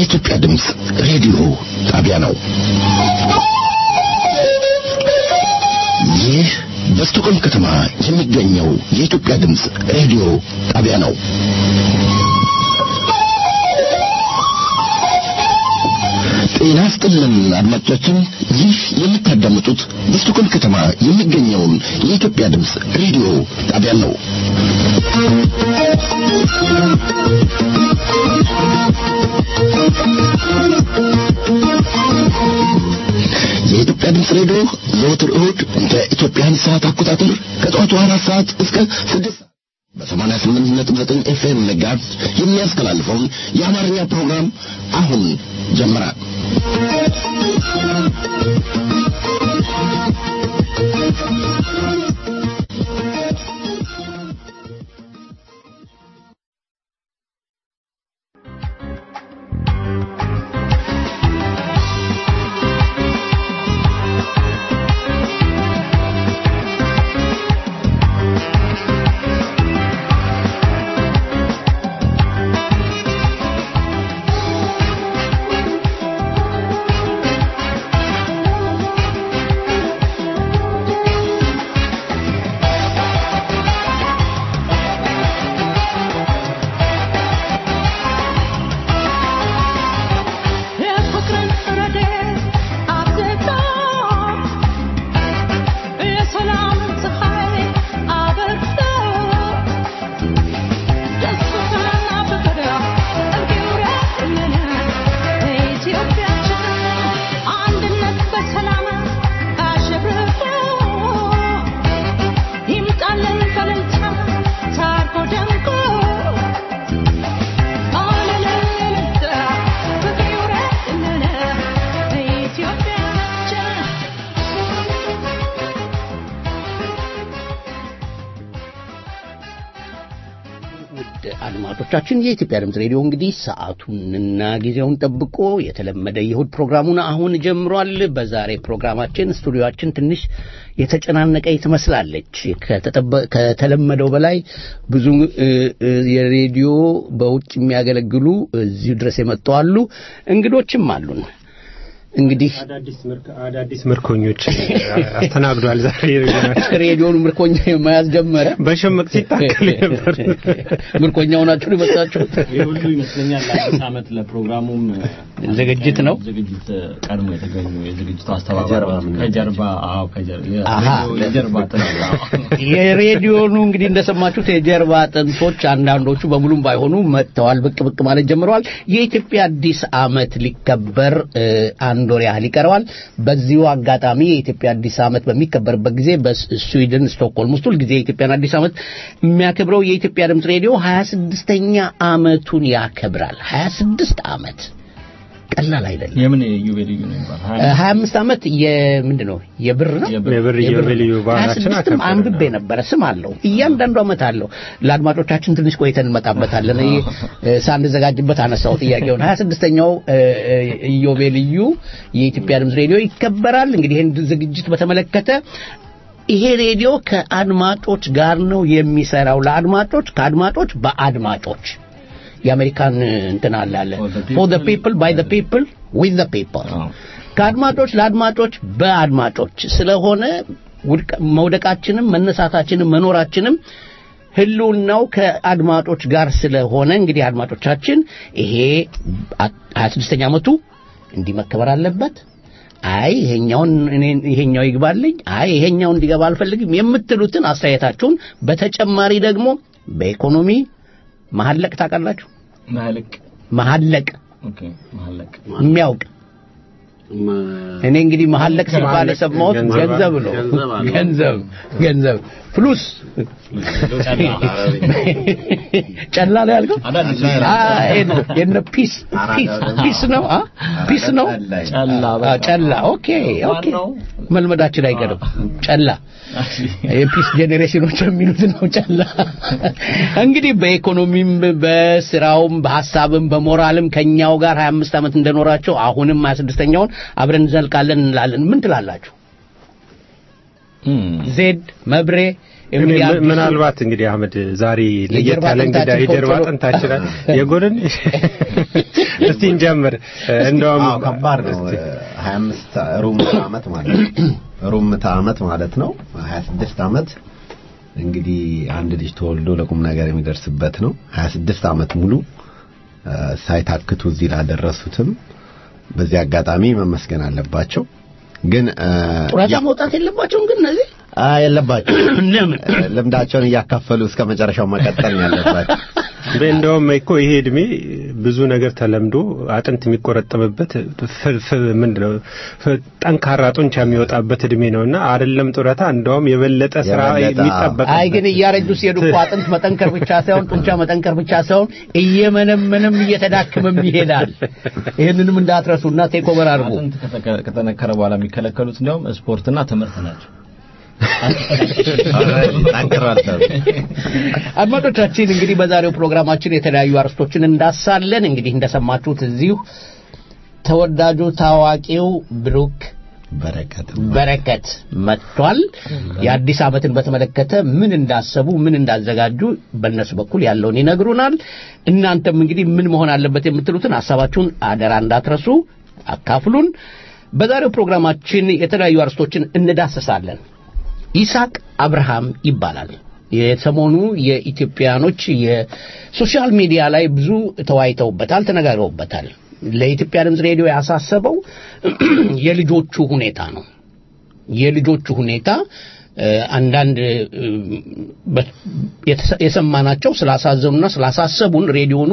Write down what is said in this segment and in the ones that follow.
የኢትዮጵያ ድምፅ ሬዲዮ ጣቢያ ነው። ይህ በስቶኮልም ከተማ የሚገኘው የኢትዮጵያ ድምፅ ሬዲዮ ጣቢያ ነው። ጤና ስጥልን አድማጮቻችን፣ ይህ የምታዳምጡት በስቶኮልም ከተማ የሚገኘውን የኢትዮጵያ ድምፅ ሬዲዮ ጣቢያ ነው። የኢትዮጵያ ድምፅ ሬዲዮ ዘወትር እሁድ እንደ ኢትዮጵያን ሰዓት አቆጣጠር ከጠዋቱ አራት ሰዓት እስከ ስድስት በሰማንያ ስምንት ነጥብ ዘጠኝ ኤፍኤም ጋዝ የሚያስተላልፈውን የአማርኛ ፕሮግራም አሁን ጀመረ። አድማጮቻችን የኢትዮጵያ ድምፅ ሬዲዮ እንግዲህ ሰዓቱንና ጊዜውን ጠብቆ የተለመደ የእሁድ ፕሮግራሙን አሁን ጀምሯል። በዛሬ ፕሮግራማችን ስቱዲዮችን ትንሽ የተጨናነቀ ትመስላለች። ከተለመደው በላይ ብዙ የሬዲዮ በውጭ የሚያገለግሉ እዚሁ ድረስ የመጡ አሉ። እንግዶችም አሉን። እንግዲህ አዳዲስ ምርኮኞች አስተናግዷል። ዛሬ ሬዲዮን ምርኮኛ መያዝ ጀመረ። በሸመቅ ሲታከል ነበር። ምርኮኛው ናችሁ የመጣችሁት? ሁሉ ይመስለኛል ለአዲስ ዓመት ለፕሮግራሙም ዝግጅት ነው። ዝግጅት ቀድሞ የተገኙ የዝግጅቱ አስተባባሪዎች ከጀርባ አዎ ከጀርባ የሬዲዮኑ እንግዲህ እንደሰማችሁት የጀርባ አጥንቶች አንዳንዶቹ በሙሉም ባይሆኑ መጥተዋል፣ ብቅ ብቅ ማለት ጀምረዋል። የኢትዮጵያ አዲስ ዓመት ሊከበር አንድ ወር ያህል ይቀረዋል። በዚሁ አጋጣሚ የኢትዮጵያ አዲስ ዓመት በሚከበርበት ጊዜ በስዊድን ስቶክሆልም ውስጥ ሁልጊዜ የኢትዮጵያን አዲስ ዓመት የሚያከብረው የኢትዮጵያ ድምፅ ሬዲዮ 26ኛ ዓመቱን ያከብራል። 26 ዓመት ቀላል አይደለም። የምን ዩቤልዩ ነው ይባላል? 25 ዓመት የምንድን ነው የብር ነው የብር ዩቤልዩ ባህላችን 26 አንብቤ ነበረ። ስም አለው እያንዳንዱ ዓመት አለው። ለአድማጮቻችን ትንሽ ቆይተን እንመጣበታለን። ሳንዘጋጅበት አነሳው ጥያቄውን 26ኛው ኢዮቤልዩ የኢትዮጵያ ድምፅ ሬዲዮ ይከበራል። እንግዲህ ይህን ዝግጅት በተመለከተ ይሄ ሬዲዮ ከአድማጮች ጋር ነው የሚሰራው። ለአድማጮች ከአድማጮች በአድማጮች የአሜሪካን እንትን አለ አለ ፎር ዘ ፒፕል ባይ ዘ ፒፕል ዊዝ ዘ ፒፕል ከአድማጮች ለአድማጮች በአድማጮች ስለሆነ መውደቃችንም መነሳታችንም መኖራችንም ህልውናው ከአድማጮች ጋር ስለሆነ እንግዲህ አድማጮቻችን ይሄ 26ኛ ዓመቱ እንዲህ መከበር አለበት። አይ ይሄኛውን እኔ ይሄኛው ይግባልኝ፣ አይ ይሄኛው እንዲገባ አልፈልግም የምትሉትን አስተያየታችሁን በተጨማሪ ደግሞ በኢኮኖሚ መሐለቅ ታውቃላችሁ? መሐለቅ መሐለቅ ኦኬ መሐለቅ የሚያውቅ እኔ እንግዲህ መሐለቅ ሲባል የሰማሁት ገንዘብ ነው። ገንዘብ ገንዘብ ፍሉስ ጨላ ላይ ያልከው የነ ፒስ ፒስ ነው ፒስ ነው ጨላ ኦኬ ኦኬ መልመዳችን አይቀርም ጨላ የፒስ ጄኔሬሽኖች የሚሉት ነው ጨላ እንግዲህ በኢኮኖሚም በስራውም በሀሳብም በሞራልም ከኛው ጋር 25 ዓመት እንደኖራቸው አሁንም 26ኛውን አብረን እንዘልቃለን እንላለን ምን ትላላችሁ ዜድ መብሬ እንግዲህ አዲሱ- ምናልባት እንግዲህ አህመድ ዛሬ ለየት የጀርባ ያለ እንግዳ አጥንታችን የጀርባ ቆርጦ- አጥንታችን የጎንን እስቲ እንጀምር። እንደውም አዎ ከባድ ነው። 25 ሩብ ምዕተ ዓመት ማለት ነው። ሩብ ምዕተ ዓመት ማለት ነው። 26 ዓመት እንግዲህ አንድ ልጅ ተወልዶ ለቁም ነገር የሚደርስበት ነው። 26 ዓመት ሙሉ እ፣ ሳይታክቱ እዚህ ላደረሱትም በዚህ አጋጣሚ መመስገን አለባቸው። ግን እ፣ ጡረታ ያ- መውጣት የለባቸውም ግን እነዚህ አ የለባቸው ለምን እ፣ ልምዳቸውን እያካፈሉ እስከ መጨረሻው መቀጠል ነው ያለባቸው። እንደውም እኮ ይሄ እድሜ ብዙ ነገር ተለምዶ አጥንት የሚቆረጠምበት ፍ- ፍ- ምንድነው ፍ- ጠንካራ ጡንቻ የሚወጣበት እድሜ ነውና አይደለም ጡረታ እንደውም የበለጠ ስራ የበለጠ፣ የሚጠበቅ አይ ግን እያረጁ ሲሄዱ እኮ አጥንት መጠንከር ብቻ ሳይሆን ጡንቻ መጠንከር ብቻ ሳይሆን እየመነመንም እየተዳክመም ይሄዳል። ይህንንም እንዳትረሱና ቴኮቨር አድርጉ። አጥንት ከተከ- ከተነከረ በኋላ የሚከለከሉት እንዲያውም ስፖርትና ትምህርት ናቸው። ጠንክሯል ሰው። አድማጮቻችን እንግዲህ በዛሬው ፕሮግራማችን የተለያዩ አርዕስቶችን እንዳሳለን። እንግዲህ እንደሰማችሁት እዚሁ ተወዳጁ ታዋቂው ብሩክ በረከት በረከት መጥቷል። የአዲስ ዓመትን በተመለከተ ምን እንዳሰቡ ምን እንዳዘጋጁ በእነሱ በኩል ያለውን ይነግሩናል። እናንተም እንግዲህ ምን መሆን አለበት የምትሉትን ሀሳባችሁን አደራ እንዳትረሱ አካፍሉን። በዛሬው ፕሮግራማችን የተለያዩ አርዕስቶችን እንዳስሳለን። ይስሐቅ አብርሃም ይባላል። የሰሞኑ የኢትዮጵያኖች የሶሻል ሚዲያ ላይ ብዙ ተወያይተውበታል፣ ተነጋግረውበታል። ለኢትዮጵያ ድምፅ ሬዲዮ ያሳሰበው የልጆቹ ሁኔታ ነው። የልጆቹ ሁኔታ እ፣ አንዳንድ እ፣ በ- የተሰ- የሰማናቸው ስላሳዘኑና ስላሳሰቡን ሬዲዮኑ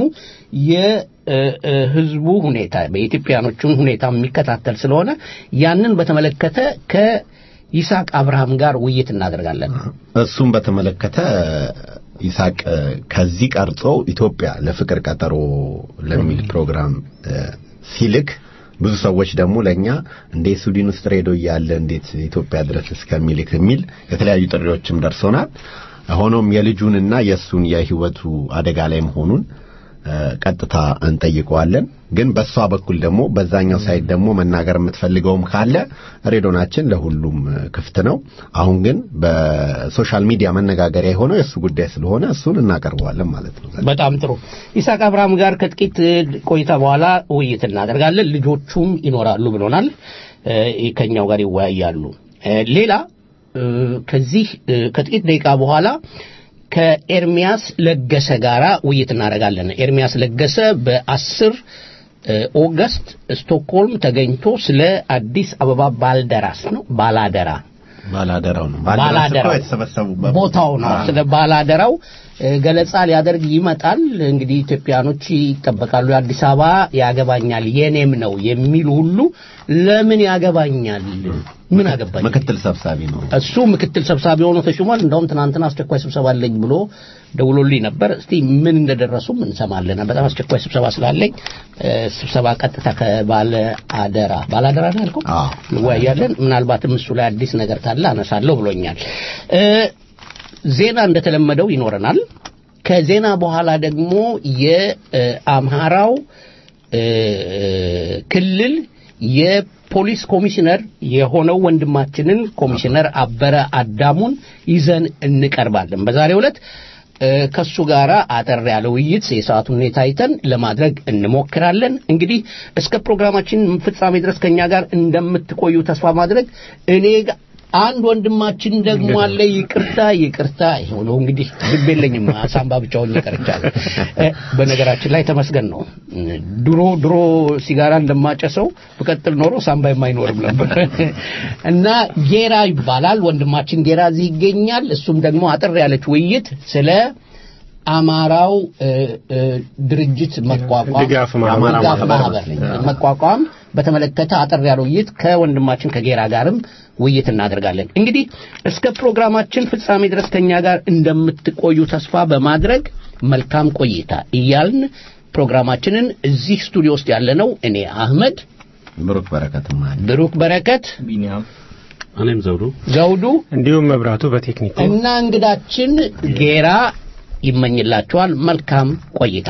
የህዝቡ ሁኔታ በኢትዮጵያኖቹን ሁኔታ የሚከታተል ስለሆነ ያንን በተመለከተ ከይስሐቅ አብርሃም ጋር ውይይት እናደርጋለን። እሱም በተመለከተ ይስሐቅ እ፣ ከዚህ ቀርጾ ኢትዮጵያ ለፍቅር ቀጠሮ ለሚል ፕሮግራም እ፣ ሲልክ ብዙ ሰዎች ደግሞ ለኛ እንደ ስዊድን ውስጥ ሬዲዮ እያለ እንዴት ኢትዮጵያ ድረስ እስከሚልክ የሚል የተለያዩ ጥሪዎችም ደርሶናል። ሆኖም የልጁንና የእሱን የህይወቱ አደጋ ላይ መሆኑን እ፣ ቀጥታ እንጠይቀዋለን። ግን በእሷ በኩል ደግሞ በዛኛው ሳይድ ደግሞ መናገር የምትፈልገውም ካለ ሬዲዮናችን ለሁሉም እ፣ ክፍት ነው። አሁን ግን በሶሻል ሚዲያ መነጋገሪያ የሆነው የእሱ ጉዳይ ስለሆነ እሱን እናቀርበዋለን ማለት ነው። በጣም ጥሩ። ይስሐቅ አብርሃም ጋር ከጥቂት እ, ቆይታ በኋላ ውይይት እናደርጋለን። ልጆቹም ይኖራሉ ብሎናል። እ፣ ከኛው ጋር ይወያያሉ። እ፣ ሌላ እ፣ ከዚህ እ፣ ከጥቂት ደቂቃ በኋላ ከኤርሚያስ ለገሰ ጋራ ውይይት እናደርጋለን። ኤርሚያስ ለገሰ በአስር እ፣ ኦገስት ስቶክሆልም ተገኝቶ ስለ አዲስ አበባ ባልደራስ ነው ባላደራ ባላደራው ነው ባላደራው የተሰበሰቡበት ቦታው ነው። ስለ ባላደራው እ፣ ገለጻ ሊያደርግ ይመጣል። እንግዲህ ኢትዮጵያኖች ይጠበቃሉ። የአዲስ አበባ ያገባኛል የኔም ነው የሚሉ ሁሉ ለምን ያገባኛል? ምን አገባኝ? ምክትል ሰብሳቢ ነው። እሱ ምክትል ሰብሳቢ ሆኖ ተሹሟል። እንደውም ትናንትና አስቸኳይ ስብሰባ አለኝ ብሎ ደውሎልኝ ነበር። እስቲ ምን እንደደረሱም እንሰማለን። በጣም አስቸኳይ ስብሰባ ስላለኝ እ፣ ስብሰባ ቀጥታ ከባለ አደራ ባለ አደራ ነው ያልከው አዎ። እንወያያለን። ምናልባትም እሱ ላይ አዲስ ነገር ካለ አነሳለሁ ብሎኛል። እ፣ ዜና እንደተለመደው ይኖረናል። ከዜና በኋላ ደግሞ የአምሃራው እ፣ ክልል የፖሊስ ኮሚሽነር የሆነው ወንድማችንን ኮሚሽነር አበረ አዳሙን ይዘን እንቀርባለን። በዛሬው ዕለት እ፣ ከሱ ጋራ አጠር ያለ ውይይት የሰዓቱን ሁኔታ አይተን ለማድረግ እንሞክራለን። እንግዲህ እስከ ፕሮግራማችን ፍጻሜ ድረስ ከኛ ጋር እንደምትቆዩ ተስፋ ማድረግ እኔ ጋ- አንድ ወንድማችን ደግሞ አለ። ይቅርታ ይቅርታ፣ ይኸው ነው እንግዲህ ልብ የለኝም ሳምባ ብቻ ሆኜ ቀርቻለሁ። እ፣ በነገራችን ላይ ተመስገን ነው። ድሮ ድሮ ሲጋራ እንደማጨሰው ብቀጥል ኖሮ ሳምባ የማይኖርም ነበር እና ጌራ ይባላል ወንድማችን ጌራ እዚህ ይገኛል። እሱም ደግሞ አጠር ያለች ውይይት ስለ አማራው እ፣ እ፣ ድርጅት መቋቋም ድጋፍ ማህበር። ድጋፍ ማህበር መቋቋም በተመለከተ አጠር ያለ ውይይት ከወንድማችን ከጌራ ጋርም ውይይት እናደርጋለን። እንግዲህ እስከ ፕሮግራማችን ፍጻሜ ድረስ ከኛ ጋር እንደምትቆዩ ተስፋ በማድረግ መልካም ቆይታ እያልን ፕሮግራማችንን እዚህ ስቱዲዮ ውስጥ ያለነው እኔ አህመድ፣ ብሩክ በረከትም አለ። ብሩክ በረከት፣ ቢኒያም እኔም ዘውዱ ዘውዱ እንዲሁም መብራቱ በቴክኒኩ እና እንግዳችን ጌራ ይመኝላችኋል መልካም ቆይታ።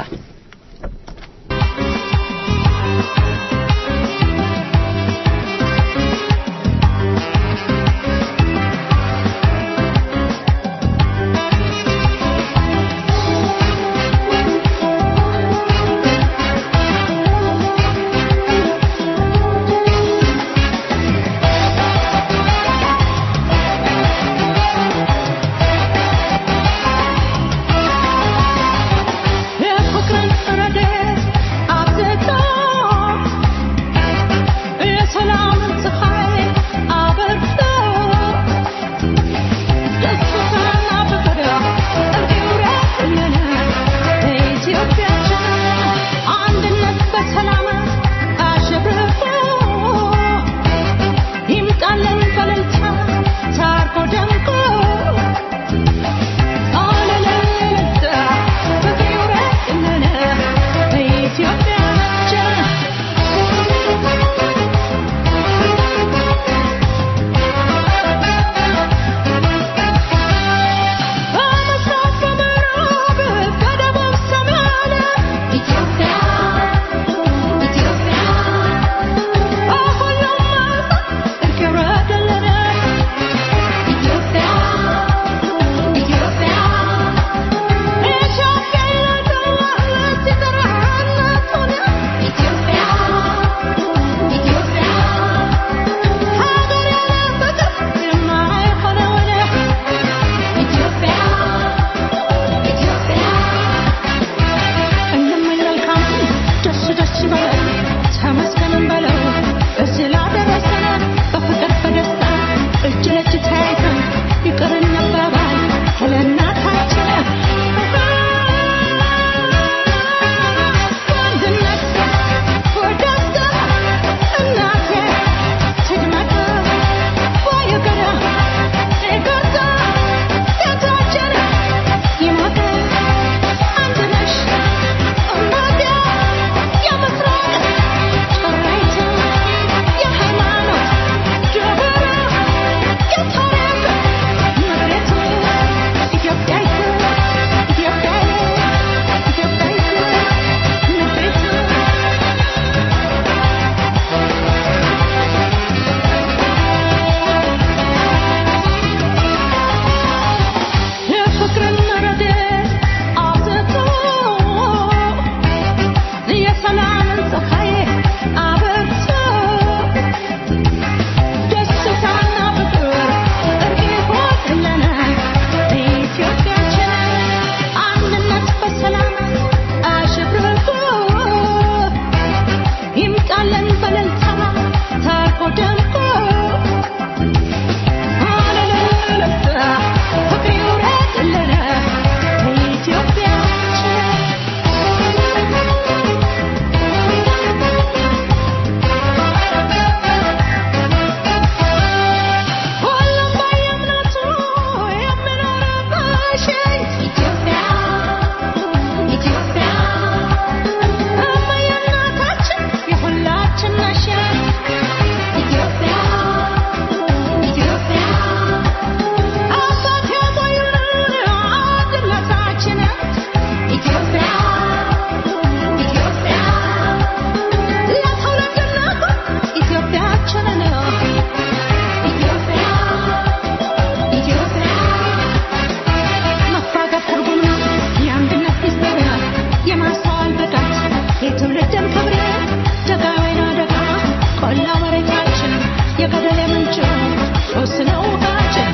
የትውልድን ክብር ደጋ ወይና ደጋ ቆላ መሬታችን የገደል የምንጭ ሶስት ነው ውሃችን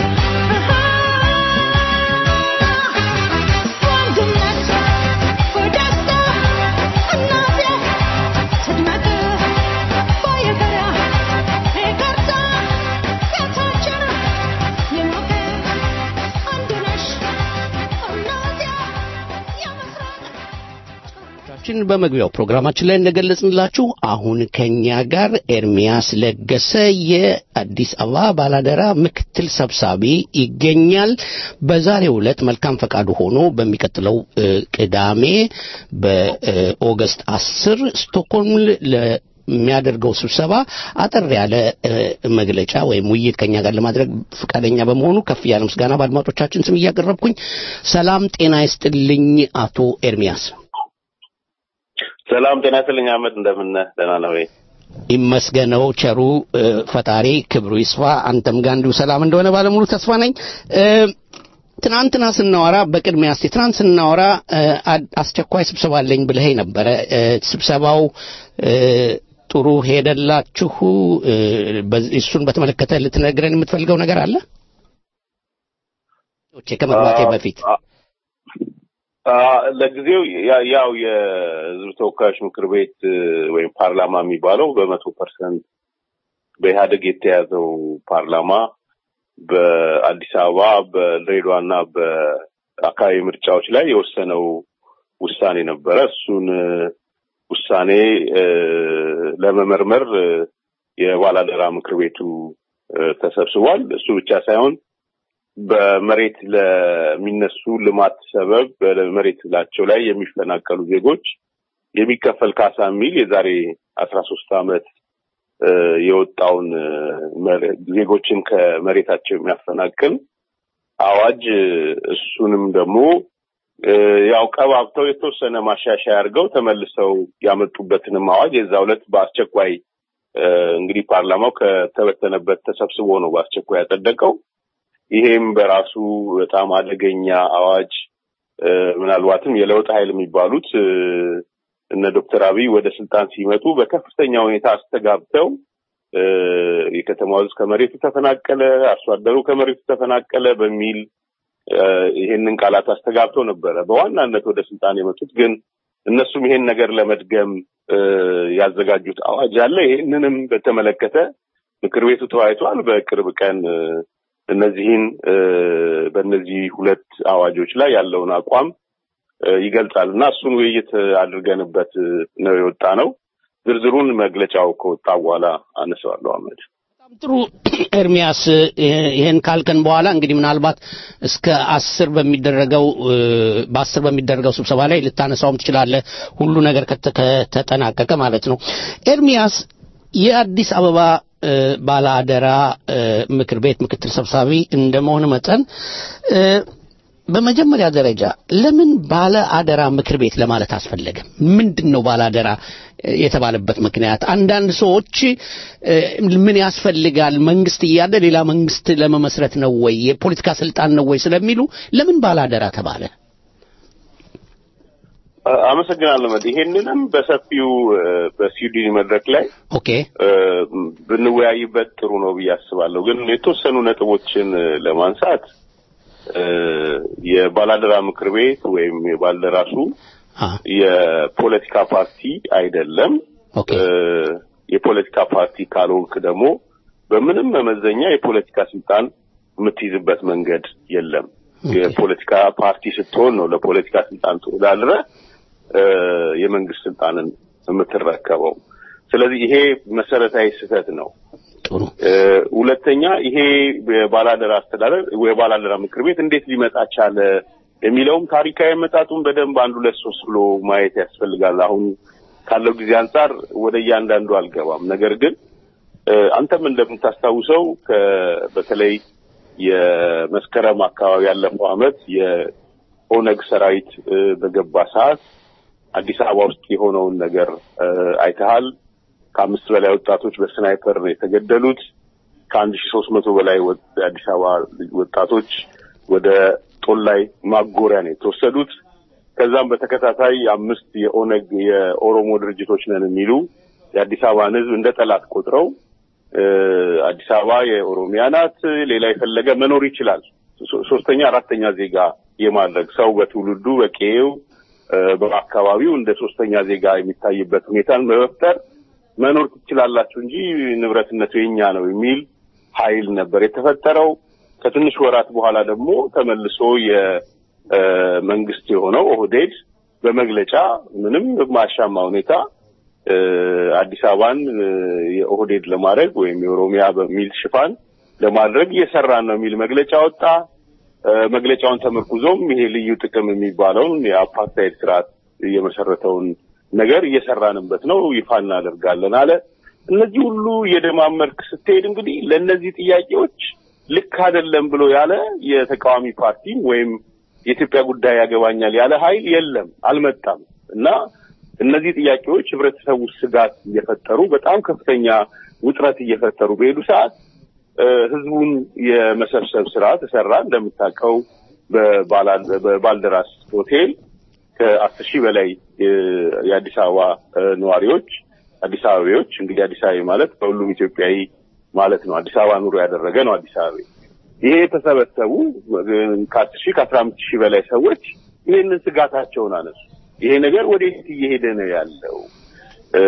ወንድነት በደስታ እናቴ ትድመቅ ባየገራ ይቅርታ ቤታችን የሞቀ አንድ ነሽ እናቴ የምስራቅ ችን በመግቢያው ፕሮግራማችን ላይ እንደገለጽንላችሁ አሁን ከኛ ጋር ኤርሚያስ ለገሰ የአዲስ አበባ ባላደራ ምክትል ሰብሳቢ ይገኛል። በዛሬው ዕለት መልካም ፈቃዱ ሆኖ በሚቀጥለው እ, ቅዳሜ በኦገስት አስር ስቶክሆልም ለሚያደርገው ስብሰባ አጠር ያለ እ, መግለጫ ወይም ውይይት ከኛ ጋር ለማድረግ ፈቃደኛ በመሆኑ ከፍ ያለ ምስጋና በአድማጮቻችን ስም እያቀረብኩኝ ሰላም ጤና ይስጥልኝ አቶ ኤርሚያስ። ሰላም ጤና ይስጥልኝ አህመድ፣ እንደምን ነህ? ደህና ነው ወይ? ይመስገነው ቸሩ እ፣ ፈጣሪ ክብሩ ይስፋ። አንተም ጋር እንዲሁ ሰላም እንደሆነ ባለሙሉ ተስፋ ነኝ። እ፣ ትናንትና ስናወራ በቅድሚያ እስቲ ትናንት ስናወራ እ፣ አድ- አስቸኳይ ስብሰባ አለኝ ብለኸኝ ነበረ። እ፣ ስብሰባው እ፣ ጥሩ ሄደላችሁ? እ፣ በዚህ- እሱን በተመለከተ ልትነግረን የምትፈልገው ነገር አለ? ከመግባቴ በፊት አ- አ- ለጊዜው ያ- ያው የህዝብ ተወካዮች ምክር ቤት እ፣ ወይም ፓርላማ የሚባለው በመቶ ፐርሰንት በኢህአደግ የተያዘው ፓርላማ በአዲስ አበባ በድሬዳዋና በአካባቢ ምርጫዎች ላይ የወሰነው ውሳኔ ነበረ። እሱን እ፣ ውሳኔ እ፣ ለመመርመር እ፣ የባላደራ ምክር ቤቱ እ፣ ተሰብስቧል። እሱ ብቻ ሳይሆን በመሬት ለሚነሱ ልማት ሰበብ በመሬት ላቸው ላይ የሚፈናቀሉ ዜጎች የሚከፈል ካሳ የሚል የዛሬ አስራ ሶስት ዓመት እ፣ የወጣውን እ፣ መሬ- ዜጎችን ከመሬታቸው የሚያፈናቅል አዋጅ እ፣ እሱንም ደግሞ እ፣ ያው ቀባብተው የተወሰነ ማሻሻያ አድርገው ተመልሰው ያመጡበትንም አዋጅ የዛ ዕለት በአስቸኳይ እ፣ እንግዲህ ፓርላማው ከተበተነበት ተሰብስቦ ነው በአስቸኳይ ያጸደቀው። ይሄም በራሱ በጣም አደገኛ አዋጅ እ፣ ምናልባትም የለውጥ ኃይል የሚባሉት እ፣ እነ ዶክተር አብይ ወደ ስልጣን ሲመጡ በከፍተኛ ሁኔታ አስተጋብተው እ፣ የከተማው ሕዝብ ከመሬቱ ተፈናቀለ፣ አርሶ አደሩ ከመሬቱ ተፈናቀለ በሚል እ፣ ይሄንን ቃላት አስተጋብተው ነበረ በዋናነት ወደ ስልጣን የመጡት። ግን እነሱም ይሄን ነገር ለመድገም እ፣ ያዘጋጁት አዋጅ አለ። ይሄንንም በተመለከተ ምክር ቤቱ ተወያይቷል። በቅርብ ቀን እ፣ እነዚህን እ፣ በእነዚህ ሁለት አዋጆች ላይ ያለውን አቋም እ፣ ይገልጻል እና እሱን ውይይት አድርገንበት እ፣ ነው የወጣ ነው። ዝርዝሩን መግለጫው ከወጣ በኋላ አነሳዋለሁ። አህመድ በጣም ጥሩ ኤርሚያስ፣ እ፣ ይሄን ካልከን በኋላ እንግዲህ ምናልባት እስከ አስር በሚደረገው እ፣ በአስር በሚደረገው ስብሰባ ላይ ልታነሳውም ትችላለህ። ሁሉ ነገር ከተ- ከተጠናቀቀ ማለት ነው። ኤርሚያስ የአዲስ አበባ እ፣ ባለ አደራ እ፣ ምክር ቤት ምክትል ሰብሳቢ እንደመሆን መጠን እ፣ በመጀመሪያ ደረጃ ለምን ባለ አደራ ምክር ቤት ለማለት አስፈለገ? ምንድን ነው ባለ አደራ እ፣ የተባለበት ምክንያት? አንዳንድ ሰዎች እ፣ ምን ያስፈልጋል መንግስት እያለ ሌላ መንግስት ለመመስረት ነው ወይ የፖለቲካ ስልጣን ነው ወይ ስለሚሉ ለምን ባለ አደራ ተባለ? አ- አመሰግናለሁ። መድ ይሄንንም በሰፊው እ፣ በስዊድን መድረክ ላይ ኦኬ እ፣ ብንወያይበት ጥሩ ነው ብዬ አስባለሁ። ግን የተወሰኑ ነጥቦችን እ፣ ለማንሳት እ፣ የባላደራ ምክር ቤት ወይም የባልደራሱ አ የፖለቲካ ፓርቲ አይደለም። ኦኬ እ፣ የፖለቲካ ፓርቲ ካልሆንክ ደግሞ በምንም መመዘኛ የፖለቲካ ስልጣን የምትይዝበት መንገድ የለም። ኦኬ። የፖለቲካ ፓርቲ ስትሆን ነው ለፖለቲካ ስልጣን ተወዳድረ እ፣ የመንግስት ስልጣንን የምትረከበው። ስለዚህ ይሄ መሰረታዊ ስህተት ነው። ጥሩ እ፣ ሁለተኛ ይሄ የባላደራ አስተዳደር የባላደራ ምክር ቤት እንዴት ሊመጣ ቻለ የሚለውም ታሪካዊ መጣጡን በደንብ አንድ ሁለት ሶስት ብሎ ማየት ያስፈልጋል። አሁን ካለው ጊዜ አንጻር ወደ እያንዳንዱ አልገባም። ነገር ግን እ፣ አንተም እንደምታስታውሰው ከ- በተለይ የመስከረም አካባቢ ያለፈው አመት የኦነግ ሰራዊት እ፣ በገባ ሰዓት አዲስ አበባ ውስጥ የሆነውን ነገር እ፣ አይተሃል። ከአምስት በላይ ወጣቶች በስናይፐር ነው የተገደሉት። ከአንድ ሺ ሶስት መቶ በላይ ወ- የአዲስ አበባ ወጣቶች ወደ ጦላይ ማጎሪያ ነው የተወሰዱት። ከዛም በተከታታይ አምስት የኦነግ የኦሮሞ ድርጅቶች ነን የሚሉ የአዲስ አበባን ህዝብ እንደ ጠላት ቆጥረው እ፣ አዲስ አበባ የኦሮሚያ ናት፣ ሌላ የፈለገ መኖር ይችላል፣ ሶ- ሶስተኛ አራተኛ ዜጋ የማድረግ ሰው በትውልዱ በቄው እ፣ በአካባቢው እንደ ሶስተኛ ዜጋ የሚታይበት ሁኔታን በመፍጠር መኖር ትችላላችሁ እንጂ ንብረትነቱ የኛ ነው የሚል ኃይል ነበር የተፈጠረው። ከትንሽ ወራት በኋላ ደግሞ ተመልሶ የመንግስት የሆነው ኦህዴድ በመግለጫ ምንም በማያሻማ ሁኔታ እ፣ አዲስ አበባን እ፣ የኦህዴድ ለማድረግ ወይም የኦሮሚያ በሚል ሽፋን ለማድረግ እየሰራን ነው የሚል መግለጫ ወጣ። እ፣ መግለጫውን ተመርኩዞም ይሄ ልዩ ጥቅም የሚባለውን የአፓርታይድ ስርዓት የመሰረተውን ነገር እየሰራንበት ነው፣ ይፋ እናደርጋለን አለ። እነዚህ ሁሉ እየደማመርክ ስትሄድ እንግዲህ ለእነዚህ ጥያቄዎች ልክ አይደለም ብሎ ያለ የተቃዋሚ ፓርቲ ወይም የኢትዮጵያ ጉዳይ ያገባኛል ያለ ኃይል የለም፣ አልመጣም እና እነዚህ ጥያቄዎች ህብረተሰቡ ስጋት እየፈጠሩ በጣም ከፍተኛ ውጥረት እየፈጠሩ በሄዱ ሰዓት እ፣ ህዝቡን የመሰብሰብ ስራ ተሰራ። እንደምታውቀው በባላ- በባልደራስ ሆቴል ከአስር ሺህ በላይ የ- የአዲስ አበባ እ፣ ነዋሪዎች አዲስ አበቤዎች እንግዲህ አዲስ አበባ ማለት በሁሉም ኢትዮጵያዊ ማለት ነው። አዲስ አበባ ኑሮ ያደረገ ነው አዲስ አበባ። ይሄ የተሰበሰቡ እ፣ ከአስር ሺህ ከአስራ አምስት ሺህ በላይ ሰዎች ይህንን ስጋታቸውን አነሱ። ይሄ ነገር ወዴት እየሄደ ነው ያለው? እ፣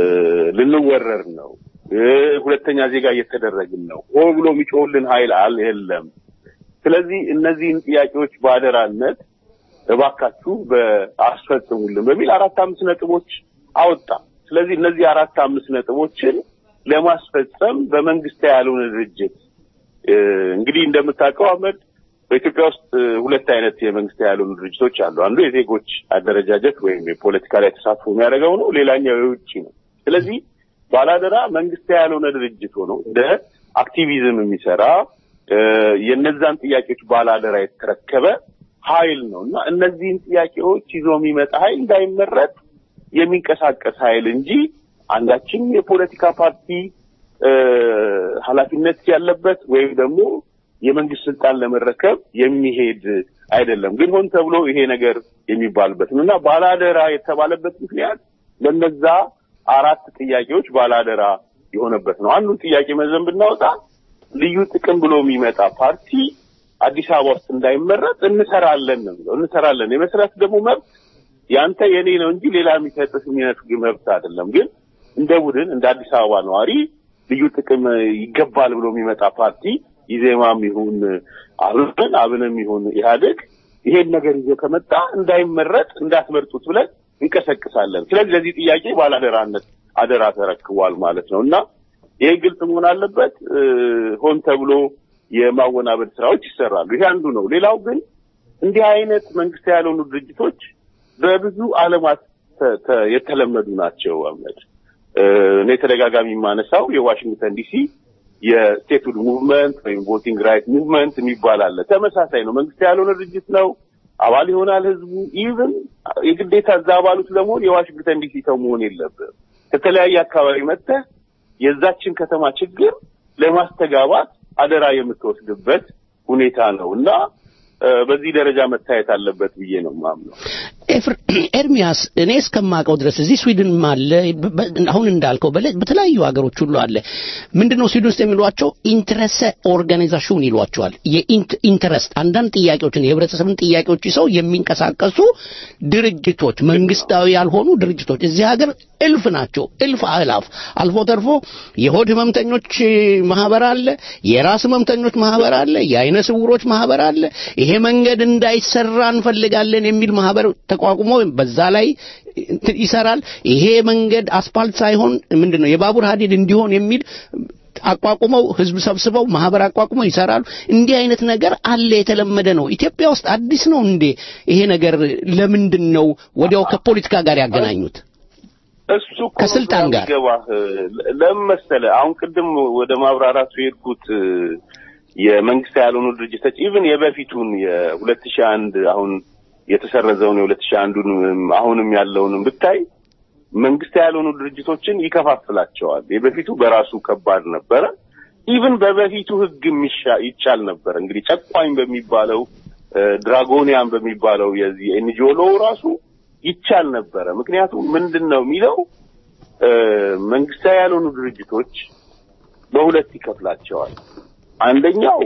ልንወረር ነው እ፣ ሁለተኛ ዜጋ እየተደረግን ነው። ሆ ብሎ የሚጮህልን ኃይል አል የለም። ስለዚህ እነዚህን ጥያቄዎች በአደራነት እባካችሁ በአስፈጽሙልን በሚል አራት አምስት ነጥቦች አወጣ። ስለዚህ እነዚህ አራት አምስት ነጥቦችን ለማስፈጸም በመንግስት ያልሆነ ድርጅት እ፣ እንግዲህ እንደምታውቀው አህመድ በኢትዮጵያ ውስጥ እ፣ ሁለት አይነት የመንግስት ያልሆኑ ድርጅቶች አሉ። አንዱ የዜጎች አደረጃጀት ወይም የፖለቲካ ላይ ተሳትፎ የሚያደርገው ነው። ሌላኛው የውጭ ነው። ስለዚህ ባላደራ መንግስት ያልሆነ ድርጅት ሆኖ እንደ አክቲቪዝም የሚሰራ እ፣ የነዛን ጥያቄዎች ባላደራ የተረከበ ኃይል ነው እና እነዚህን ጥያቄዎች ይዞ የሚመጣ ኃይል እንዳይመረጥ የሚንቀሳቀስ ኃይል እንጂ አንዳችም የፖለቲካ ፓርቲ እ፣ ኃላፊነት ያለበት ወይም ደግሞ የመንግስት ስልጣን ለመረከብ የሚሄድ አይደለም። ግን ሆን ተብሎ ይሄ ነገር የሚባልበት ነው እና ባላደራ የተባለበት ምክንያት ለነዛ አራት ጥያቄዎች ባላደራ የሆነበት ነው። አንዱን ጥያቄ መዘን ብናወጣ ልዩ ጥቅም ብሎ የሚመጣ ፓርቲ አዲስ አበባ ውስጥ እንዳይመረጥ እንሰራለን ነው የሚለው። እንሰራለን የመስራት ደግሞ መብት ያንተ የኔ ነው እንጂ ሌላ የሚሰጥህ የሚነፍግ መብት አይደለም። ግን እንደ ቡድን እንደ አዲስ አበባ ነዋሪ ልዩ ጥቅም ይገባል ብሎ የሚመጣ ፓርቲ ኢዜማም ይሁን አብን አብንም ይሁን ኢህአዴግ ይሄን ነገር ይዞ ከመጣ እንዳይመረጥ እንዳትመርጡት ብለን እንቀሰቅሳለን። ስለዚህ ለዚህ ጥያቄ ባላደራነት አደራ ተረክቧል ማለት ነው እና ይሄ ግልጽ መሆን አለበት። እ፣ ሆን ተብሎ የማወናበድ ስራዎች ይሰራሉ። ይሄ አንዱ ነው። ሌላው ግን እንዲህ አይነት መንግስት ያልሆኑ ድርጅቶች በብዙ ዓለማት ተ- ተ- የተለመዱ ናቸው። አህመድ እ፣ እኔ ተደጋጋሚ የማነሳው የዋሽንግተን ዲሲ የስቴትሁድ ሙቭመንት ወይም ቮቲንግ ራይት ሙቭመንት የሚባል አለ። ተመሳሳይ ነው። መንግስት ያልሆነ ድርጅት ነው። አባል ይሆናል ህዝቡ። ኢቭን የግዴታ እዛ አባሉት ለመሆን የዋሽንግተን ዲሲ ሰው መሆን የለብም። ከተለያየ አካባቢ መጥተህ የዛችን ከተማ ችግር ለማስተጋባት አደራ የምትወስድበት ሁኔታ ነው እና እ፣ በዚህ ደረጃ መታየት አለበት ብዬ ነው የማምነው። ኤፍር- ኤርሚያስ እኔ እስከማውቀው ድረስ እዚህ ስዊድንም አለ በ- በ- አሁን እንዳልከው በለ- በተለያዩ ሀገሮች ሁሉ አለ ምንድነው ስዊድን ውስጥ የሚሏቸው ኢንትረሰ ኦርጋናይዜሽን ይሏቸዋል የኢንትረስት አንዳንድ ጥያቄዎችን የህብረተሰብን ጥያቄዎች ይዘው የሚንቀሳቀሱ ድርጅቶች መንግስታዊ ያልሆኑ ድርጅቶች እዚህ ሀገር እልፍ ናቸው እልፍ አእላፍ አልፎ ተርፎ የሆድ ህመምተኞች ማህበር አለ የራስ ህመምተኞች ማህበር አለ የአይነ ስውሮች ማህበር አለ ይሄ መንገድ እንዳይሰራ እንፈልጋለን የሚል ማህበር ተቋቁሞ በዛ ላይ እንትን ይሰራል ይሄ መንገድ አስፓልት ሳይሆን ምንድነው የባቡር ሀዲድ እንዲሆን የሚል አቋቁመው ህዝብ ሰብስበው ማህበር አቋቁመው ይሰራሉ እንዲህ አይነት ነገር አለ የተለመደ ነው ኢትዮጵያ ውስጥ አዲስ ነው እንዴ ይሄ ነገር ለምንድን ነው ወዲያው ከፖለቲካ ጋር ያገናኙት እሱ እኮ ከስልጣን ጋር ገባህ ለምን መሰለህ? አሁን ቅድም ወደ ማብራራቱ የሄድኩት እ፣ የመንግስት ያልሆኑ ድርጅቶች ኢቭን የበፊቱን የሁለት ሺህ አንድ አሁን የተሰረዘውን የሁለት ሺህ አንዱን አሁንም ያለውንም ብታይ መንግስት ያልሆኑ ድርጅቶችን ይከፋፍላቸዋል። የበፊቱ በራሱ ከባድ ነበረ። ኢቭን በበፊቱ ህግ የሚሻ ይቻል ነበር። እንግዲህ ጨቋኝ በሚባለው ድራጎኒያን በሚባለው የዚህ ኤንጂኦ ሎው ራሱ ይቻል ነበረ። ምክንያቱም ምንድን ነው የሚለው መንግስታዊ ያልሆኑ ድርጅቶች በሁለት ይከፍላቸዋል። አንደኛው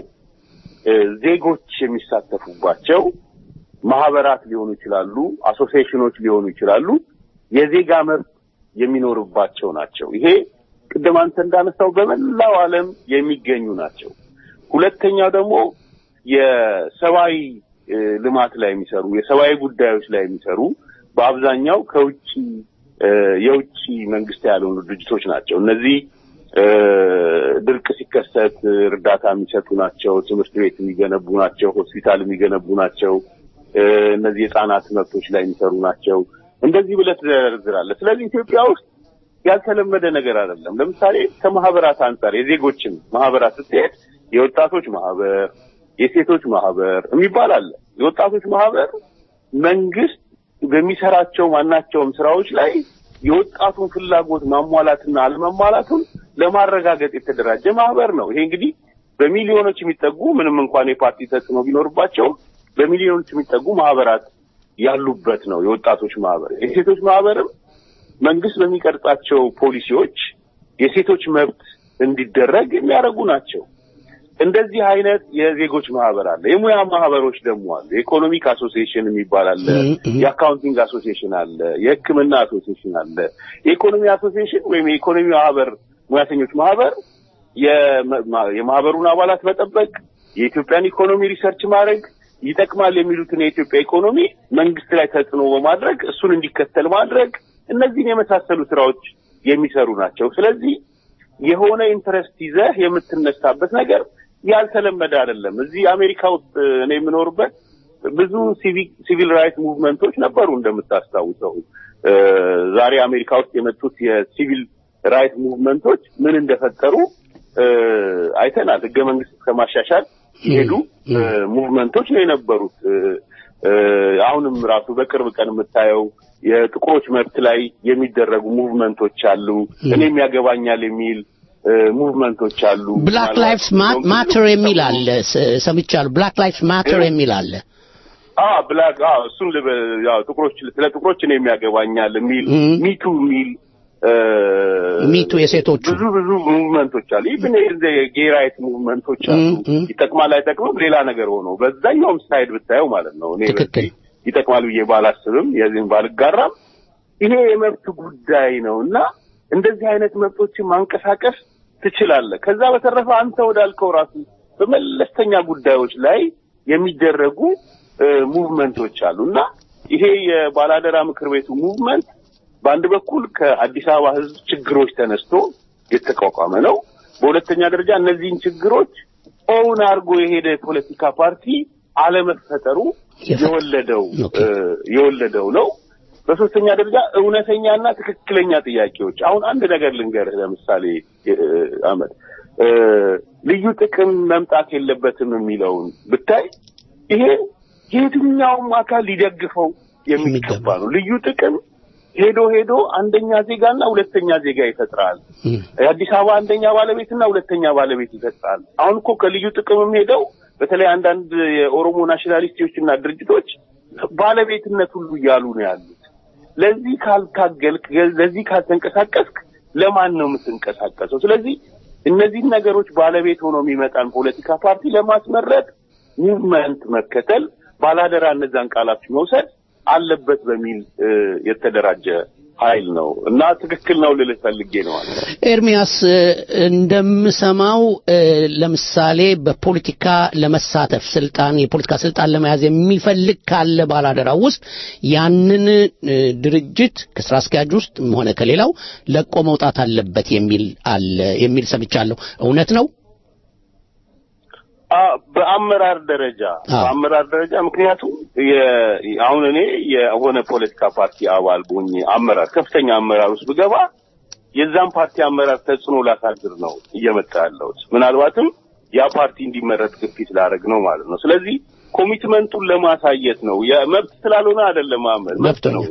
ዜጎች የሚሳተፉባቸው ማህበራት ሊሆኑ ይችላሉ፣ አሶሲዬሽኖች ሊሆኑ ይችላሉ። የዜጋ መብት የሚኖርባቸው ናቸው። ይሄ ቅድም አንተ እንዳነሳው በመላው ዓለም የሚገኙ ናቸው። ሁለተኛው ደግሞ የሰብአዊ ልማት ላይ የሚሰሩ የሰብአዊ ጉዳዮች ላይ የሚሰሩ በአብዛኛው ከውጭ የውጭ መንግስት ያልሆኑ ድርጅቶች ናቸው። እነዚህ ድርቅ ሲከሰት እርዳታ የሚሰጡ ናቸው። ትምህርት ቤት የሚገነቡ ናቸው። ሆስፒታል የሚገነቡ ናቸው። እነዚህ የህጻናት መብቶች ላይ የሚሰሩ ናቸው። እንደዚህ ብለህ ትዘረዝራለህ። ስለዚህ ኢትዮጵያ ውስጥ ያልተለመደ ነገር አይደለም። ለምሳሌ ከማህበራት አንጻር የዜጎችን ማህበራት ስትሄድ የወጣቶች ማህበር፣ የሴቶች ማህበር የሚባል አለ። የወጣቶች ማህበር መንግስት በሚሰራቸው ማናቸውም ስራዎች ላይ የወጣቱን ፍላጎት ማሟላትና አለመሟላቱን ለማረጋገጥ የተደራጀ ማህበር ነው። ይሄ እንግዲህ በሚሊዮኖች የሚጠጉ ምንም እንኳን የፓርቲ ተጽዕኖ ቢኖርባቸው በሚሊዮኖች የሚጠጉ ማህበራት ያሉበት ነው የወጣቶች ማህበር። የሴቶች ማህበርም መንግስት በሚቀርጻቸው ፖሊሲዎች የሴቶች መብት እንዲደረግ የሚያደርጉ ናቸው። እንደዚህ አይነት የዜጎች ማህበር አለ። የሙያ ማህበሮች ደግሞ አለ። የኢኮኖሚክ አሶሲዬሽን የሚባል አለ። የአካውንቲንግ አሶሲዬሽን አለ። የሕክምና አሶሲዬሽን አለ። የኢኮኖሚ አሶሲዬሽን ወይም የኢኮኖሚ ማህበር ሙያተኞች ማህበር የማህበሩን አባላት መጠበቅ፣ የኢትዮጵያን ኢኮኖሚ ሪሰርች ማድረግ ይጠቅማል የሚሉትን የኢትዮጵያ ኢኮኖሚ መንግስት ላይ ተጽዕኖ በማድረግ እሱን እንዲከተል ማድረግ እነዚህን የመሳሰሉ ስራዎች የሚሰሩ ናቸው። ስለዚህ የሆነ ኢንትረስት ይዘህ የምትነሳበት ነገር ያልተለመደ አይደለም። እዚህ አሜሪካ ውስጥ እኔ የምኖርበት ብዙ ሲቪል ራይት ሙቭመንቶች ነበሩ። እንደምታስታውሰው ዛሬ አሜሪካ ውስጥ የመጡት የሲቪል ራይት ሙቭመንቶች ምን እንደፈጠሩ አይተናል። ህገ መንግስት ከማሻሻል የሄዱ ሙቭመንቶች ነው የነበሩት። አሁንም ራሱ በቅርብ ቀን የምታየው የጥቁሮች መብት ላይ የሚደረጉ ሙቭመንቶች አሉ። እኔም ያገባኛል የሚል ሙቭመንቶች አሉ። ብላክ ላይፍስ ማተር የሚል አለ ሰምቻለሁ። ብላክ ላይፍስ ማተር የሚል አለ። አ ብላክ አ እሱን ያው ጥቁሮች ስለ ጥቁሮች እኔም ያገባኛል የሚል ሚቱ የሚል ሚቱ የሴቶቹ ብዙ ብዙ ሙቭመንቶች አሉ። ኢቭን የጌ ራይት ሙቭመንቶች አሉ። ይጠቅማል አይጠቅምም ሌላ ነገር ሆኖ በዛኛውም ሳይድ ብታየው ማለት ነው። እኔ ትክክል ይጠቅማል ብዬ ባላስብም የዚህም ባልጋራም ይሄ የመብት ጉዳይ ነው እና እንደዚህ አይነት መብቶችን ማንቀሳቀስ ትችላለህ። ከዛ በተረፈ አንተ ወዳልከው ራሱ በመለስተኛ ጉዳዮች ላይ የሚደረጉ ሙቭመንቶች አሉ እና ይሄ የባላደራ ምክር ቤቱ ሙቭመንት በአንድ በኩል ከአዲስ አበባ ሕዝብ ችግሮች ተነስቶ የተቋቋመ ነው። በሁለተኛ ደረጃ እነዚህን ችግሮች ኦውን አድርጎ የሄደ የፖለቲካ ፓርቲ አለመፈጠሩ የወለደው የወለደው ነው። በሶስተኛ ደረጃ እውነተኛና ትክክለኛ ጥያቄዎች። አሁን አንድ ነገር ልንገርህ። ለምሳሌ አመድ ልዩ ጥቅም መምጣት የለበትም የሚለውን ብታይ ይሄ የትኛውም አካል ሊደግፈው የሚገባ ነው። ልዩ ጥቅም ሄዶ ሄዶ አንደኛ ዜጋና ሁለተኛ ዜጋ ይፈጥራል። የአዲስ አበባ አንደኛ ባለቤትና ሁለተኛ ባለቤት ይፈጥራል። አሁን እኮ ከልዩ ጥቅምም ሄደው በተለይ አንዳንድ የኦሮሞ ናሽናሊስቶችና ድርጅቶች ባለቤትነት ሁሉ እያሉ ነው ያሉት። ለዚህ ካልታገልክ፣ ለዚህ ካልተንቀሳቀስክ ለማን ነው የምትንቀሳቀሰው? ስለዚህ እነዚህን ነገሮች ባለቤት ሆኖ የሚመጣን ፖለቲካ ፓርቲ ለማስመረጥ ሙቭመንት መከተል፣ ባላደራ እነዛን ቃላት መውሰድ አለበት በሚል የተደራጀ ኃይል ነው እና ትክክል ነው ልልህ ፈልጌ ነው። ኤርሚያስ እንደምሰማው ለምሳሌ በፖለቲካ ለመሳተፍ ስልጣን የፖለቲካ ስልጣን ለመያዝ የሚፈልግ ካለ ባላደራው ውስጥ ያንን ድርጅት ከስራ አስኪያጅ ውስጥ ሆነ ከሌላው ለቆ መውጣት አለበት የሚል አለ የሚል ሰምቻለሁ። እውነት ነው? በአመራር ደረጃ በአመራር ደረጃ ምክንያቱም አሁን እኔ የሆነ ፖለቲካ ፓርቲ አባል ሆኜ አመራር ከፍተኛ አመራር ውስጥ ብገባ የዛን ፓርቲ አመራር ተጽዕኖ ላሳድር ነው እየመጣ ያለሁት። ምናልባትም ያ ፓርቲ እንዲመረጥ ግፊት ላደርግ ነው ማለት ነው። ስለዚህ ኮሚትመንቱን ለማሳየት ነው። የመብት ስላልሆነ አይደለም፣ መብት ነው።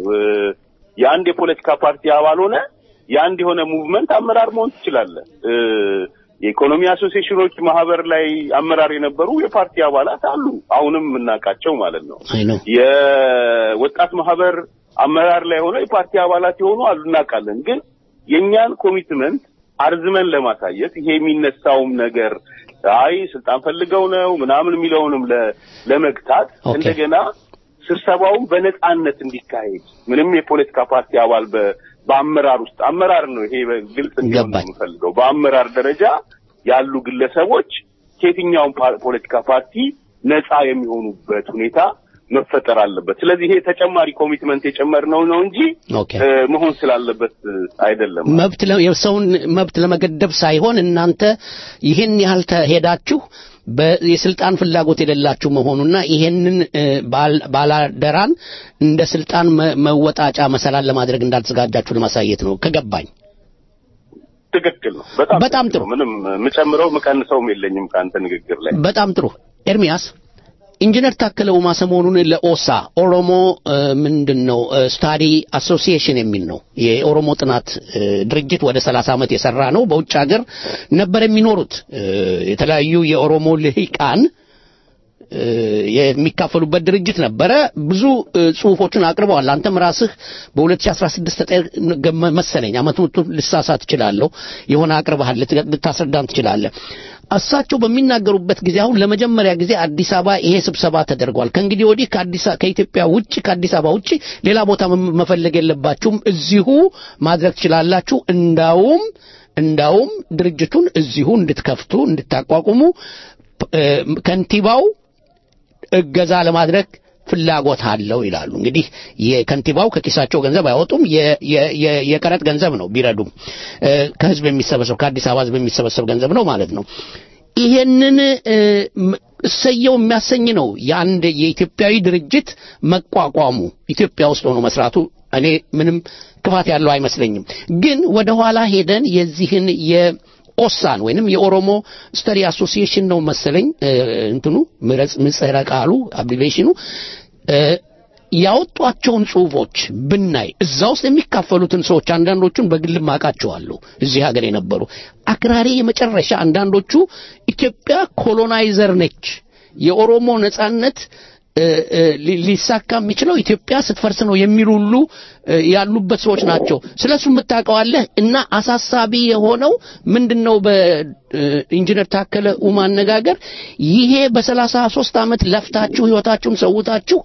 የአንድ የፖለቲካ ፓርቲ አባል ሆነ የአንድ የሆነ ሙቭመንት አመራር መሆን ትችላለህ። የኢኮኖሚ አሶሲዬሽኖች ማህበር ላይ አመራር የነበሩ የፓርቲ አባላት አሉ፣ አሁንም የምናውቃቸው ማለት ነው። አይ ነው የወጣት ማህበር አመራር ላይ ሆነው የፓርቲ አባላት የሆኑ አሉ፣ እናውቃለን። ግን የእኛን ኮሚትመንት አርዝመን ለማሳየት ይሄ የሚነሳውም ነገር አይ ስልጣን ፈልገው ነው ምናምን የሚለውንም ለ- ለመግታት ኦኬ። እንደገና ስብሰባውን በነጻነት እንዲካሄድ ምንም የፖለቲካ ፓርቲ አባል በ- በአመራር ውስጥ አመራር ነው ይሄ ግልጽ እንዲሆን ነው ገባኝ። የምፈልገው። በአመራር ደረጃ ያሉ ግለሰቦች ከየትኛውም ፓ- ፖለቲካ ፓርቲ ነጻ የሚሆኑበት ሁኔታ መፈጠር አለበት። ስለዚህ ይሄ ተጨማሪ ኮሚትመንት የጨመርነው ነው እንጂ ኦኬ እ፣ መሆን ስላለበት እ፣ አይደለም። መብት ለ- የሰውን መብት ለመገደብ ሳይሆን እናንተ ይህን ያህል ተሄዳችሁ በ- የስልጣን ፍላጎት የሌላችሁ መሆኑና ይሄንን እ፣ ባል- ባላደራን እንደ ስልጣን መ- መወጣጫ መሰላል ለማድረግ እንዳልተዘጋጃችሁ ለማሳየት ነው ከገባኝ። ትክክል ነው። በጣም በጣም ትክክል ነው። ምንም የምጨምረው የምቀንሰውም የለኝም ከአንተ ንግግር ላይ። በጣም ጥሩ ኤርሚያስ ኢንጂነር ታከለ ኡማ ሰሞኑን ለኦሳ ኦሮሞ ምንድን ነው ስታዲ አሶሲዬሽን የሚል ነው የኦሮሞ ጥናት እ፣ ድርጅት ወደ 30 ዓመት የሰራ ነው በውጭ ሀገር ነበር የሚኖሩት እ፣ የተለያዩ የኦሮሞ ልሂቃን እ፣ የሚካፈሉበት ድርጅት ነበረ። ብዙ እ፣ ጽሁፎችን አቅርበዋል። አንተም ራስህ በ2016 ተጠ- መሰለኝ አመቱን ልሳሳት እችላለሁ የሆነ አቅርበሃል፣ ልት- ልታስረዳን ትችላለህ። እሳቸው በሚናገሩበት ጊዜ አሁን ለመጀመሪያ ጊዜ አዲስ አበባ ይሄ ስብሰባ ተደርጓል። ከእንግዲህ ወዲህ ከአዲስ አ- ከኢትዮጵያ ውጭ ከአዲስ አበባ ውጭ ሌላ ቦታ መ- መፈለግ የለባችሁም፣ እዚሁ ማድረግ ትችላላችሁ። እንዳውም እንዳውም ድርጅቱን እዚሁ እንድትከፍቱ እንድታቋቁሙ እ፣ ከንቲባው እገዛ ለማድረግ ፍላጎት አለው ይላሉ። እንግዲህ የከንቲባው ከኪሳቸው ገንዘብ አያወጡም፣ የ- የ- የ- የቀረጥ ገንዘብ ነው ቢረዱም እ፣ ከህዝብ የሚሰበሰብ ከአዲስ አበባ ህዝብ የሚሰበሰብ ገንዘብ ነው ማለት ነው። ይሄንን እ፣ ም- እሰየው የሚያሰኝ ነው የአንድ የኢትዮጵያዊ ድርጅት መቋቋሙ ኢትዮጵያ ውስጥ ሆኖ መስራቱ እኔ ምንም ክፋት ያለው አይመስለኝም። ግን ወደ ኋላ ሄደን የዚህን የኦሳን ወይንም የኦሮሞ ስተዲ አሶሲዬሽን ነው መሰለኝ እ፣ እንትኑ ምረጽ ምጽረ ቃሉ አብሪቬሽኑ እ፣ ያወጧቸውን ጽሁፎች ብናይ እዛ ውስጥ የሚካፈሉትን ሰዎች አንዳንዶቹን በግልም አውቃቸዋለሁ እዚህ ሀገር የነበሩ አክራሪ የመጨረሻ አንዳንዶቹ ኢትዮጵያ ኮሎናይዘር ነች የኦሮሞ ነጻነት እ፣ እ፣ ሊ- ሊሳካ የሚችለው ኢትዮጵያ ስትፈርስ ነው የሚሉ ሁሉ እ፣ ያሉበት ሰዎች ናቸው። ስለሱ የምታውቀዋለህ እና አሳሳቢ የሆነው ምንድነው? በኢንጂነር ታከለ ኡማ አነጋገር ይሄ በሰላሳ ሶስት ዓመት ለፍታችሁ ህይወታችሁን ሰውታችሁ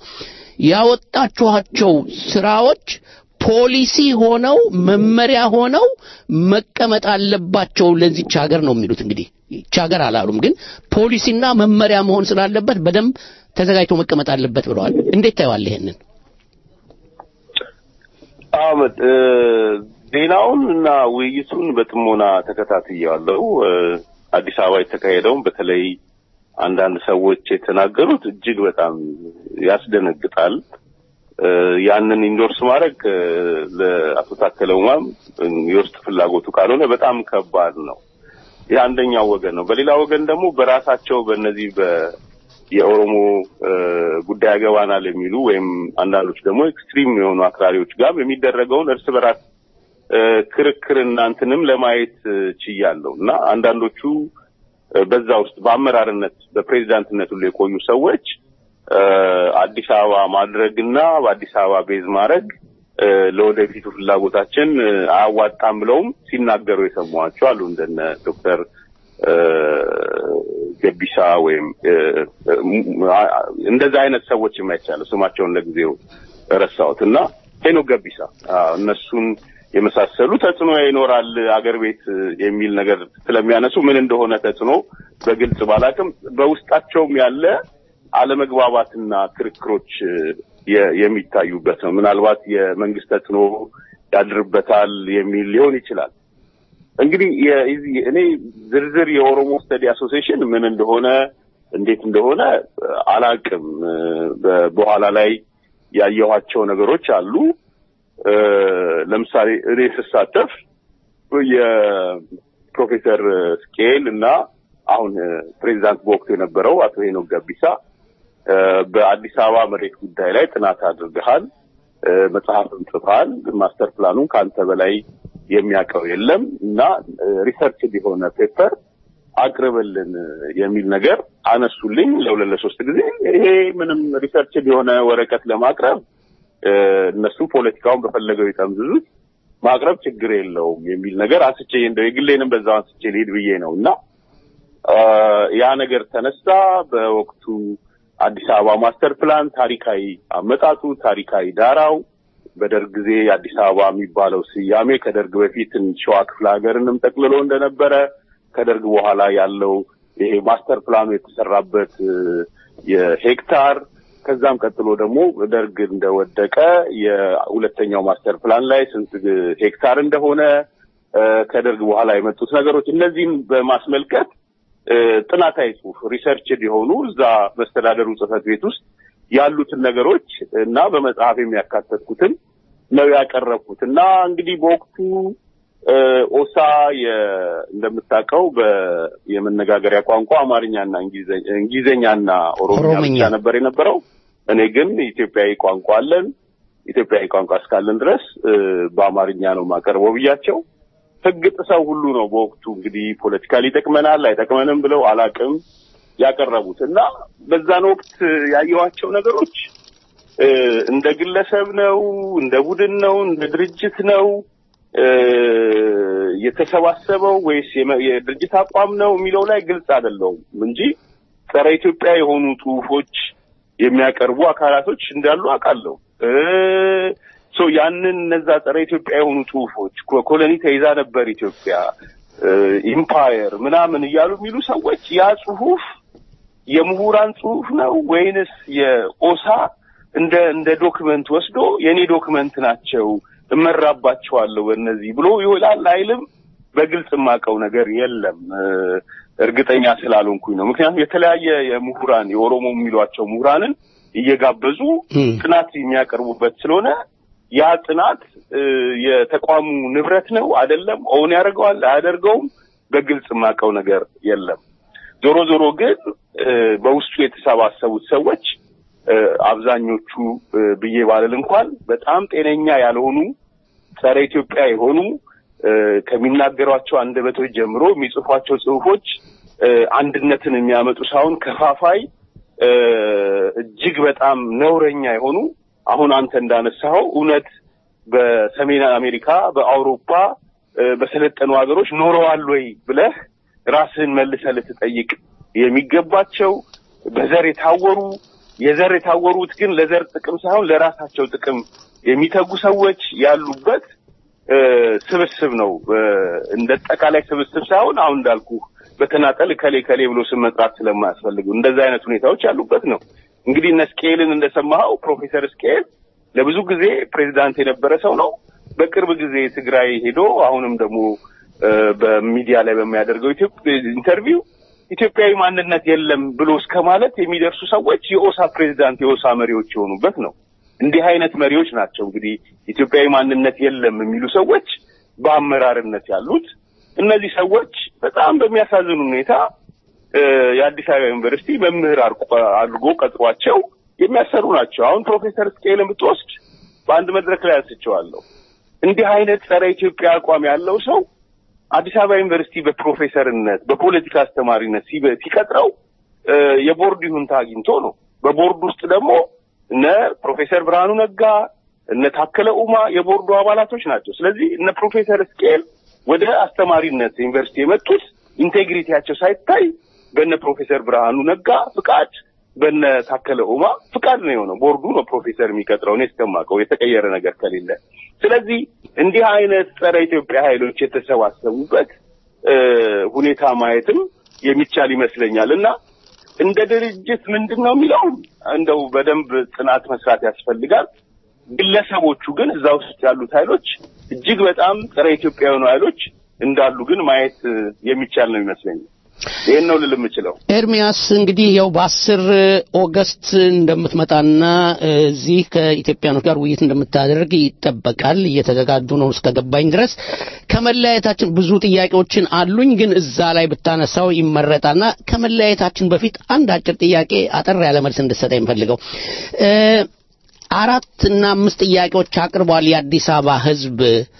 ያወጣችኋቸው ስራዎች ፖሊሲ ሆነው መመሪያ ሆነው መቀመጥ አለባቸው ለዚች ሀገር ነው የሚሉት። እንግዲህ ይች ሀገር አላሉም፣ ግን ፖሊሲና መመሪያ መሆን ስላለበት በደንብ ተዘጋጅቶ መቀመጥ አለበት ብለዋል። እንዴት ታየዋል ይሄንን? አመት እ፣ ዜናውን እና ውይይቱን በጥሞና ተከታትያለሁ። እ፣ አዲስ አበባ የተካሄደውን በተለይ አንዳንድ ሰዎች የተናገሩት እጅግ በጣም ያስደነግጣል። እ፣ ያንን ኢንዶርስ ማድረግ እ፣ ለአቶ ታከለ ኡማም እ፣ የውስጥ ፍላጎቱ ካልሆነ በጣም ከባድ ነው። የአንደኛው ወገን ነው። በሌላ ወገን ደግሞ በራሳቸው በእነዚህ በ የኦሮሞ እ፣ ጉዳይ ያገባናል የሚሉ ወይም አንዳንዶች ደግሞ ኤክስትሪም የሆኑ አክራሪዎች ጋር የሚደረገውን እርስ በራስ እ፣ ክርክርና እንትንም ለማየት እ፣ ችያለሁ እና አንዳንዶቹ እ፣ በዛ ውስጥ በአመራርነት በፕሬዚዳንትነት ሁሉ የቆዩ ሰዎች እ፣ አዲስ አበባ ማድረግና በአዲስ አበባ ቤዝ ማድረግ እ፣ ለወደፊቱ ፍላጎታችን እ፣ አያዋጣም ብለውም ሲናገሩ የሰማኋቸው አሉ እንደነ ዶክተር እ፣ ገቢሳ ወይም እ፣ እ፣ እንደዛ አይነት ሰዎች የማይቻለው ስማቸውን ለጊዜው ረሳሁት እና ሄኖክ ገቢሳ አዎ፣ እነሱን የመሳሰሉ ተጽዕኖ ይኖራል አገር ቤት እ፣ የሚል ነገር ስለሚያነሱ ምን እንደሆነ ተጽዕኖ በግልጽ ባላቅም በውስጣቸውም ያለ አለመግባባትና ክርክሮች እ፣ የ- የሚታዩበት ነው። ምናልባት የመንግስት ተጽዕኖ ያድርበታል የሚል ሊሆን ይችላል። እንግዲህ የዚህ እኔ ዝርዝር የኦሮሞ ስተዲ አሶሲዬሽን ምን እንደሆነ እንዴት እንደሆነ እ፣ አላቅም። እ፣ በ- በኋላ ላይ ያየኋቸው ነገሮች አሉ። እ፣ ለምሳሌ እኔ ስሳተፍ የፕሮፌሰር ስኬል እና አሁን እ፣ ፕሬዚዳንት በወቅቱ የነበረው አቶ ሄኖክ ገቢሳ እ፣ በአዲስ አበባ መሬት ጉዳይ ላይ ጥናት አድርገሃል፣ እ፣ መጽሐፍም ጽፈሃል። ማስተር ፕላኑን ከአንተ በላይ የሚያውቀው የለም እና ሪሰርች የሆነ ፔፐር አቅርብልን የሚል ነገር አነሱልኝ ለሁለት ለሶስት ጊዜ። ይሄ ምንም ሪሰርች የሆነ ወረቀት ለማቅረብ እ፣ እነሱ ፖለቲካውን በፈለገው ይጠምዝዙት ማቅረብ ችግር የለውም የሚል ነገር አንስቼ እንደው የግሌንም በዛው አንስቼ ልሄድ ብዬ ነው እና አ፣ ያ ነገር ተነሳ። በወቅቱ አዲስ አበባ ማስተር ፕላን ታሪካዊ አመጣጡ፣ ታሪካዊ ዳራው በደርግ ጊዜ አዲስ አበባ የሚባለው ስያሜ ከደርግ በፊት ሸዋ ክፍለ ሀገርንም ጠቅልሎ እንደነበረ ከደርግ በኋላ ያለው ይሄ ማስተር ፕላኑ የተሰራበት እ፣ የሄክታር ከዛም ቀጥሎ ደግሞ ደርግ እንደወደቀ የሁለተኛው ማስተር ፕላን ላይ ስንት ሄክታር እንደሆነ እ፣ ከደርግ በኋላ የመጡት ነገሮች እነዚህም በማስመልከት እ፣ ጥናታዊ ጽሁፍ ሪሰርች የሆኑ እዛ መስተዳደሩ ጽህፈት ቤት ውስጥ ያሉትን ነገሮች እና በመጽሐፍ የሚያካተትኩትን ነው ያቀረብኩት እና እንግዲህ በወቅቱ እ፣ ኦሳ የ- እንደምታውቀው በ- የመነጋገሪያ ቋንቋ አማርኛና እንግሊዘ- እንግሊዘኛና ኦሮምኛ ኦሮምኛ። ብቻ ነበር የነበረው። እኔ ግን ኢትዮጵያዊ ቋንቋ አለን፣ ኢትዮጵያዊ ቋንቋ እስካለን ድረስ እ፣ በአማርኛ ነው የማቀርበው ብያቸው ህግ ጥሰው ሁሉ ነው በወቅቱ እንግዲህ ፖለቲካሊ ይጠቅመናል አይጠቅመንም ብለው አላቅም ያቀረቡት እና በዛን ወቅት ያየኋቸው ነገሮች እ፣ እንደ ግለሰብ ነው፣ እንደ ቡድን ነው፣ እንደ ድርጅት ነው እ፣ የተሰባሰበው ወይስ የመ- የድርጅት አቋም ነው የሚለው ላይ ግልጽ አይደለውም እንጂ ጸረ ኢትዮጵያ የሆኑ ጽሁፎች የሚያቀርቡ አካላቶች እንዳሉ አውቃለሁ። እ፣ ሶ ያንን እነዛ ጸረ ኢትዮጵያ የሆኑ ጽሁፎች ኮ- ኮሎኒ ተይዛ ነበር ኢትዮጵያ እ፣ ኢምፓየር ምናምን እያሉ የሚሉ ሰዎች ያ ጽሁፍ የምሁራን ጽሁፍ ነው ወይንስ የኦሳ እንደ እንደ ዶክመንት ወስዶ የኔ ዶክመንት ናቸው እመራባቸዋለሁ በእነዚህ ብሎ ይሆናል አይልም። በግልጽ የማውቀው ነገር የለም እ፣ እርግጠኛ ስላልሆንኩኝ ነው። ምክንያቱም የተለያየ የምሁራን የኦሮሞ የሚሏቸው ምሁራንን እየጋበዙ እም። ጥናት የሚያቀርቡበት ስለሆነ ያ ጥናት እ፣ የተቋሙ ንብረት ነው አይደለም፣ ኦውን ያደርገዋል አያደርገውም፣ በግልጽ የማውቀው ነገር የለም። ዞሮ ዞሮ ግን እ፣ በውስጡ የተሰባሰቡት ሰዎች እ፣ አብዛኞቹ እ፣ ብዬ ባልል እንኳን በጣም ጤነኛ ያልሆኑ ጸረ ኢትዮጵያ የሆኑ እ፣ ከሚናገሯቸው አንደበቶች ጀምሮ የሚጽፏቸው ጽሁፎች እ፣ አንድነትን የሚያመጡ ሳይሆን ከፋፋይ እ፣ እጅግ በጣም ነውረኛ የሆኑ አሁን አንተ እንዳነሳኸው እውነት በሰሜን አሜሪካ በአውሮፓ እ፣ በሰለጠኑ ሀገሮች ኖረዋል ወይ ብለህ ራስህን መልሰህ ልትጠይቅ የሚገባቸው በዘር የታወሩ የዘር የታወሩት ግን ለዘር ጥቅም ሳይሆን ለራሳቸው ጥቅም የሚተጉ ሰዎች ያሉበት እ፣ ስብስብ ነው። እ፣ እንደ አጠቃላይ ስብስብ ሳይሆን አሁን እንዳልኩ በተናጠል ከሌ ከሌ ብሎ ስም መጥራት ስለማያስፈልጉ እንደዛ አይነት ሁኔታዎች ያሉበት ነው። እንግዲህ እነ ስኬልን እንደሰማኸው ፕሮፌሰር ስኬል ለብዙ ጊዜ ፕሬዚዳንት የነበረ ሰው ነው። በቅርብ ጊዜ ትግራይ ሄዶ አሁንም ደግሞ እ፣ በሚዲያ ላይ በሚያደርገው ኢትዮጵ- ኢንተርቪው ኢትዮጵያዊ ማንነት የለም ብሎ እስከ ማለት የሚደርሱ ሰዎች የኦሳ ፕሬዚዳንት የኦሳ መሪዎች የሆኑበት ነው። እንዲህ አይነት መሪዎች ናቸው እንግዲህ ኢትዮጵያዊ ማንነት የለም የሚሉ ሰዎች በአመራርነት ያሉት። እነዚህ ሰዎች በጣም በሚያሳዝን ሁኔታ እ፣ የአዲስ አበባ ዩኒቨርሲቲ መምህር አርቆ- አድርጎ ቀጥሯቸው የሚያሰሩ ናቸው። አሁን ፕሮፌሰር ስቄልን ብትወስድ በአንድ መድረክ ላይ አንስቼዋለሁ። እንዲህ አይነት ጸረ ኢትዮጵያ አቋም ያለው ሰው አዲስ አበባ ዩኒቨርሲቲ በፕሮፌሰርነት በፖለቲካ አስተማሪነት ሲበ- ሲቀጥረው እ፣ የቦርድ ይሁንታ አግኝቶ ነው። በቦርድ ውስጥ ደግሞ እነ ፕሮፌሰር ብርሃኑ ነጋ እነ ታከለ ኡማ የቦርዱ አባላቶች ናቸው። ስለዚህ እነ ፕሮፌሰር ስኬል ወደ አስተማሪነት ዩኒቨርሲቲ የመጡት ኢንቴግሪቲያቸው ሳይታይ በነ ፕሮፌሰር ብርሃኑ ነጋ ፍቃድ በነ ታከለ ኡማ ፍቃድ ነው የሆነው። ቦርዱ ነው ፕሮፌሰር የሚቀጥረው እኔ እስከማውቀው የተቀየረ ነገር ከሌለ። ስለዚህ እንዲህ አይነት ጸረ ኢትዮጵያ ኃይሎች የተሰባሰቡበት እ፣ ሁኔታ ማየትም የሚቻል ይመስለኛል እና እንደ ድርጅት ምንድን ነው የሚለው እንደው በደንብ ጥናት መስራት ያስፈልጋል። ግለሰቦቹ ግን እዛ ውስጥ ያሉት ኃይሎች እጅግ በጣም ጸረ ኢትዮጵያ የሆኑ ኃይሎች እንዳሉ ግን ማየት እ፣ የሚቻል ነው ይመስለኛል። ይህን ነው ልል የምችለው። ኤርሚያስ እንግዲህ ያው በአስር ኦገስት እንደምትመጣና እዚህ ከኢትዮጵያኖች ጋር ውይይት እንደምታደርግ ይጠበቃል። እየተዘጋጁ ነው እስከገባኝ ድረስ። ከመለያየታችን ብዙ ጥያቄዎችን አሉኝ፣ ግን እዛ ላይ ብታነሳው ይመረጣልና ከመለያየታችን በፊት አንድ አጭር ጥያቄ አጠር ያለ መልስ እንድትሰጠኝ የምፈልገው እ፣ አራት እና አምስት ጥያቄዎች አቅርቧል። የአዲስ አበባ ህዝብ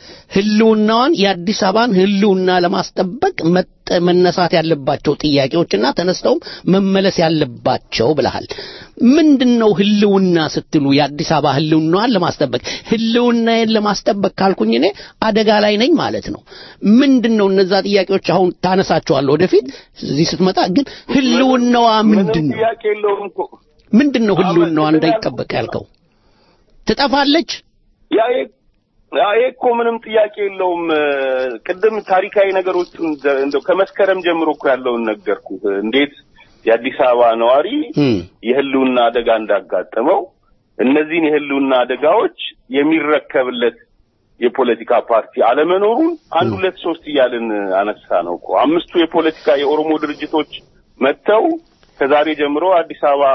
ህልውናዋን የአዲስ አበባን ህልውና ለማስጠበቅ መጠ- መነሳት ያለባቸው ጥያቄዎችና ተነስተውም መመለስ ያለባቸው ብለሃል። ምንድን ነው ህልውና ስትሉ የአዲስ አበባ ህልውናዋን ለማስጠበቅ ህልውናዬን ለማስጠበቅ ካልኩኝ እኔ አደጋ ላይ ነኝ ማለት ነው። ምንድን ነው እነዛ ጥያቄዎች አሁን ታነሳቸዋለህ ወደፊት እዚህ ስትመጣ። ግን ህልውናዋ ምንድን ምንም ነው? ጥያቄ የለውም እኮ ምንድን ነው ህልውናዋ አሁን እንዳይጠበቅ ያልከው? ትጠፋለች? ያ ይሄ- ያ ይሄ እኮ ምንም ጥያቄ የለውም። ቅድም ታሪካዊ ነገሮቹን ዘ- እንደው ከመስከረም ጀምሮ እኮ ያለውን ነገርኩ። እንዴት የአዲስ አበባ ነዋሪ እም፣ የህልውና አደጋ እንዳጋጠመው እነዚህን የህልውና አደጋዎች የሚረከብለት የፖለቲካ ፓርቲ አለመኖሩን አንድ ሁለት ሶስት እያልን አነሳ ነው እኮ አምስቱ የፖለቲካ የኦሮሞ ድርጅቶች መጥተው ከዛሬ ጀምሮ አዲስ አበባ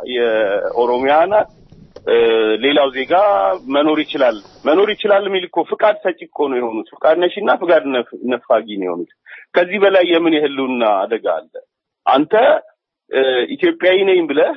የኦሮሚያ ናት እ፣ ሌላው ዜጋ መኖር ይችላል መኖር ይችላል የሚል እኮ ፍቃድ ሰጪ እኮ ነው የሆኑት። ፍቃድ ነሺና ፍቃድ ነፍ- ነፋጊ ነው የሆኑት። ከዚህ በላይ የምን የህልውና አደጋ አለ? አንተ እ፣ ኢትዮጵያዊ ነኝ ብለህ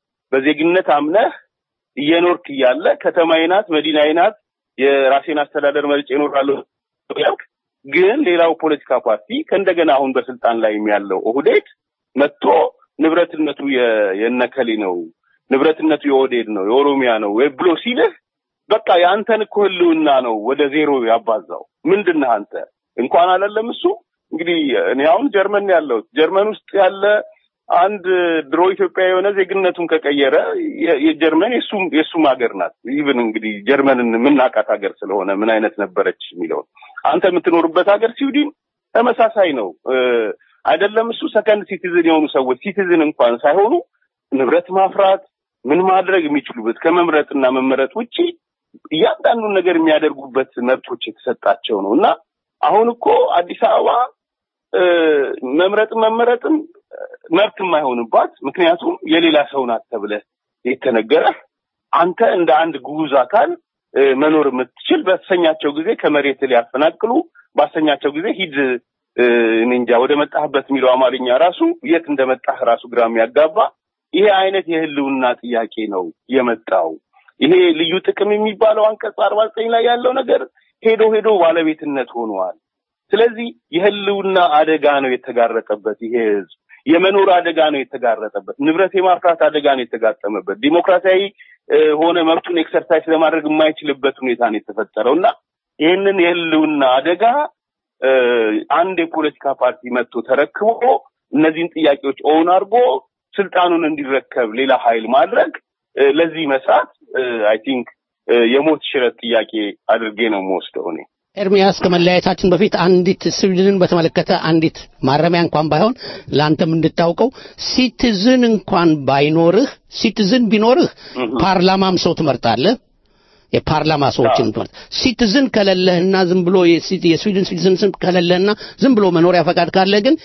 በዜግነት አምነህ እየኖርክ እያለ ከተማዬ ናት፣ መዲናዬ ናት፣ የራሴን አስተዳደር መርጬ እኖራለሁ ያልክ ግን ሌላው ፖለቲካ ፓርቲ ከእንደገና አሁን በስልጣን ላይ ያለው ኦህዴድ መጥቶ ንብረትነቱ የ- የነከሌ ነው ንብረትነቱ የኦህዴድ ነው የኦሮሚያ ነው ወይ ብሎ ሲልህ በቃ የአንተን እኮ ህልውና ነው ወደ ዜሮ ያባዛው። ምንድን ነህ አንተ? እንኳን አላለም እሱ እንግዲህ እኔ አሁን ጀርመን ያለው ጀርመን ውስጥ ያለ አንድ ድሮ ኢትዮጵያ የሆነ ዜግነቱን ከቀየረ የ- የጀርመን የሱም የሱም ሀገር ናት። ኢቭን እንግዲህ ጀርመንን የምናውቃት ሀገር ስለሆነ ምን አይነት ነበረች የሚለውን አንተ የምትኖርበት ሀገር ስዊድን ተመሳሳይ ነው እ፣ አይደለም እሱ ሰከንድ ሲቲዝን የሆኑ ሰዎች ሲቲዝን እንኳን ሳይሆኑ ንብረት ማፍራት ምን ማድረግ የሚችሉበት ከመምረጥና መመረጥ ውጪ እያንዳንዱን ነገር የሚያደርጉበት መብቶች የተሰጣቸው ነው እና አሁን እኮ አዲስ አበባ እ፣ መምረጥም መመረጥም እ፣ መብት የማይሆንባት ምክንያቱም የሌላ ሰው ናት ተብለህ የተነገረህ አንተ እንደ አንድ ግዑዝ አካል እ፣ መኖር የምትችል በተሰኛቸው ጊዜ ከመሬት ሊያፈናቅሉ ባሰኛቸው ጊዜ ሂድ እ፣ እኔ እንጃ ወደ መጣህበት የሚለው አማርኛ ራሱ የት እንደመጣህ ራሱ ግራ የሚያጋባ ይሄ አይነት የህልውና ጥያቄ ነው የመጣው። ይሄ ልዩ ጥቅም የሚባለው አንቀጽ አርባ ዘጠኝ ላይ ያለው ነገር ሄዶ ሄዶ ባለቤትነት ሆኗል። ስለዚህ የህልውና አደጋ ነው የተጋረጠበት ይሄ ህዝብ። የመኖር አደጋ ነው የተጋረጠበት። ንብረት የማፍራት አደጋ ነው የተጋጠመበት። ዲሞክራሲያዊ እ፣ ሆነ መብቱን ኤክሰርሳይዝ ለማድረግ የማይችልበት ሁኔታ ነው የተፈጠረው እና ይህንን የህልውና አደጋ እ፣ አንድ የፖለቲካ ፓርቲ መጥቶ ተረክቦ እነዚህን ጥያቄዎች ኦውን አድርጎ ስልጣኑን እንዲረከብ ሌላ ኃይል ማድረግ እ፣ ለዚህ መስራት አይ ቲንክ የሞት ሽረት ጥያቄ አድርጌ ነው የምወስደው እኔ። ኤርሚያስ ከመለያየታችን በፊት አንዲት ስዊድንን በተመለከተ አንዲት ማረሚያ እንኳን ባይሆን ለአንተም እንድታውቀው ሲቲዝን እንኳን ባይኖርህ ሲቲዝን ቢኖርህ ፓርላማም ሰው ትመርጣለህ የፓርላማ ሰዎችን ትመርጥ ሲቲዝን ከሌለህና ዝም ብሎ የሲ- የስዊድን ሲቲዝን ስም ከሌለህና ዝም ብሎ መኖሪያ ፈቃድ ካለ ግን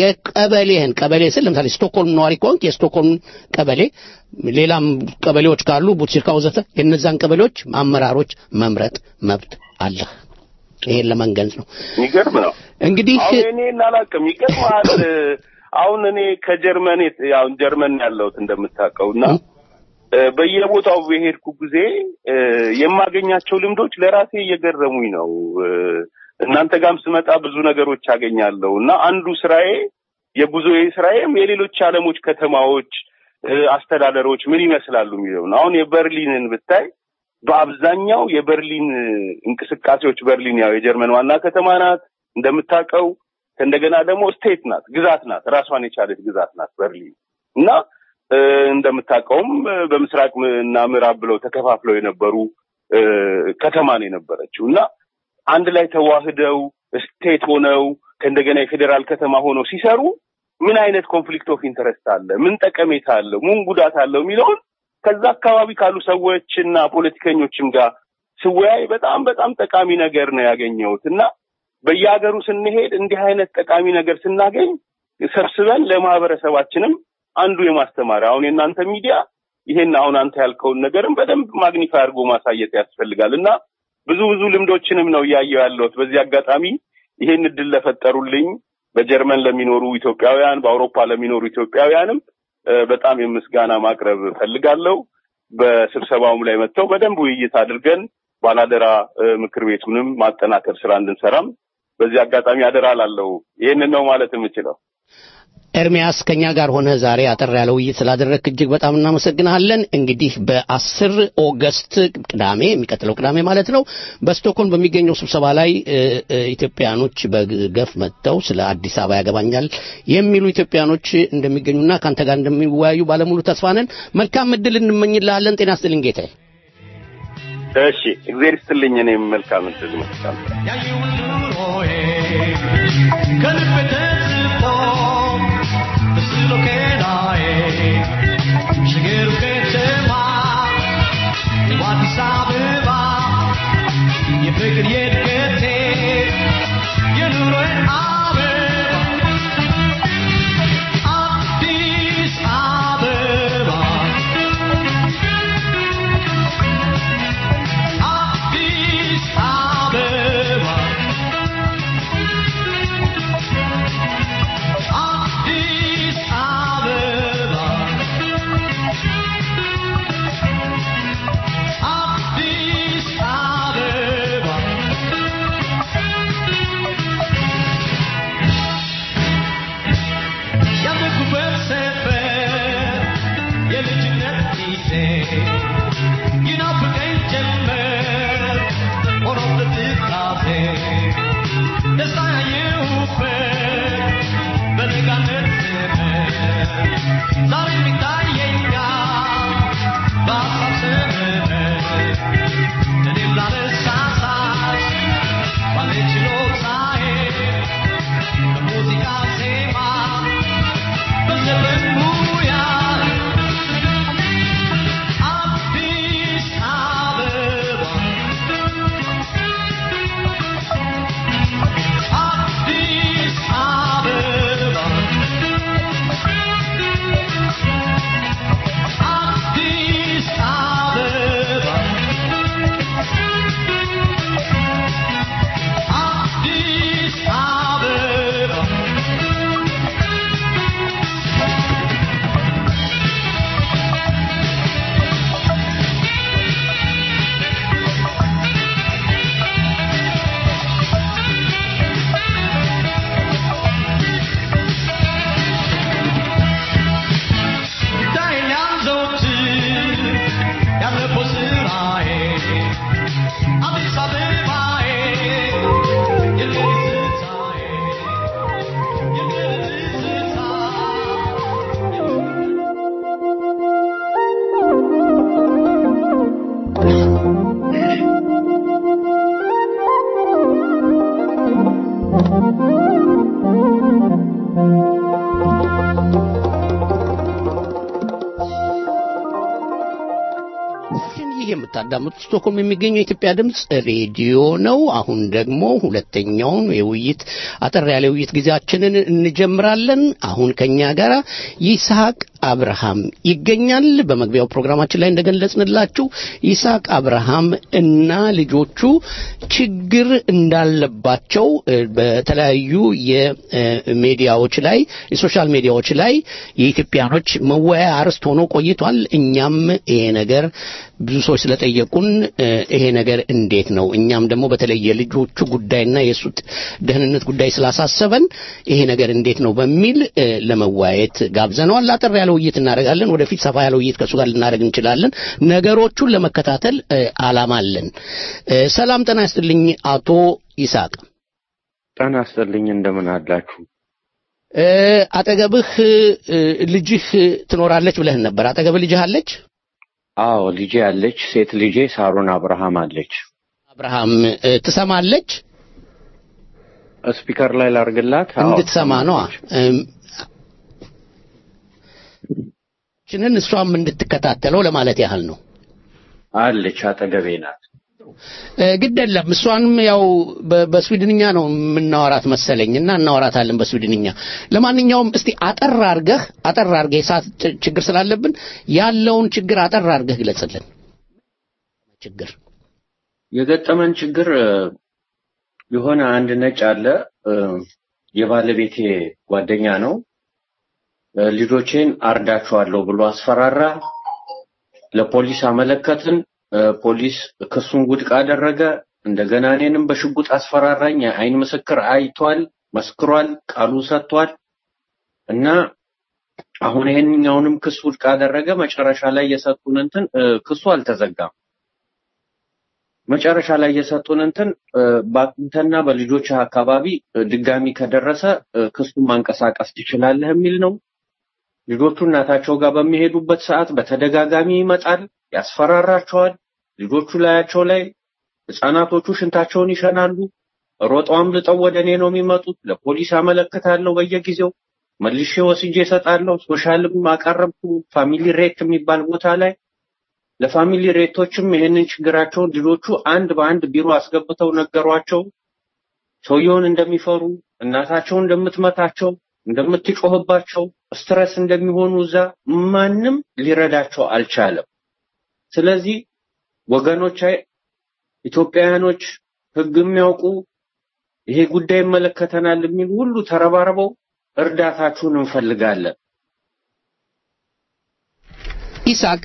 የቀበሌህን ቀበሌ ስል ለምሳሌ ስቶክሆልም ነዋሪ ከሆንክ የስቶክሆልም ቀበሌ ሌላም ቀበሌዎች ካሉ ቡትሲርካ ወዘተ የእነዛን ቀበሌዎች አመራሮች መምረጥ መብት አለህ ይሄን ለመንገዝ ነው የሚገርም ነው። እንግዲህ አሁን እኔ እናላቅም ይገርምሃል። አሁን እኔ ከጀርመን የት- ያው ጀርመን ያለሁት እንደምታውቀው እና እ፣ በየቦታው በሄድኩ ጊዜ እ፣ የማገኛቸው ልምዶች ለራሴ እየገረሙኝ ነው። እ፣ እናንተ ጋርም ስመጣ ብዙ ነገሮች አገኛለሁ እና አንዱ ስራዬ የጉዞዬ ስራዬም የሌሎች ዓለሞች ከተማዎች እ፣ አስተዳደሮች ምን ይመስላሉ የሚለው ነው። አሁን የበርሊንን ብታይ በአብዛኛው የበርሊን እንቅስቃሴዎች በርሊን ያው የጀርመን ዋና ከተማ ናት እንደምታውቀው። እንደገና ደግሞ ስቴት ናት፣ ግዛት ናት፣ ራሷን የቻለች ግዛት ናት በርሊን እና እ፣ እንደምታውቀውም እ፣ በምስራቅ ም- እና ምዕራብ ብለው ተከፋፍለው የነበሩ እ፣ ከተማ ነው የነበረችው እና አንድ ላይ ተዋህደው ስቴት ሆነው ከእንደገና የፌዴራል ከተማ ሆነው ሲሰሩ ምን አይነት ኮንፍሊክት ኦፍ ኢንተረስት አለ፣ ምን ጠቀሜታ አለው፣ ምን ጉዳት አለው የሚለውን ከዛ አካባቢ ካሉ ሰዎችና ፖለቲከኞችም ጋር ስወያይ በጣም በጣም ጠቃሚ ነገር ነው ያገኘሁት እና በየሀገሩ ስንሄድ እንዲህ አይነት ጠቃሚ ነገር ስናገኝ ሰብስበን ለማህበረሰባችንም አንዱ የማስተማሪያ አሁን የእናንተ ሚዲያ ይሄን አሁን አንተ ያልከውን ነገርም በደንብ ማግኒፋይ አድርጎ ማሳየት ያስፈልጋል እና ብዙ ብዙ ልምዶችንም ነው እያየሁ ያለሁት። በዚህ አጋጣሚ ይሄን እድል ለፈጠሩልኝ በጀርመን ለሚኖሩ ኢትዮጵያውያን፣ በአውሮፓ ለሚኖሩ ኢትዮጵያውያንም እ፣ በጣም የምስጋና ማቅረብ እፈልጋለሁ። በስብሰባውም ላይ መጥተው በደንብ ውይይት አድርገን ባላደራ እ፣ ምክር ቤቱንም ማጠናከር ስራ እንድንሰራም በዚህ አጋጣሚ አደራ ላለው ይህንን ነው ማለት የምችለው። ኤርሚያስ ከኛ ጋር ሆነ ዛሬ አጠር ያለ ውይይት ስላደረግክ እጅግ በጣም እናመሰግናለን። እንግዲህ በአስር ኦገስት ቅዳሜ የሚቀጥለው ቅዳሜ ማለት ነው በስቶክሆልም በሚገኘው ስብሰባ ላይ እ፣ እ፣ ኢትዮጵያኖች በገፍ መጥተው ስለ አዲስ አበባ ያገባኛል የሚሉ ኢትዮጵያኖች እንደሚገኙና ከአንተ ጋር እንደሚወያዩ ባለሙሉ ተስፋ ነን። መልካም እድል እንመኝልሃለን። ጤና ይስጥልኝ ጌታዬ። እሺ እግዚአብሔር ይስጥልኝ። እኔም መልካም እድል እመኛለሁ። ያየውን ኑሮዬ ከልብ ተጽፎ በስሎ ከናዬ ሽግሩ ከተማ አዲስ አበባ የፍቅር የእድገቴ የኑሮዬ አበባ አዲስ አበባ አዲስ አበባ አዲስ አበባ አዲስ አበባ ያደኩበት ሰፈር የልጅነት ጊዜ ይናፍቀኝ ጀመር ሆኖበት ትካዜ ደስታ ያየሁበት በለጋነት ዘመን ዛሬም ይታየኛል በሀሳብ ስምረት እኔም ላለሳሳት ባለ ችሎታዬ በሙዚቃ ዜማ በዘፈን ሙያ አዲስ አበባ አዲስ አበባ አዲስ አበባ አዲስ አበባ ዳይኛም ዘወትር ያለፈው ስራዬ አዲስ አበባዬ የሌሊት ትዝታዬ የሌሊት ትዝታ ይህ የምታዳምጡት ስቶክሆልም የሚገኘው የኢትዮጵያ ድምፅ ሬዲዮ ነው። አሁን ደግሞ ሁለተኛውን የውይይት አጠር ያለ ውይይት ጊዜያችንን እንጀምራለን። አሁን ከኛ ጋር ይስሐቅ አብርሃም ይገኛል። በመግቢያው ፕሮግራማችን ላይ እንደገለጽንላችሁ ይስሐቅ አብርሃም እና ልጆቹ ችግር እንዳለባቸው እ፣ በተለያዩ የሚዲያዎች ላይ የሶሻል ሚዲያዎች ላይ የኢትዮጵያኖች መወያያ አርዕስት ሆኖ ቆይቷል። እኛም ይሄ ነገር ብዙ ሰዎች ስለጠየቁን እ፣ ይሄ ነገር እንዴት ነው እኛም ደግሞ በተለይ የልጆቹ ጉዳይና የእሱ ጥ- ደህንነት ጉዳይ ስላሳሰበን ይሄ ነገር እንዴት ነው በሚል እ፣ ለመወያየት ጋብዘነዋል። አጠር ያለ ውይይት እናደርጋለን። ወደፊት ሰፋ ያለ ውይይት ከእሱ ጋር ልናደርግ እንችላለን። ነገሮቹን ለመከታተል እ፣ አላማ አለን። እ፣ ሰላም ጤና ይስጥልኝ አቶ ይስሐቅ። ጤና ይስጥልኝ እንደምን አላችሁ? እ፣ አጠገብህ እ፣ ልጅህ ትኖራለች ብለህን ነበር። አጠገብህ ልጅህ አለች? አዎ ልጄ አለች። ሴት ልጄ ሳሮን አብርሃም አለች። አብርሃም እ፣ ትሰማለች? ስፒከር ላይ ላርግላት? አዎ፣ እንድትሰማ ነዋ። እም፣ ችንን እሷም እንድትከታተለው ለማለት ያህል ነው። አለች፣ አጠገቤ ናት። እ፣ ግድ የለም እሷንም ያው በ- በስዊድንኛ ነው የምናወራት መሰለኝ እና እናወራታለን በስዊድንኛ። ለማንኛውም እስቲ አጠር አርገህ አጠር አርገህ የሰዓት ች- ችግር ስላለብን ያለውን ችግር አጠር አርገህ ግለጽልን። ችግር የገጠመን ችግር እ፣ የሆነ አንድ ነጭ አለ እ፣ የባለቤቴ ጓደኛ ነው። እ፣ ልጆቼን አርዳቸዋለሁ ብሎ አስፈራራ። ለፖሊስ አመለከትን። እ፣ ፖሊስ ክሱን ውድቅ አደረገ። እንደገና እኔንም በሽጉጥ አስፈራራኝ። የአይን ምስክር አይቷል፣ መስክሯል፣ ቃሉ ሰጥቷል እና አሁን ይሄንኛውንም ክስ ውድቅ አደረገ። መጨረሻ ላይ የሰጡን እንትን እ፣ ክሱ አልተዘጋም። መጨረሻ ላይ የሰጡን እንትን እ፣ በአንተና በልጆች አካባቢ እ፣ ድጋሚ ከደረሰ እ፣ ክሱን ማንቀሳቀስ ትችላለህ የሚል ነው። ልጆቹ እናታቸው ጋር በሚሄዱበት ሰዓት በተደጋጋሚ ይመጣል፣ ያስፈራራቸዋል። ልጆቹ ላያቸው ላይ ህፃናቶቹ ሽንታቸውን ይሸናሉ። ሮጠው አምልጠው ወደ እኔ ነው የሚመጡት። ለፖሊስ አመለክታለሁ በየጊዜው መልሼ ወስጄ እሰጣለሁ። ሶሻልም አቀረብኩ ፋሚሊ ሬት የሚባል ቦታ ላይ ለፋሚሊ ሬቶችም ይሄንን ችግራቸውን ልጆቹ አንድ በአንድ ቢሮ አስገብተው ነገሯቸው። ሰውየውን እንደሚፈሩ፣ እናታቸው እንደምትመታቸው፣ እንደምትጮህባቸው፣ ስትረስ እንደሚሆኑ እዛ ማንም ሊረዳቸው አልቻለም። ስለዚህ ወገኖች፣ ኢትዮጵያውያኖች፣ ህግ የሚያውቁ ይሄ ጉዳይ ይመለከተናል የሚሉ ሁሉ ተረባርበው እርዳታችሁን እንፈልጋለን። ኢሳቅ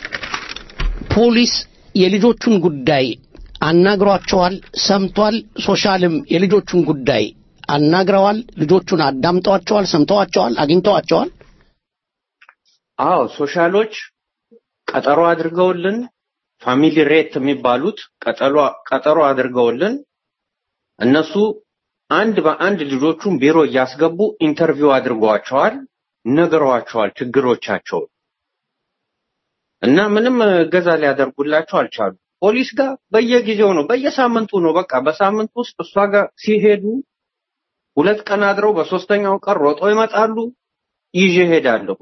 ፖሊስ የልጆቹን ጉዳይ አናግሯቸዋል፣ ሰምቷል። ሶሻልም የልጆቹን ጉዳይ አናግረዋል። ልጆቹን አዳምጠዋቸዋል፣ ሰምተዋቸዋል፣ አግኝተዋቸዋል። አዎ ሶሻሎች ቀጠሮ አድርገውልን ፋሚሊ ሬት የሚባሉት ቀጠሮ ቀጠሮ አድርገውልን እነሱ አንድ በአንድ ልጆቹን ቢሮ እያስገቡ ኢንተርቪው አድርገዋቸዋል፣ ነግረዋቸዋል ችግሮቻቸውን እና ምንም እገዛ ሊያደርጉላቸው አልቻሉ። ፖሊስ ጋር በየጊዜው ነው፣ በየሳምንቱ ነው። በቃ በሳምንት ውስጥ እሷ ጋር ሲሄዱ ሁለት ቀን አድረው በሶስተኛው ቀን ሮጦ ይመጣሉ። ይዤ ሄዳለሁ።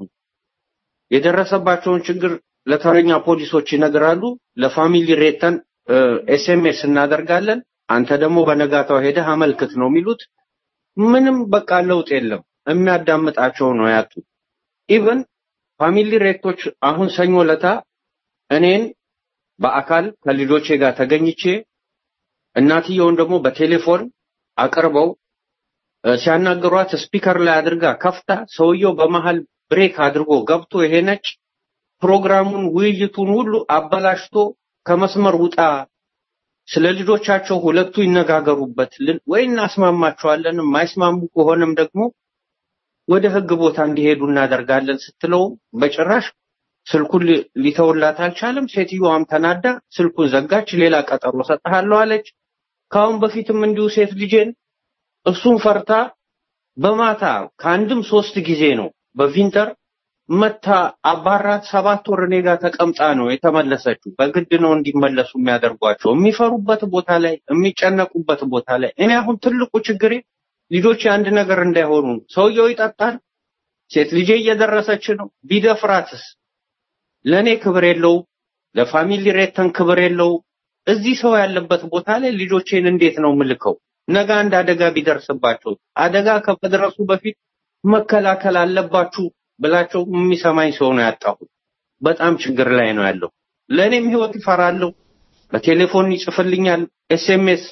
የደረሰባቸውን ችግር ለተረኛ ፖሊሶች ይነግራሉ። ለፋሚሊ ሬተን ኤስኤምኤስ እናደርጋለን። አንተ ደግሞ በነጋታው ሄደህ አመልክት ነው የሚሉት። ምንም በቃ ለውጥ የለም። የሚያዳምጣቸው ነው ያጡ። ኢቭን ፋሚሊ ሬቶች አሁን ሰኞ ለታ እኔን በአካል ከልጆቼ ጋር ተገኝቼ እናትየውን ደግሞ በቴሌፎን አቅርበው እ፣ ሲያናግሯት ስፒከር ላይ አድርጋ ከፍታ ሰውየው በመሃል ብሬክ አድርጎ ገብቶ ይሄ ነጭ ፕሮግራሙን ውይይቱን ሁሉ አበላሽቶ ከመስመር ውጣ፣ ስለ ልጆቻቸው ሁለቱ ይነጋገሩበት ልን- ወይ እናስማማቸዋለን፣ የማይስማሙ ከሆነም ደግሞ ወደ ህግ ቦታ እንዲሄዱ እናደርጋለን ስትለው በጭራሽ ስልኩን ሊ- ሊተውላት አልቻለም። ሴትዮዋም ተናዳ ስልኩን ዘጋች። ሌላ ቀጠሮ ሰጥሃለሁ አለች። ከአሁን በፊትም እንዲሁ ሴት ልጄን እሱን ፈርታ በማታ ከአንድም ሶስት ጊዜ ነው በቪንተር መታ አባራት ሰባት ወር እኔ ጋር ተቀምጣ ነው የተመለሰችው። በግድ ነው እንዲመለሱ የሚያደርጓቸው የሚፈሩበት ቦታ ላይ የሚጨነቁበት ቦታ ላይ። እኔ አሁን ትልቁ ችግሬ ልጆች አንድ ነገር እንዳይሆኑ ነው። ሰውየው ይጠጣል፣ ሴት ልጄ እየደረሰች ነው። ቢደፍራትስ ለእኔ ክብር የለውም፣ ለፋሚሊ ሬተን ክብር የለውም። እዚህ ሰው ያለበት ቦታ ላይ ልጆቼን እንዴት ነው ምልከው? ነገ አንድ አደጋ ቢደርስባቸው አደጋ ከመድረሱ በፊት መከላከል አለባችሁ ብላቸው የሚሰማኝ ሰው ነው ያጣሁት። በጣም ችግር ላይ ነው ያለው። ለእኔም ህይወት ይፈራለሁ። በቴሌፎን ይጽፍልኛል፣ ኤስኤምኤስ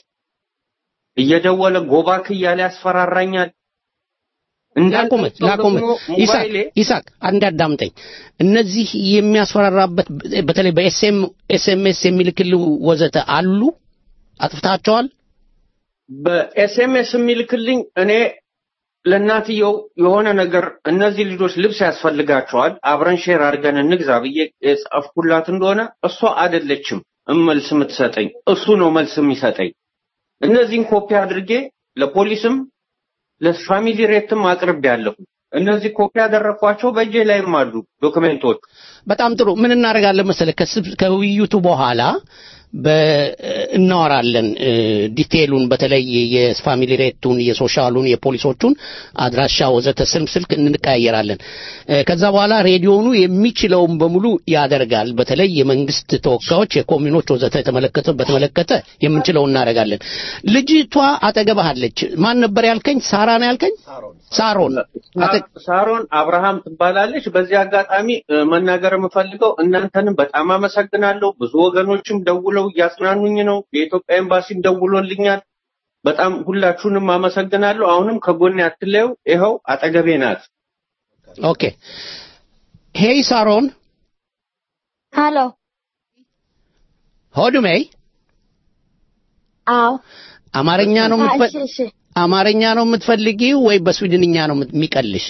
እየደወለ ጎባክ እያለ ያስፈራራኛል። ላቁመት ላቁመት ይሳቅ ይሳቅ አንድ አዳምጠኝ። እነዚህ የሚያስፈራራበት በተለይ በኤስኤም ኤስኤምኤስ የሚልክል ወዘተ አሉ አጥፍታቸዋል። በኤስኤምኤስ የሚልክልኝ እኔ ለእናትየው የሆነ ነገር እነዚህ ልጆች ልብስ ያስፈልጋቸዋል አብረን ሼር አድርገን እንግዛ ብዬ የጻፍኩላት እንደሆነ እሷ አይደለችም መልስ የምትሰጠኝ፣ እሱ ነው መልስ የሚሰጠኝ። እነዚህን ኮፒ አድርጌ ለፖሊስም ለፋሚሊ ሬትም አቅርቤያለሁ። እነዚህ ኮፒ ያደረኳቸው በእጄ ላይም አሉ ዶክሜንቶች። በጣም ጥሩ። ምን እናደርጋለን መሰለህ ከስብ- ከውይይቱ በኋላ በ- እናወራለን እ፣ ዲቴሉን በተለይ የፋሚሊ ሬቱን፣ የሶሻሉን፣ የፖሊሶቹን አድራሻ ወዘተ ስልክ ስልክ እንቀያየራለን። እ፣ ከዛ በኋላ ሬዲዮኑ የሚችለውን በሙሉ ያደርጋል። በተለይ የመንግስት ተወካዮች፣ የኮሚኖች ወዘተ የተመለከተ በተመለከተ የምንችለውን እናደርጋለን። ልጅቷ አጠገብህ አለች። ማን ነበር ያልከኝ? ሳራ ነው ያልከኝ? ሳሮን አጠ- ሳሮን አብርሃም ትባላለች። በዚህ አጋጣሚ እ፣ መናገር የምፈልገው እናንተንም በጣም አመሰግናለሁ። ብዙ ወገኖችም ደውለው እያጽናኑኝ ነው። የኢትዮጵያ ኤምባሲም ደውሎልኛል። በጣም ሁላችሁንም አመሰግናለሁ። አሁንም ከጎኔ አትለዩ። ይኸው አጠገቤ ናት። ኦኬ ሄይ ሳሮን Hallå? Hör du mig? አዎ አማርኛ ነው እሺ የምትፈ- እሺ አማርኛ ነው የምትፈልጊው ወይ በስዊድንኛ ነው የምት- የሚቀልሽ?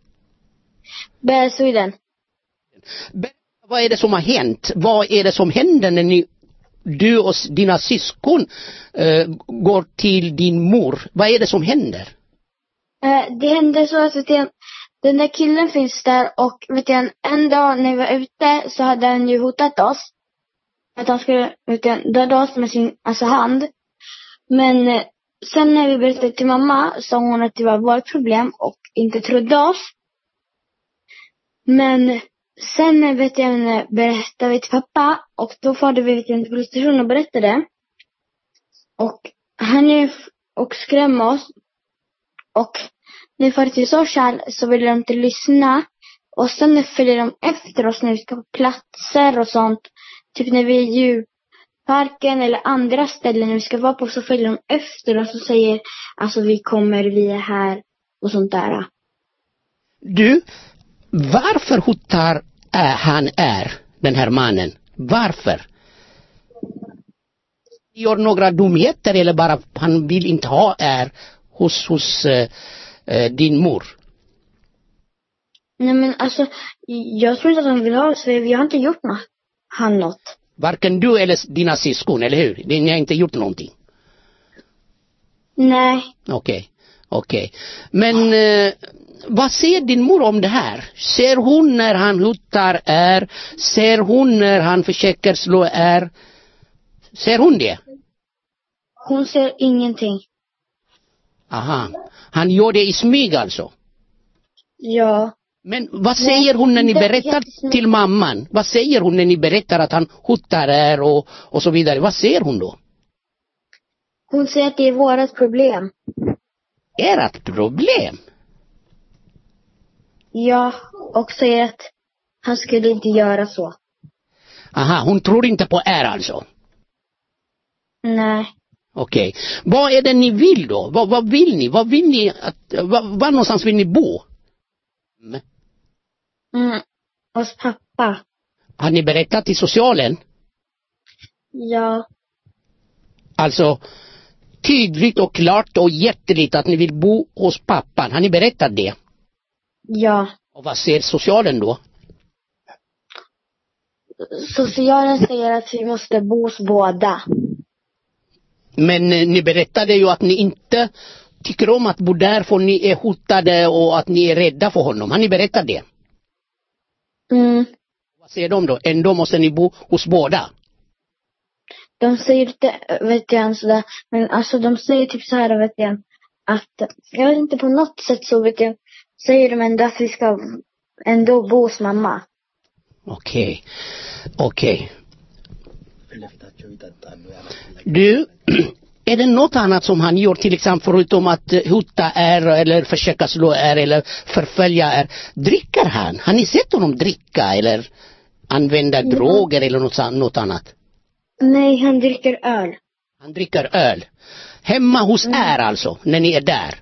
በስዊድን Berätta, Vad är det som har hänt? Vad är det som händer när ni, du och s- dina syskon eh, går till din mor? Vad är det som händer? Eh, det hände så att vet du, den där killen finns där och vet du, en dag när vi var ute så hade han ju hotat oss. Att han skulle vet du, döda oss med sin alltså, hand. Men eh, sen när vi berättade till mamma sa hon att det var vårt problem och inte trodde oss. Men sen vet jag, berättade vi till pappa och då farde vi till en polisstation och berättade. Och han är f- och skrämde oss. Och när vi far till social så vill de inte lyssna. Och sen följer de efter oss när vi ska på platser och sånt. Typ när vi är i djurparken eller andra ställen när vi ska vara på så följer de efter oss och säger alltså vi kommer, vi är här och sånt där. Du, varför hotar äh, han är, den här mannen? Varför? Gör några dumheter eller bara han vill inte ha är hos, hos eh, eh, din mor? Nej men alltså, jag tror inte att de vill ha oss för vi har inte gjort något. Han något. Varken du eller dina syskon, eller hur? Ni har inte gjort någonting. Nej. Okej, okej. Men eh, vad säger din mor om det här? Ser hon när han hotar är? Ser hon när han försöker slå är? Ser hon det? Hon ser ingenting. Aha. Han gör det i smyg alltså? Ja. Men vad säger hon när ni det är berättar jättesnyggt. till mamman? Vad säger hon när ni berättar att han hotar er och, och så vidare? Vad säger hon då? Hon säger att det är vårat problem. Ert problem? Ja, och säger att han skulle inte göra så. Aha, hon tror inte på er alltså? Nej. Okej. Vad är det ni vill då? Vad, vad vill ni? Vad vill ni att, var, var någonstans vill ni bo? Mm. Mm. Hos pappa. Har ni berättat till socialen? Ja. Alltså tydligt och klart och jätteligt att ni vill bo hos pappan. Har ni berättat det? Ja. Och vad säger socialen då? Socialen säger att vi måste bo hos båda. Men eh, ni berättade ju att ni inte tycker om att bo där för ni är hotade och att ni är rädda för honom. Har ni berättat det? Mm. Vad säger de då? Ändå måste ni bo hos båda? De säger inte, vet jag, sådär, men alltså de säger typ så här, vet jag, att, jag vet inte, på något sätt så vet jag, säger de ändå att vi ska ändå bo hos mamma. Okej. Okej. Du, är det något annat som han gör till exempel förutom att eh, hota er eller försöka slå er eller förfölja er? Dricker han? Har ni sett honom dricka eller använda droger eller något, an- något annat? Nej, han dricker öl. Han dricker öl. Hemma hos er alltså, när ni är där?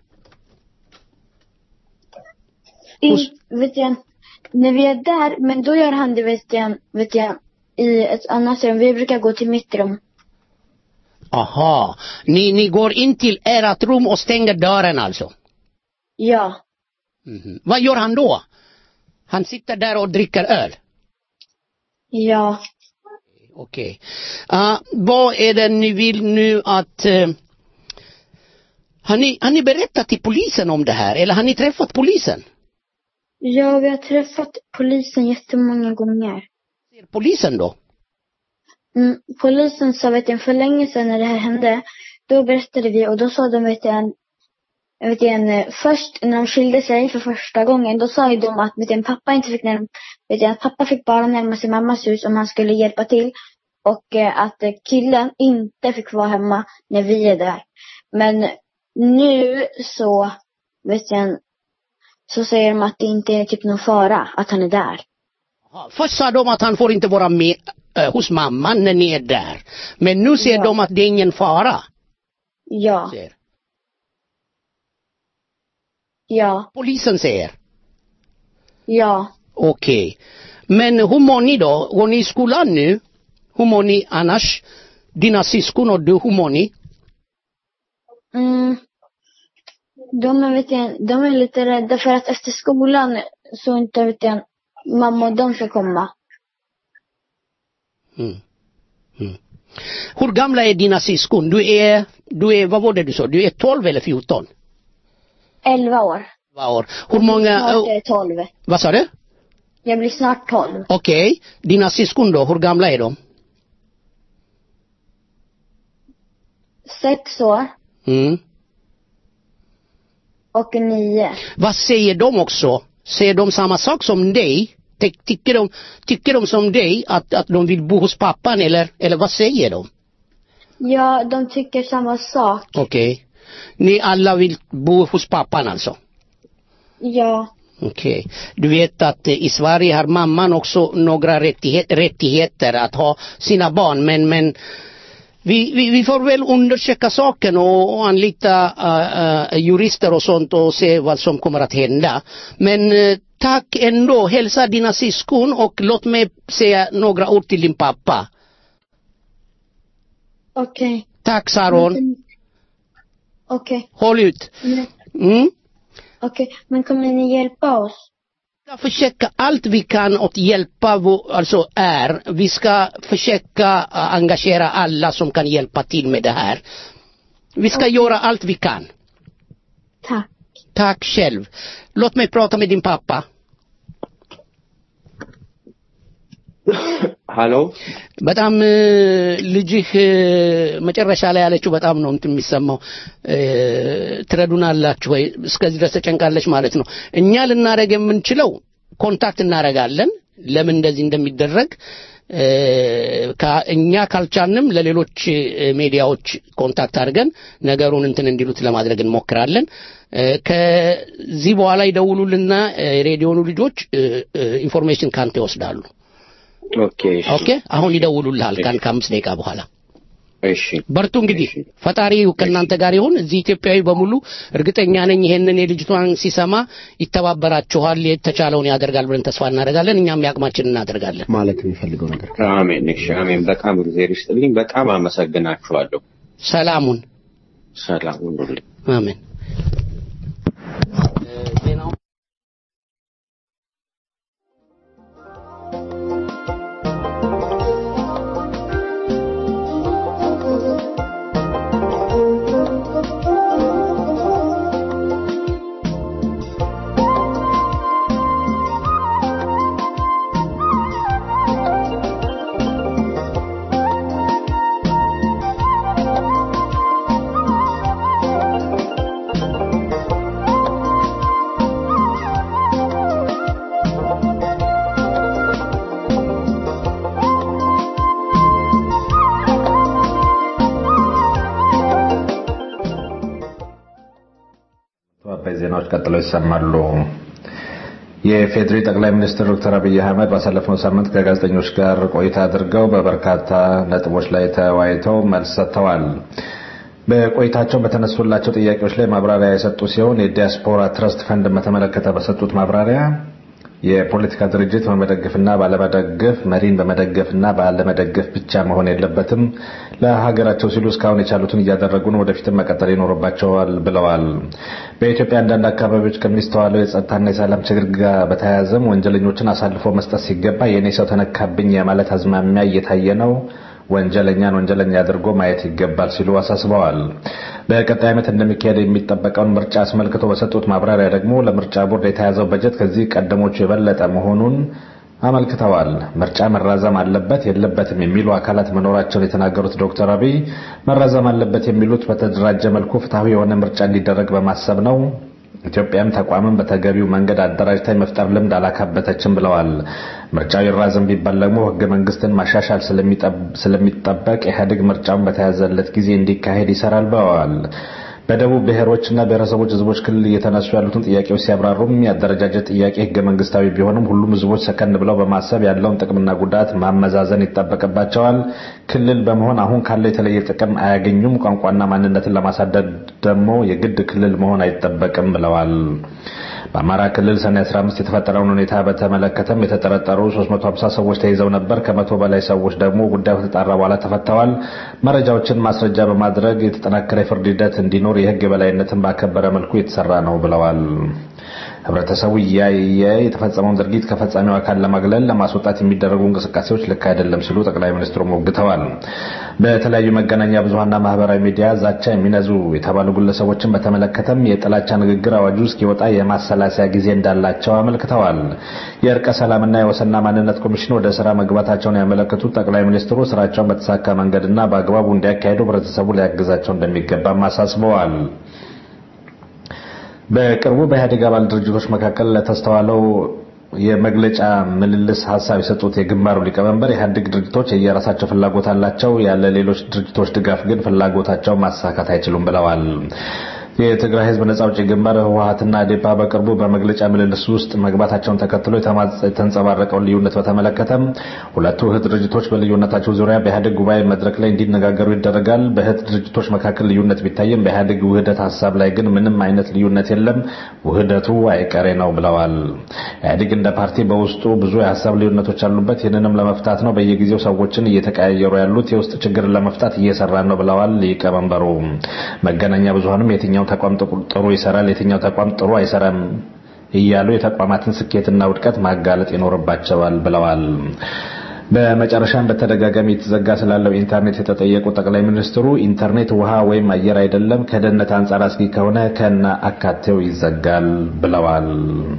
I, Hos- vet jag, när vi är där, men då gör han det, vet jag, vet jag, i ett annat rum. Vi brukar gå till mitt rum. Aha. Ni, ni går in till ert rum och stänger dörren alltså? Ja. Mhm. Vad gör han då? Han sitter där och dricker öl? Ja. Okej. Ah, vad är det ni vill nu att... eh, har, ni, har ni berättat till polisen om det här eller har ni träffat polisen? Ja, vi har träffat polisen jättemånga gånger. Ser polisen då? Mm, polisen sa, vet jag, för länge sedan när det här hände, då berättade vi och då sa de, vet jag, en, vet jag, en, eh, först när de skilde sig för första gången, då sa ju de att, vet jag, pappa inte fick närma, vet jag, att pappa fick bara närma sig mammas hus om han skulle hjälpa till. Och eh, att eh, killen inte fick vara hemma när vi är där. Men nu så, vet jag, så säger de att det inte är typ någon fara att han är där. Aha. Först sa de att han får inte vara med eh, hos mamman när ni är där. Men nu säger Ja. de att det är ingen fara. Ja, Säger. ja, Polisen säger. ja. Okej. Men hur mår ni då? Går ni i skolan nu? Hur mår ni annars? Dina syskon och du, hur mår ni? Mm. De, är, vet jag, de är lite rädda för att efter skolan så inte vet jag, mamma och de ska komma. Mm. Mm. Hur gamla är dina syskon? Du är, du är, vad var det du sa? Du är 12 eller 14? 11 år. Vad år? Hur många, Snart är jag 12. vad sa du? Jag blir snart 12. Okej, dina syskon då, hur gamla är de? Sex år Mm. och nio. Vad säger de också? Säger de samma sak som dig? Ty- Tycker de, tycker de som dig att, att de vill bo hos pappan eller, eller vad säger de? Ja, de tycker samma sak. Okej. Ni alla vill bo hos pappan alltså? Ja. Okej. Du vet att eh, i Sverige har mamman också några rättighet, rättigheter att ha sina barn men, men vi, vi, vi får väl undersöka saken och, och anlita uh, uh, jurister och sånt och se vad som kommer att hända. Men uh, tack ändå, hälsa dina syskon och låt mig säga några ord till din pappa. Okej. Tack Saron, Okej. håll ut. Men- Mm. Okej, men kommer ni hjälpa oss? ska försöka allt vi kan att hjälpa vår, alltså är. Vi ska försöka uh, engagera alla som kan hjälpa till med det här. Vi ska göra allt vi kan. Tack. Tack själv. Låt mig prata med din pappa. ሃሎ በጣም እ፣ ልጅህ እ፣ መጨረሻ ላይ ያለችው በጣም ነው እንትን የሚሰማው እ፣ ትረዱናላችሁ ወይ እስከዚህ ድረስ ተጨንቃለች ማለት ነው እኛ ልናደረግ የምንችለው ኮንታክት እናደረጋለን ለምን እንደዚህ እንደሚደረግ እ፣ ካ- እኛ ካልቻልንም ለሌሎች እ፣ ሚዲያዎች ኮንታክት አድርገን ነገሩን እንትን እንዲሉት ለማድረግ እንሞክራለን እ፣ ከዚህ በኋላ ይደውሉልና እ፣ የሬዲዮኑ ልጆች እ፣ እ፣ ኢንፎርሜሽን ካንተ ይወስዳሉ ኦኬ እሺ ኦኬ አሁን ይደውሉልሃል ካን ከአምስት ደቂቃ በኋላ እሺ በርቱ እንግዲህ ፈጣሪ ከእናንተ ጋር ይሁን እዚህ ኢትዮጵያዊ በሙሉ እርግጠኛ ነኝ ይሄንን የልጅቷን ሲሰማ ይተባበራችኋል የተቻለውን ያደርጋል ብለን ተስፋ እናደርጋለን እኛም የአቅማችን እናደርጋለን ማለት የሚፈልገው ነገር አሜን እሺ አሜን በጣም እግዚአብሔር ይስጥልኝ በጣም አመሰግናችኋለሁ ሰላሙን ሰላም ሁኑልኝ አሜን አበይ ዜናዎች ቀጥለው ይሰማሉ። የፌዴሪ ጠቅላይ ሚኒስትር ዶክተር አብይ አህመድ ባሳለፍነው ሳምንት ከጋዜጠኞች ጋር ቆይታ አድርገው በበርካታ ነጥቦች ላይ ተወያይተው መልስ ሰጥተዋል። በቆይታቸው በተነሱላቸው ጥያቄዎች ላይ ማብራሪያ የሰጡ ሲሆን የዲያስፖራ ትረስት ፈንድ በተመለከተ በሰጡት ማብራሪያ የፖለቲካ ድርጅት በመደገፍና ባለመደገፍ መሪን በመደገፍና ባለመደገፍ ብቻ መሆን የለበትም። ለሀገራቸው ሲሉ እስካሁን የቻሉትን እያደረጉ ነው፣ ወደፊትም መቀጠል ይኖርባቸዋል ብለዋል። በኢትዮጵያ አንዳንድ አካባቢዎች ከሚስተዋለው የጸጥታና የሰላም ችግር ጋር በተያያዘም ወንጀለኞችን አሳልፎ መስጠት ሲገባ የእኔ ሰው ተነካብኝ የማለት አዝማሚያ እየታየ ነው። ወንጀለኛን ወንጀለኛ አድርጎ ማየት ይገባል ሲሉ አሳስበዋል። በቀጣይ ዓመት እንደሚካሄድ የሚጠበቀውን ምርጫ አስመልክቶ በሰጡት ማብራሪያ ደግሞ ለምርጫ ቦርድ የተያዘው በጀት ከዚህ ቀደሞቹ የበለጠ መሆኑን አመልክተዋል። ምርጫ መራዘም አለበት የለበትም የሚሉ አካላት መኖራቸውን የተናገሩት ዶክተር አብይ መራዘም አለበት የሚሉት በተደራጀ መልኩ ፍትሐዊ የሆነ ምርጫ እንዲደረግ በማሰብ ነው። ኢትዮጵያም ተቋምን በተገቢው መንገድ አደራጅታ የመፍጠር ልምድ አላካበተችም ብለዋል። ምርጫው ይራዘም ቢባል ደግሞ ሕገ መንግስትን ማሻሻል ስለሚጠበቅ ኢህአዴግ ምርጫውን በተያዘለት ጊዜ እንዲካሄድ ይሰራል ብለዋል። በደቡብ ብሔሮችና ብሔረሰቦች ህዝቦች ክልል እየተነሱ ያሉትን ጥያቄዎች ሲያብራሩም የአደረጃጀት ጥያቄ ህገ መንግስታዊ ቢሆንም ሁሉም ህዝቦች ሰከን ብለው በማሰብ ያለውን ጥቅምና ጉዳት ማመዛዘን ይጠበቅባቸዋል። ክልል በመሆን አሁን ካለው የተለየ ጥቅም አያገኙም። ቋንቋና ማንነትን ለማሳደግ ደግሞ የግድ ክልል መሆን አይጠበቅም ብለዋል። በአማራ ክልል ሰኔ 15 የተፈጠረውን ሁኔታ በተመለከተም የተጠረጠሩ 350 ሰዎች ተይዘው ነበር። ከመቶ በላይ ሰዎች ደግሞ ጉዳዩ ከተጣራ በኋላ ተፈተዋል። መረጃዎችን ማስረጃ በማድረግ የተጠናከረ የፍርድ ሂደት እንዲኖር የህግ የበላይነትን ባከበረ መልኩ የተሰራ ነው ብለዋል። ህብረተሰቡ እያየ የተፈጸመውን ድርጊት ከፈጻሚው አካል ለማግለል ለማስወጣት የሚደረጉ እንቅስቃሴዎች ልክ አይደለም ሲሉ ጠቅላይ ሚኒስትሩ ሞግተዋል። በተለያዩ መገናኛ ብዙሀንና ማህበራዊ ሚዲያ ዛቻ የሚነዙ የተባሉ ግለሰቦችን በተመለከተም የጥላቻ ንግግር አዋጁ እስኪወጣ የማሰላሰያ ጊዜ እንዳላቸው አመልክተዋል። የእርቀ ሰላምና የወሰንና ማንነት ኮሚሽን ወደ ስራ መግባታቸውን ያመለከቱት ጠቅላይ ሚኒስትሩ ስራቸውን በተሳካ መንገድና በአግባቡ እንዲያካሄዱ ህብረተሰቡ ሊያግዛቸው እንደሚገባም አሳስበዋል። በቅርቡ በኢህአዴግ አባል ድርጅቶች መካከል ለተስተዋለው የመግለጫ ምልልስ ሀሳብ የሰጡት የግንባሩ ሊቀመንበር ኢህአዴግ ድርጅቶች የየራሳቸው ፍላጎት አላቸው፣ ያለ ሌሎች ድርጅቶች ድጋፍ ግን ፍላጎታቸውን ማሳካት አይችሉም ብለዋል። የትግራይ ህዝብ ነጻ አውጪ ግንባር ህወሀትና አዴፓ በቅርቡ በመግለጫ ምልልስ ውስጥ መግባታቸውን ተከትሎ የተንጸባረቀውን ልዩነት በተመለከተም ሁለቱ እህት ድርጅቶች በልዩነታቸው ዙሪያ በኢህአዴግ ጉባኤ መድረክ ላይ እንዲነጋገሩ ይደረጋል። በእህት ድርጅቶች መካከል ልዩነት ቢታይም በኢህአዴግ ውህደት ሀሳብ ላይ ግን ምንም አይነት ልዩነት የለም፣ ውህደቱ አይቀሬ ነው ብለዋል። ኢህአዴግ እንደ ፓርቲ በውስጡ ብዙ የሀሳብ ልዩነቶች አሉበት። ይህንንም ለመፍታት ነው በየጊዜው ሰዎችን እየተቀያየሩ ያሉት። የውስጥ ችግርን ለመፍታት እየሰራን ነው ብለዋል ሊቀመንበሩ። መገናኛ ብዙሀንም የትኛው ተቋም ጥሩ ይሰራል፣ የትኛው ተቋም ጥሩ አይሰራም እያሉ የተቋማትን ስኬትና ውድቀት ማጋለጥ ይኖርባቸዋል ብለዋል። በመጨረሻም በተደጋጋሚ የተዘጋ ስላለው ኢንተርኔት የተጠየቁ ጠቅላይ ሚኒስትሩ ኢንተርኔት ውሃ ወይም አየር አይደለም፣ ከደህንነት አንጻር አስጊ ከሆነ ከነ አካቴው ይዘጋል ብለዋል።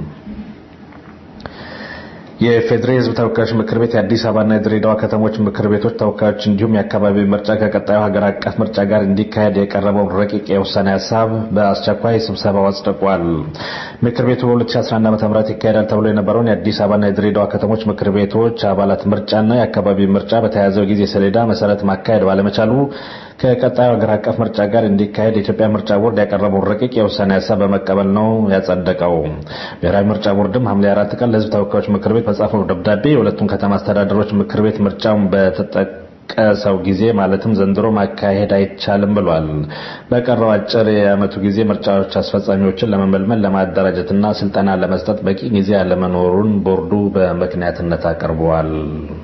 የፌዴሬ ህዝብ ተወካዮች ምክር ቤት የአዲስ አበባና የድሬዳዋ ከተሞች ምክር ቤቶች ተወካዮች እንዲሁም የአካባቢ ምርጫ ከቀጣዩ ሀገር አቀፍ ምርጫ ጋር እንዲካሄድ የቀረበውን ረቂቅ የውሳኔ ሀሳብ በአስቸኳይ ስብሰባው አጽድቋል። ምክር ቤቱ በ2011 ዓ ም ይካሄዳል ተብሎ የነበረውን የአዲስ አበባና የድሬዳዋ ከተሞች ምክር ቤቶች አባላት ምርጫና የአካባቢ ምርጫ በተያያዘው ጊዜ ሰሌዳ መሰረት ማካሄድ ባለመቻሉ ከቀጣዩ ሀገር አቀፍ ምርጫ ጋር እንዲካሄድ የኢትዮጵያ ምርጫ ቦርድ ያቀረበውን ረቂቅ የውሳኔ ሀሳብ በመቀበል ነው ያጸደቀው። ብሔራዊ ምርጫ ቦርድም ሐምሌ አራት ቀን ለህዝብ ተወካዮች ምክር ቤት በጻፈው ደብዳቤ የሁለቱም ከተማ አስተዳደሮች ምክር ቤት ምርጫውን በተጠቀሰው ጊዜ ማለትም ዘንድሮ ማካሄድ አይቻልም ብሏል። በቀረው አጭር የዓመቱ ጊዜ ምርጫዎች አስፈጻሚዎችን ለመመልመል ለማደራጀትና ስልጠና ለመስጠት በቂ ጊዜ ያለመኖሩን ቦርዱ በምክንያትነት አቅርበዋል።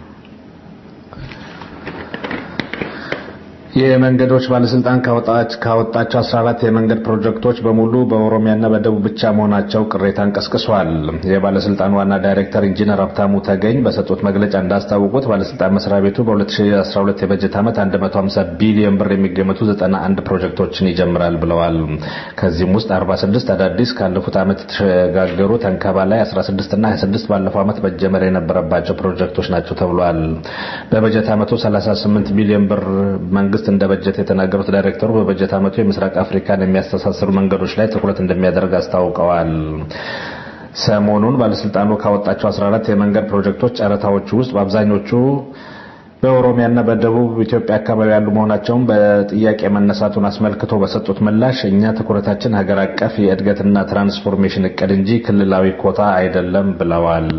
የመንገዶች ባለስልጣን ካወጣቸው 14 የመንገድ ፕሮጀክቶች በሙሉ በኦሮሚያና በደቡብ ብቻ መሆናቸው ቅሬታን ቀስቅሷል። የባለስልጣኑ ዋና ዳይሬክተር ኢንጂነር ሀብታሙ ተገኝ በሰጡት መግለጫ እንዳስታወቁት ባለስልጣን መስሪያ ቤቱ በ2012 የበጀት ዓመት 150 ቢሊዮን ብር የሚገመቱ 91 ፕሮጀክቶችን ይጀምራል ብለዋል። ከዚህም ውስጥ 46 አዳዲስ ካለፉት ዓመት የተሸጋገሩ ተንከባ ላይ 16 እና 26 ባለፈው ዓመት መጀመር የነበረባቸው ፕሮጀክቶች ናቸው ተብሏል። በበጀት ዓመቱ 38 ቢሊዮን ብር መንግስት እንደ በጀት የተናገሩት ዳይሬክተሩ በበጀት ዓመቱ የምስራቅ አፍሪካን የሚያስተሳስሩ መንገዶች ላይ ትኩረት እንደሚያደርግ አስታውቀዋል። ሰሞኑን ባለስልጣኑ ካወጣቸው 14 የመንገድ ፕሮጀክቶች ጨረታዎቹ ውስጥ በአብዛኞቹ በኦሮሚያና በደቡብ ኢትዮጵያ አካባቢ ያሉ መሆናቸውን በጥያቄ መነሳቱን አስመልክቶ በሰጡት ምላሽ እኛ ትኩረታችን ሀገር አቀፍ የእድገትና ትራንስፎርሜሽን እቅድ እንጂ ክልላዊ ኮታ አይደለም ብለዋል።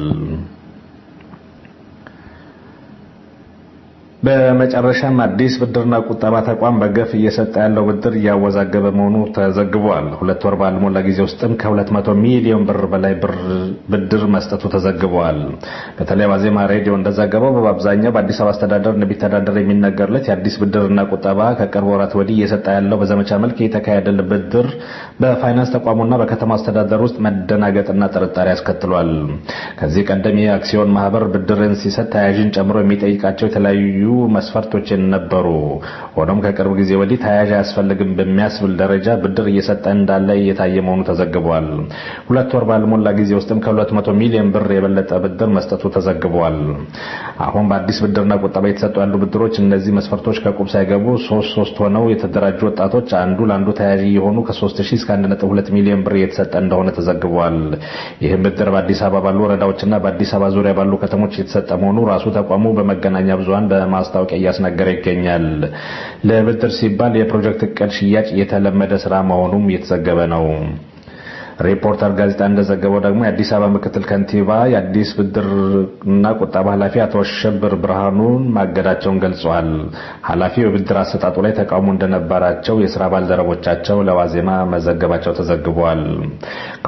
በመጨረሻም አዲስ ብድርና ቁጠባ ተቋም በገፍ እየሰጠ ያለው ብድር እያወዛገበ መሆኑ ተዘግቧል። ሁለት ወር ባልሞላ ጊዜ ውስጥም ከ200 ሚሊዮን ብር በላይ ብድር መስጠቱ ተዘግቧል። በተለይ ዋዜማ ሬዲዮ እንደዘገበው በአብዛኛው በአዲስ አበባ አስተዳደር እንደሚተዳደር የሚነገርለት የአዲስ ብድርና ቁጠባ ከቅርብ ወራት ወዲህ እየሰጠ ያለው በዘመቻ መልክ የተካሄደል ብድር በፋይናንስ ተቋሙና በከተማ አስተዳደር ውስጥ መደናገጥና ጥርጣሬ አስከትሏል። ከዚህ ቀደም የአክሲዮን ማህበር ብድርን ሲሰጥ ተያዥን ጨምሮ የሚጠይቃቸው የተለያዩ መስፈርቶች ነበሩ። ሆኖም ከቅርብ ጊዜ ወዲህ ተያያዥ አያስፈልግም በሚያስብል ደረጃ ብድር እየሰጠ እንዳለ እየታየ መሆኑ ተዘግቧል። ሁለት ወር ባልሞላ ጊዜ ውስጥም ከ200 ሚሊዮን ብር የበለጠ ብድር መስጠቱ ተዘግቧል። አሁን በአዲስ ብድርና ቁጠባ የተሰጡ ያሉ ብድሮች እነዚህ መስፈርቶች ከቁብ ሳይገቡ ሶስት ሶስት ሆነው የተደራጁ ወጣቶች አንዱ ለአንዱ ተያያዥ የሆኑ ከ3000 እስከ 1.2 ሚሊዮን ብር እየተሰጠ እንደሆነ ተዘግቧል። ይህም ብድር በአዲስ አበባ ባሉ ወረዳዎችና በአዲስ አበባ ዙሪያ ባሉ ከተሞች የተሰጠ መሆኑ ራሱ ተቋሙ በመገናኛ ብዙሃን ማስታወቂያ እያስነገረ ይገኛል። ለብድር ሲባል የፕሮጀክት እቅድ ሽያጭ የተለመደ ስራ መሆኑም እየተዘገበ ነው። ሪፖርተር ጋዜጣ እንደዘገበው ደግሞ የአዲስ አበባ ምክትል ከንቲባ የአዲስ ብድርና ቁጠባ ኃላፊ አቶ አሸብር ብርሃኑን ማገዳቸውን ገልጸዋል። ኃላፊው የብድር አሰጣጡ ላይ ተቃውሞ እንደነበራቸው የስራ ባልደረቦቻቸው ለዋዜማ መዘገባቸው ተዘግቧል።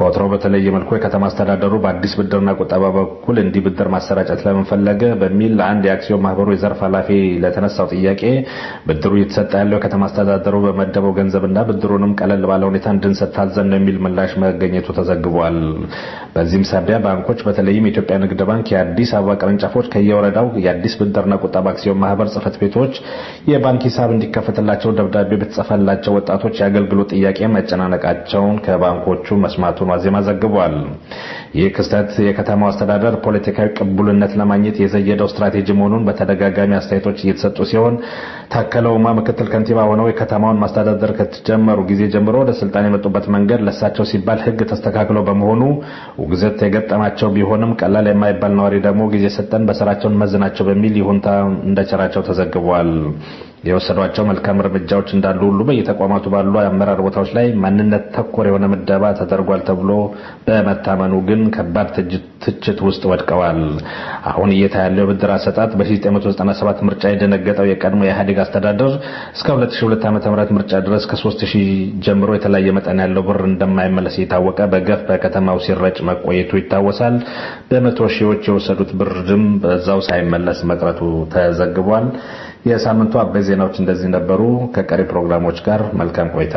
ከወትሮው በተለየ መልኩ የከተማ አስተዳደሩ በአዲስ ብድርና ቁጠባ በኩል እንዲህ ብድር ማሰራጨት ለምን ፈለገ በሚል ለአንድ የአክሲዮን ማህበሩ የዘርፍ ኃላፊ ለተነሳው ጥያቄ ብድሩ እየተሰጠ ያለው የከተማ አስተዳደሩ በመደበው ገንዘብና ብድሩንም ቀለል ባለ ሁኔታ እንድንሰጥ ታዘን ነው የሚል ምላሽ መገኘቱ ተዘግቧል። በዚህም ሳቢያ ባንኮች በተለይም የኢትዮጵያ ንግድ ባንክ የአዲስ አበባ ቅርንጫፎች ከየወረዳው የአዲስ ብድርና ቁጠባ አክሲዮን ማህበር ጽህፈት ቤቶች የባንክ ሂሳብ እንዲከፈትላቸው ደብዳቤ በተጻፈላቸው ወጣቶች የአገልግሎት ጥያቄ መጨናነቃቸውን ከባንኮቹ መስማቱን ዋዜማ ዘግቧል። ይህ ክስተት የከተማው አስተዳደር ፖለቲካዊ ቅቡልነት ለማግኘት የዘየደው ስትራቴጂ መሆኑን በተደጋጋሚ አስተያየቶች እየተሰጡ ሲሆን ታከለ ኡማ ምክትል ከንቲባ ሆነው የከተማውን ማስተዳደር ከተጀመሩ ጊዜ ጀምሮ ወደ ስልጣን የመጡበት መንገድ ለሳቸው ሲባል ህግ ተስተካክሎ በመሆኑ ውግዘት የገጠማቸው ቢሆንም ቀላል የማይባል ነዋሪ ደግሞ ጊዜ ሰጠን በስራቸውን መዝናቸው በሚል ይሁንታ እንደቸራቸው ተዘግቧል። የወሰዷቸው መልካም እርምጃዎች እንዳሉ ሁሉ በየተቋማቱ ባሉ አመራር ቦታዎች ላይ ማንነት ተኮር የሆነ ምደባ ተደርጓል ተብሎ በመታመኑ ግን ከባድ ትችት ውስጥ ወድቀዋል። አሁን እየታ ያለው የብድር አሰጣጥ በ1997 ምርጫ የደነገጠው የቀድሞ የኢህአዴግ አስተዳደር እስከ 2002 ዓ.ም ምርጫ ድረስ ከ3000 ጀምሮ የተለያየ መጠን ያለው ብር እንደማይመለስ እየታወቀ በገፍ በከተማው ሲረጭ መቆየቱ ይታወሳል። በመቶ ሺዎች የወሰዱት ብርም በዛው ሳይመለስ መቅረቱ ተዘግቧል። የሳምንቱ አበይ ዜናዎች እንደዚህ ነበሩ። ከቀሪ ፕሮግራሞች ጋር መልካም ቆይታ።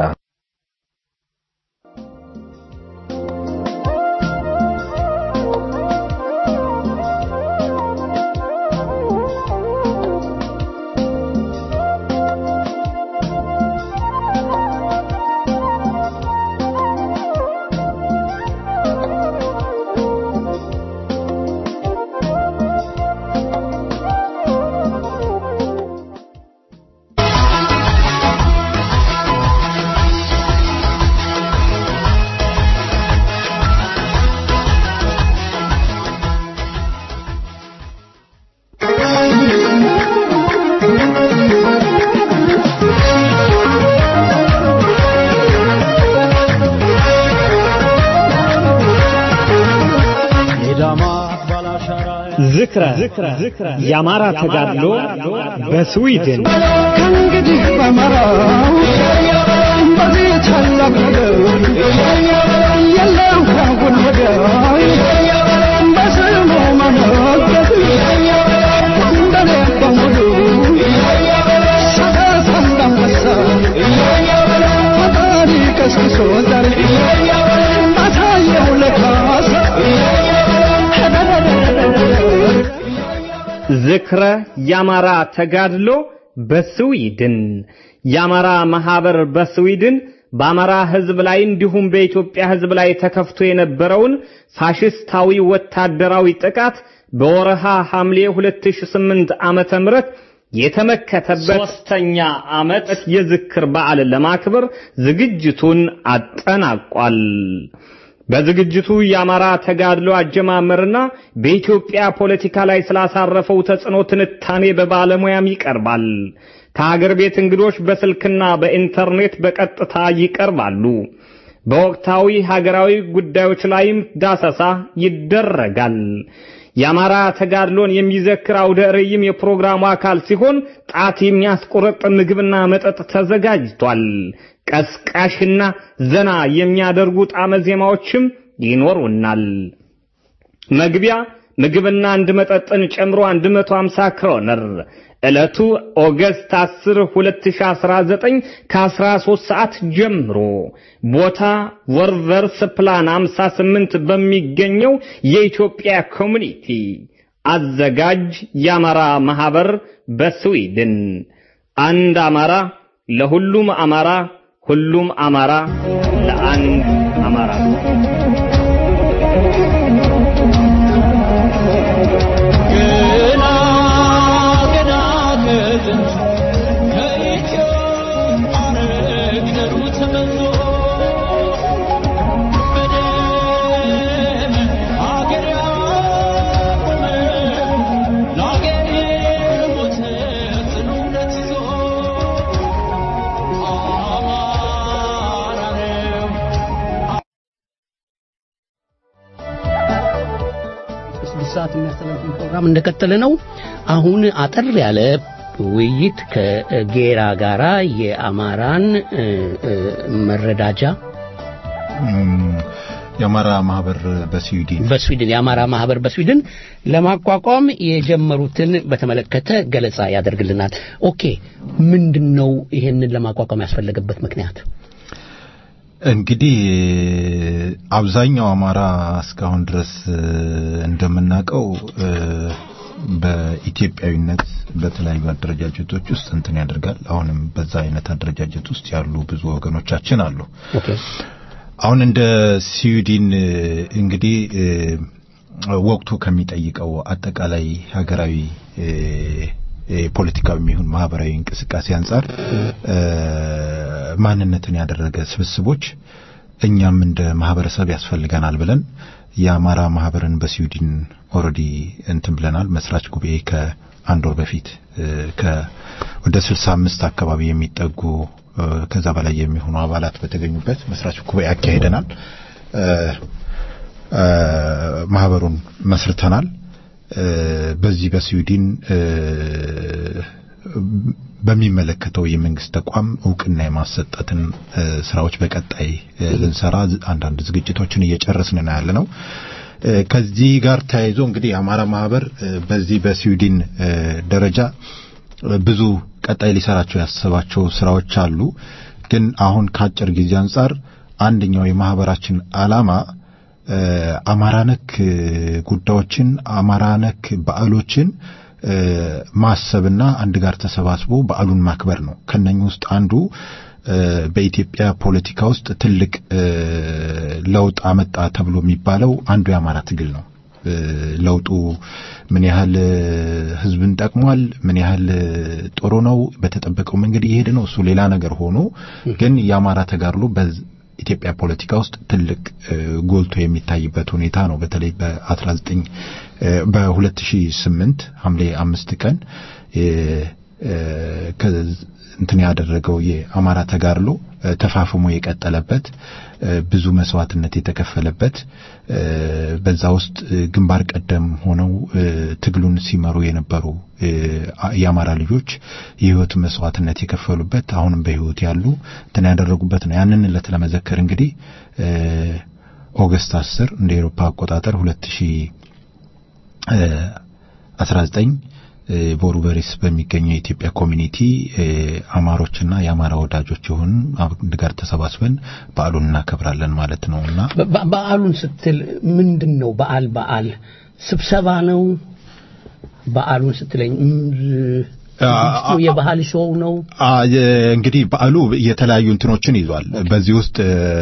ዝክረ የአማራ ተጋድሎ በስዊድን ከእንግዲህ በመራው በዚህ ታላቅ ነገር የለም ካሁን ወዲያ በስሙ መነገድ እንደኔ በሙሉ ሰቀስ እንዳንበሳ ፈጣሪ ቀስቅሶ ዛሬ ባሳየው ለካሳ ዝክረ የአማራ ተጋድሎ በስዊድን የአማራ ማህበር በስዊድን በአማራ ህዝብ ላይ እንዲሁም በኢትዮጵያ ህዝብ ላይ ተከፍቶ የነበረውን ፋሽስታዊ ወታደራዊ ጥቃት በወረሃ ሐምሌ 2008 ዓመተ ምህረት የተመከተበት ሶስተኛ ዓመት የዝክር በዓልን ለማክበር ዝግጅቱን አጠናቋል። በዝግጅቱ የአማራ ተጋድሎ አጀማመርና በኢትዮጵያ ፖለቲካ ላይ ስላሳረፈው ተጽዕኖ ትንታኔ በባለሙያም ይቀርባል። ከሀገር ቤት እንግዶች በስልክና በኢንተርኔት በቀጥታ ይቀርባሉ። በወቅታዊ ሀገራዊ ጉዳዮች ላይም ዳሰሳ ይደረጋል። የአማራ ተጋድሎን የሚዘክር አውደ ርዕይም የፕሮግራሙ አካል ሲሆን ጣት የሚያስቆረጥ ምግብና መጠጥ ተዘጋጅቷል። ቀስቃሽና ዘና የሚያደርጉ ጣመ ዜማዎችም ይኖሩናል። መግቢያ ምግብና አንድ መጠጥን ጨምሮ 150 ክሮነር። ዕለቱ ኦገስት 10 2019 ከ13 ሰዓት ጀምሮ ቦታ ወርቨርስ ፕላን 58 በሚገኘው የኢትዮጵያ ኮሚኒቲ አዘጋጅ የአማራ ማህበር በስዊድን አንድ አማራ ለሁሉም አማራ ሁሉም አማራ ለአንድ አማራ ገና ገና ከጥንት ከኢትዮጵያ ነገሩ ተመዞ በደም አገር ያቆመ ለአገር የሞተ ጽኑ እምነት ይዞ አማራ ነው ስድስት ሰዓት የሚያስተላልፍ ፕሮግራም እንደቀጠለ ነው። አሁን አጠር ያለ ውይይት ከጌራ ጋራ የአማራን እ፣ እ፣ መረዳጃ የአማራ ማህበር በስዊድን በስዊድን የአማራ ማህበር በስዊድን ለማቋቋም የጀመሩትን በተመለከተ ገለጻ ያደርግልናል። ኦኬ ምንድን ነው ይሄንን ለማቋቋም ያስፈለገበት ምክንያት? እንግዲህ አብዛኛው አማራ እስካሁን ድረስ እንደምናውቀው በኢትዮጵያዊነት በተለያዩ አደረጃጀቶች ውስጥ እንትን ያደርጋል። አሁንም በዛ አይነት አደረጃጀት ውስጥ ያሉ ብዙ ወገኖቻችን አሉ። አሁን እንደ ስዊድን እንግዲህ ወቅቱ ከሚጠይቀው አጠቃላይ ሀገራዊ ፖለቲካዊ የሚሆን ማህበራዊ እንቅስቃሴ አንጻር ማንነትን ያደረገ ስብስቦች እኛም እንደ ማህበረሰብ ያስፈልገናል ብለን የአማራ ማህበርን በስዊድን ኦልሬዲ እንትን ብለናል። መስራች ጉባኤ ከአንድ ወር በፊት ወደ 65 አካባቢ የሚጠጉ ከዛ በላይ የሚሆኑ አባላት በተገኙበት መስራች ጉባኤ አካሄደናል። ማህበሩን መስርተናል። በዚህ በስዊድን በሚመለከተው የመንግስት ተቋም እውቅና የማሰጠትን ስራዎች በቀጣይ ልንሰራ አንዳንድ ዝግጅቶችን እየጨረስን ነው ያለ ነው። ከዚህ ጋር ተያይዞ እንግዲህ የአማራ ማህበር በዚህ በስዊድን ደረጃ ብዙ ቀጣይ ሊሰራቸው ያሰባቸው ስራዎች አሉ። ግን አሁን ከአጭር ጊዜ አንጻር አንደኛው የማህበራችን አላማ አማራ ነክ ጉዳዮችን አማራ ነክ በዓሎችን ማሰብና አንድ ጋር ተሰባስቦ በዓሉን ማክበር ነው። ከነኚህ ውስጥ አንዱ በኢትዮጵያ ፖለቲካ ውስጥ ትልቅ ለውጥ አመጣ ተብሎ የሚባለው አንዱ የአማራ ትግል ነው። ለውጡ ምን ያህል ህዝብን ጠቅሟል፣ ምን ያህል ጥሩ ነው፣ በተጠበቀው መንገድ እየሄደ ነው፣ እሱ ሌላ ነገር ሆኖ ግን የአማራ ተጋድሎ በኢትዮጵያ ፖለቲካ ውስጥ ትልቅ ጎልቶ የሚታይበት ሁኔታ ነው። በተለይ በ19 በ2008 ሐምሌ አምስት ቀን እንትን ያደረገው የአማራ ተጋድሎ ተፋፍሞ የቀጠለበት ብዙ መስዋዕትነት የተከፈለበት በዛ ውስጥ ግንባር ቀደም ሆነው ትግሉን ሲመሩ የነበሩ የአማራ ልጆች የህይወት መስዋዕትነት የከፈሉበት አሁንም በህይወት ያሉ እንትን ያደረጉበት ነው። ያንን ዕለት ለመዘከር እንግዲህ ኦገስት 10 እንደ ኤሮፓ አቆጣጠር 2019 ቦሩበሪስ በሚገኘው የኢትዮጵያ ኮሚኒቲ አማሮችና የአማራ ወዳጆች የሆኑ አንድ ጋር ተሰባስበን በዓሉን እናከብራለን ማለት ነው እና በዓሉን ስትል ምንድን ነው? በዓል በዓል ስብሰባ ነው? በዓሉን ስትለኝ የባህል ሾው ነው? እንግዲህ በዓሉ የተለያዩ እንትኖችን ይዟል። በዚህ ውስጥ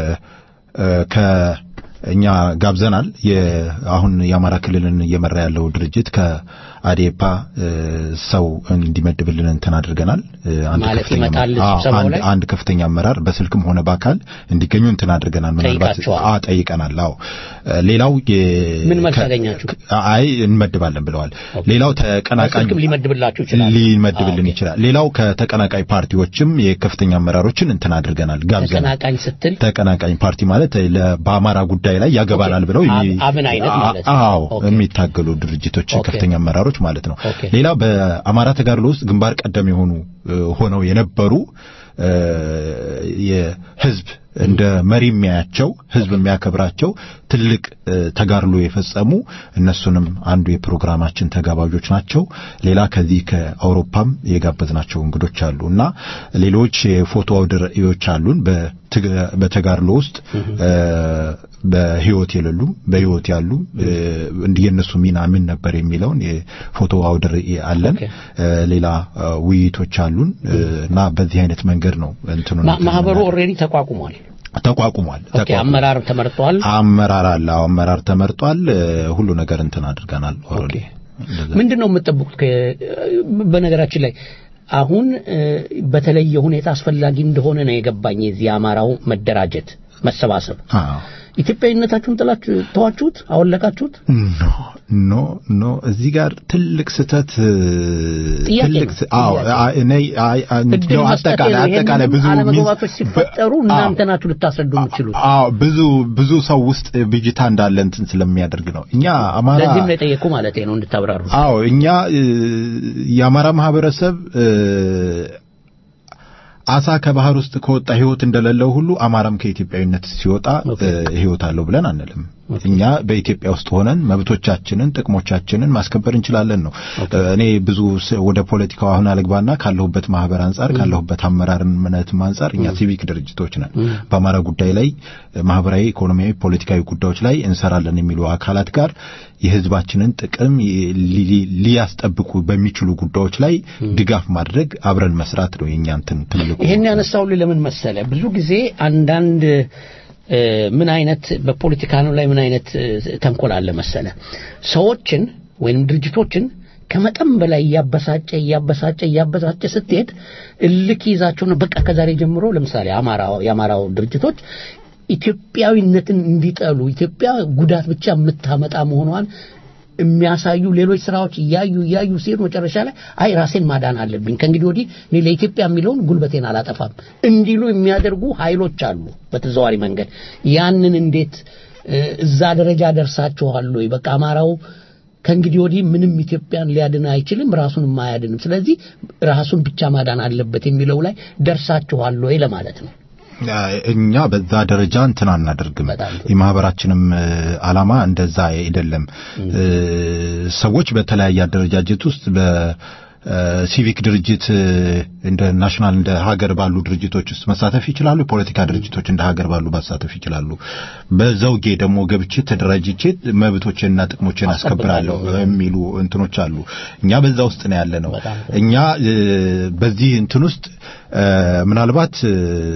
ከእኛ ጋብዘናል። አሁን የአማራ ክልልን እየመራ ያለው ድርጅት ከአዴፓ ሰው እንዲመድብልን እንትን አድርገናል። ማለት ይመጣል ስብሰባው ላይ አንድ ከፍተኛ አመራር በስልክም ሆነ በአካል እንዲገኙ እንትን አድርገናል። ምናልባት አ ጠይቀናል። አዎ ሌላው ምን መልስ አገኛችሁ? አይ እንመድባለን ብለዋል። ሌላው ተቀናቃኝ ስልክም ሊመድብላችሁ ይችላል ሊመድብልን ይችላል። ሌላው ከተቀናቃኝ ፓርቲዎችም የከፍተኛ አመራሮችን እንትን አድርገናል፣ ጋብዘናል። ተቀናቃኝ ስትል ተቀናቃኝ ፓርቲ ማለት በአማራ ጉዳይ ላይ ያገባናል ብለው አብን አይነት ማለት አዎ የሚታገሉ ድርጅቶች ከፍተኛ አመራሮች ማለት ነው። ሌላ በአማራ ተጋድሎ ውስጥ ግንባር ቀደም የሆኑ ሆነው የነበሩ የህዝብ እንደ መሪ የሚያያቸው ህዝብ የሚያከብራቸው ትልቅ ተጋድሎ የፈጸሙ እነሱንም አንዱ የፕሮግራማችን ተጋባዦች ናቸው። ሌላ ከዚህ ከአውሮፓም የጋበዝናቸው እንግዶች አሉ እና ሌሎች የፎቶ አውደ ርዕዮች አሉን በተጋድሎ ውስጥ በህይወት የሌሉም በህይወት ያሉ የእነሱ ሚና ምን ነበር የሚለውን የፎቶ አውደ ርዕይ አለን። ሌላ ውይይቶች አሉን እና በዚህ አይነት መንገድ ነው እንትኑ ማህበሩ ኦልሬዲ ተቋቁሟል። ተቋቁሟል። ኦኬ አመራር ተመርጧል። አመራር አለ። አመራር ተመርጧል። ሁሉ ነገር እንትን አድርገናል። ኦልሬዲ ምንድን ነው የምትጠብቁት? በነገራችን ላይ አሁን በተለየ ሁኔታ አስፈላጊ እንደሆነ ነው የገባኝ የዚህ የአማራው መደራጀት መሰባሰብ ኢትዮጵያዊነታችሁን ጥላችሁ ተዋችሁት አወለቃችሁት ኖ ኖ ኖ እዚህ ጋር ትልቅ ስህተት ትልቅ አዎ እኔ ነው አጠቃላይ አጠቃላይ ብዙ አለመግባባቶች ሲፈጠሩ እናንተ ናችሁ ልታስረዱ የምትችሉት አዎ ብዙ ብዙ ሰው ውስጥ ብጅታ እንዳለ እንትን ስለሚያደርግ ነው እኛ አማራ ለዚህም ነው የጠየቁ ማለት ነው እንድታብራሩ አዎ እኛ የአማራ ማህበረሰብ አሳ ከባህር ውስጥ ከወጣ ህይወት እንደሌለው ሁሉ አማራም ከኢትዮጵያዊነት ሲወጣ እ፣ ህይወት አለው ብለን አንልም። እኛ በኢትዮጵያ ውስጥ ሆነን መብቶቻችንን፣ ጥቅሞቻችንን ማስከበር እንችላለን ነው። እ፣ እኔ ብዙ ስ- ወደ ፖለቲካው አሁን አልግባና ካለሁበት ማህበር አንጻር ካለሁበት አመራርነትም አንጻር እኛ ሲቪክ ድርጅቶች ነን። በአማራ ጉዳይ ላይ እ፣ ማህበራዊ፣ ኢኮኖሚያዊ፣ ፖለቲካዊ ጉዳዮች ላይ እንሰራለን የሚሉ አካላት ጋር የህዝባችንን ጥቅም ይ- ሊ- ሊያስጠብቁ በሚችሉ ጉዳዮች ላይ ድጋፍ ማድረግ አብረን መስራት ነው የኛ እንትን ትልቁ ይሄን ያነሳው ለምን መሰለ ብዙ ጊዜ አንዳንድ እ፣ ምን አይነት በፖለቲካ ነው ላይ ምን አይነት እ፣ ተንኮል አለ መሰለ ሰዎችን ወይም ድርጅቶችን ከመጠን በላይ እያበሳጨ እያበሳጨ እያበሳጨ ስትሄድ እልክ ይዛቸው ነው በቃ ከዛሬ ጀምሮ ለምሳሌ አማራው የአማራው ድርጅቶች ኢትዮጵያዊነትን እንዲጠሉ ኢትዮጵያ ጉዳት ብቻ የምታመጣ መሆኗን የሚያሳዩ ሌሎች ስራዎች እያዩ እያዩ ሲሄዱ መጨረሻ ላይ አይ ራሴን ማዳን አለብኝ ከእንግዲህ ወዲህ እኔ ለኢትዮጵያ የሚለውን ጉልበቴን አላጠፋም እንዲሉ የሚያደርጉ ኃይሎች አሉ በተዘዋሪ መንገድ ያንን እንዴት እ፣ እዛ ደረጃ ደርሳችኋል ወይ በቃ አማራው ከእንግዲህ ወዲህ ምንም ኢትዮጵያን ሊያድን አይችልም ራሱንም አያድንም ስለዚህ ራሱን ብቻ ማዳን አለበት የሚለው ላይ ደርሳችኋል ወይ ለማለት ነው እኛ በዛ ደረጃ እንትን አናደርግም። የማህበራችንም እ፣ አላማ እንደዛ አይደለም። እ፣ ሰዎች በተለያየ አደረጃጀት ውስጥ በ እ፣ ሲቪክ ድርጅት እ፣ እንደ ናሽናል እንደ ሀገር ባሉ ድርጅቶች ውስጥ መሳተፍ ይችላሉ። የፖለቲካ ድርጅቶች እንደ ሀገር ባሉ መሳተፍ ይችላሉ። በዘውጌ ደግሞ ገብቼ ተደራጅቼ መብቶችንና ጥቅሞችን አስከብራለሁ የሚሉ እንትኖች አሉ። እኛ በዛ ውስጥ ነው ያለ ነው። እኛ እ፣ በዚህ እንትን ውስጥ እ፣ ምናልባት እ፣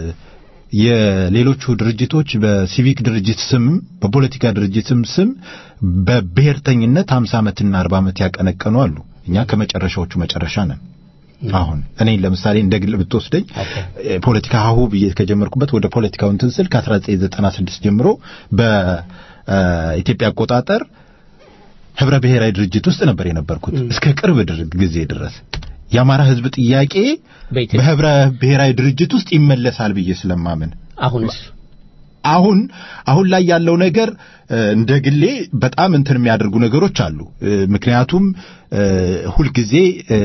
የሌሎቹ ድርጅቶች በሲቪክ ድርጅት ስም በፖለቲካ ድርጅትም ስም በብሔርተኝነት 50 ዓመትና 40 ዓመት ያቀነቀኑ አሉ። እኛ ከመጨረሻዎቹ መጨረሻ ነን። አሁን እኔ ለምሳሌ እንደ ግል ብትወስደኝ እ፣ ፖለቲካ ሀሁ ብዬ ከጀመርኩበት ወደ ፖለቲካው እንትን ስል ከ1996 ጀምሮ በኢትዮጵያ አቆጣጠር ህብረ ብሔራዊ ድርጅት ውስጥ ነበር የነበርኩት እስከ ቅርብ ድር- ጊዜ ድረስ የአማራ ህዝብ ጥያቄ በህብረ ብሔራዊ ድርጅት ውስጥ ይመለሳል ብዬ ስለማምን አሁንስ አሁን አሁን ላይ ያለው ነገር እ፣ እንደ ግሌ በጣም እንትን የሚያደርጉ ነገሮች አሉ። እ፣ ምክንያቱም እ፣ ሁልጊዜ እ፣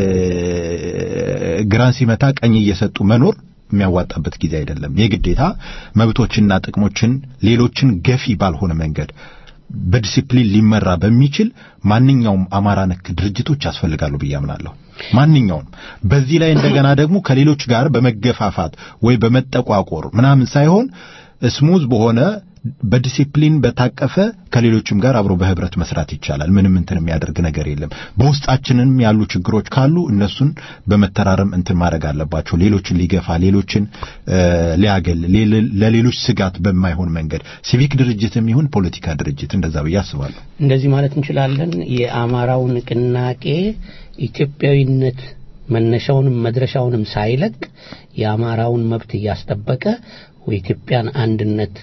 ግራን ሲመታ ቀኝ እየሰጡ መኖር የሚያዋጣበት ጊዜ አይደለም። የግዴታ መብቶችና ጥቅሞችን ሌሎችን ገፊ ባልሆነ መንገድ በዲሲፕሊን ሊመራ በሚችል ማንኛውም አማራ ነክ ድርጅቶች ያስፈልጋሉ ብዬ አምናለሁ። ማንኛውም በዚህ ላይ እንደገና ደግሞ ከሌሎች ጋር በመገፋፋት ወይ በመጠቋቆር ምናምን ሳይሆን ስሙዝ በሆነ በዲሲፕሊን በታቀፈ ከሌሎችም ጋር አብሮ በህብረት መስራት ይቻላል። ምንም እንትን የሚያደርግ ነገር የለም። በውስጣችንም ያሉ ችግሮች ካሉ እነሱን በመተራረም እንትን ማድረግ አለባቸው። ሌሎችን ሊገፋ፣ ሌሎችን እ፣ ሊያገል፣ ሌል- ለሌሎች ስጋት በማይሆን መንገድ ሲቪክ ድርጅትም ይሁን ፖለቲካ ድርጅት እንደዛ ብዬ አስባለሁ። እንደዚህ ማለት እንችላለን። የአማራው ንቅናቄ ኢትዮጵያዊነት መነሻውንም መድረሻውንም ሳይለቅ የአማራውን መብት እያስጠበቀ የኢትዮጵያን አንድነት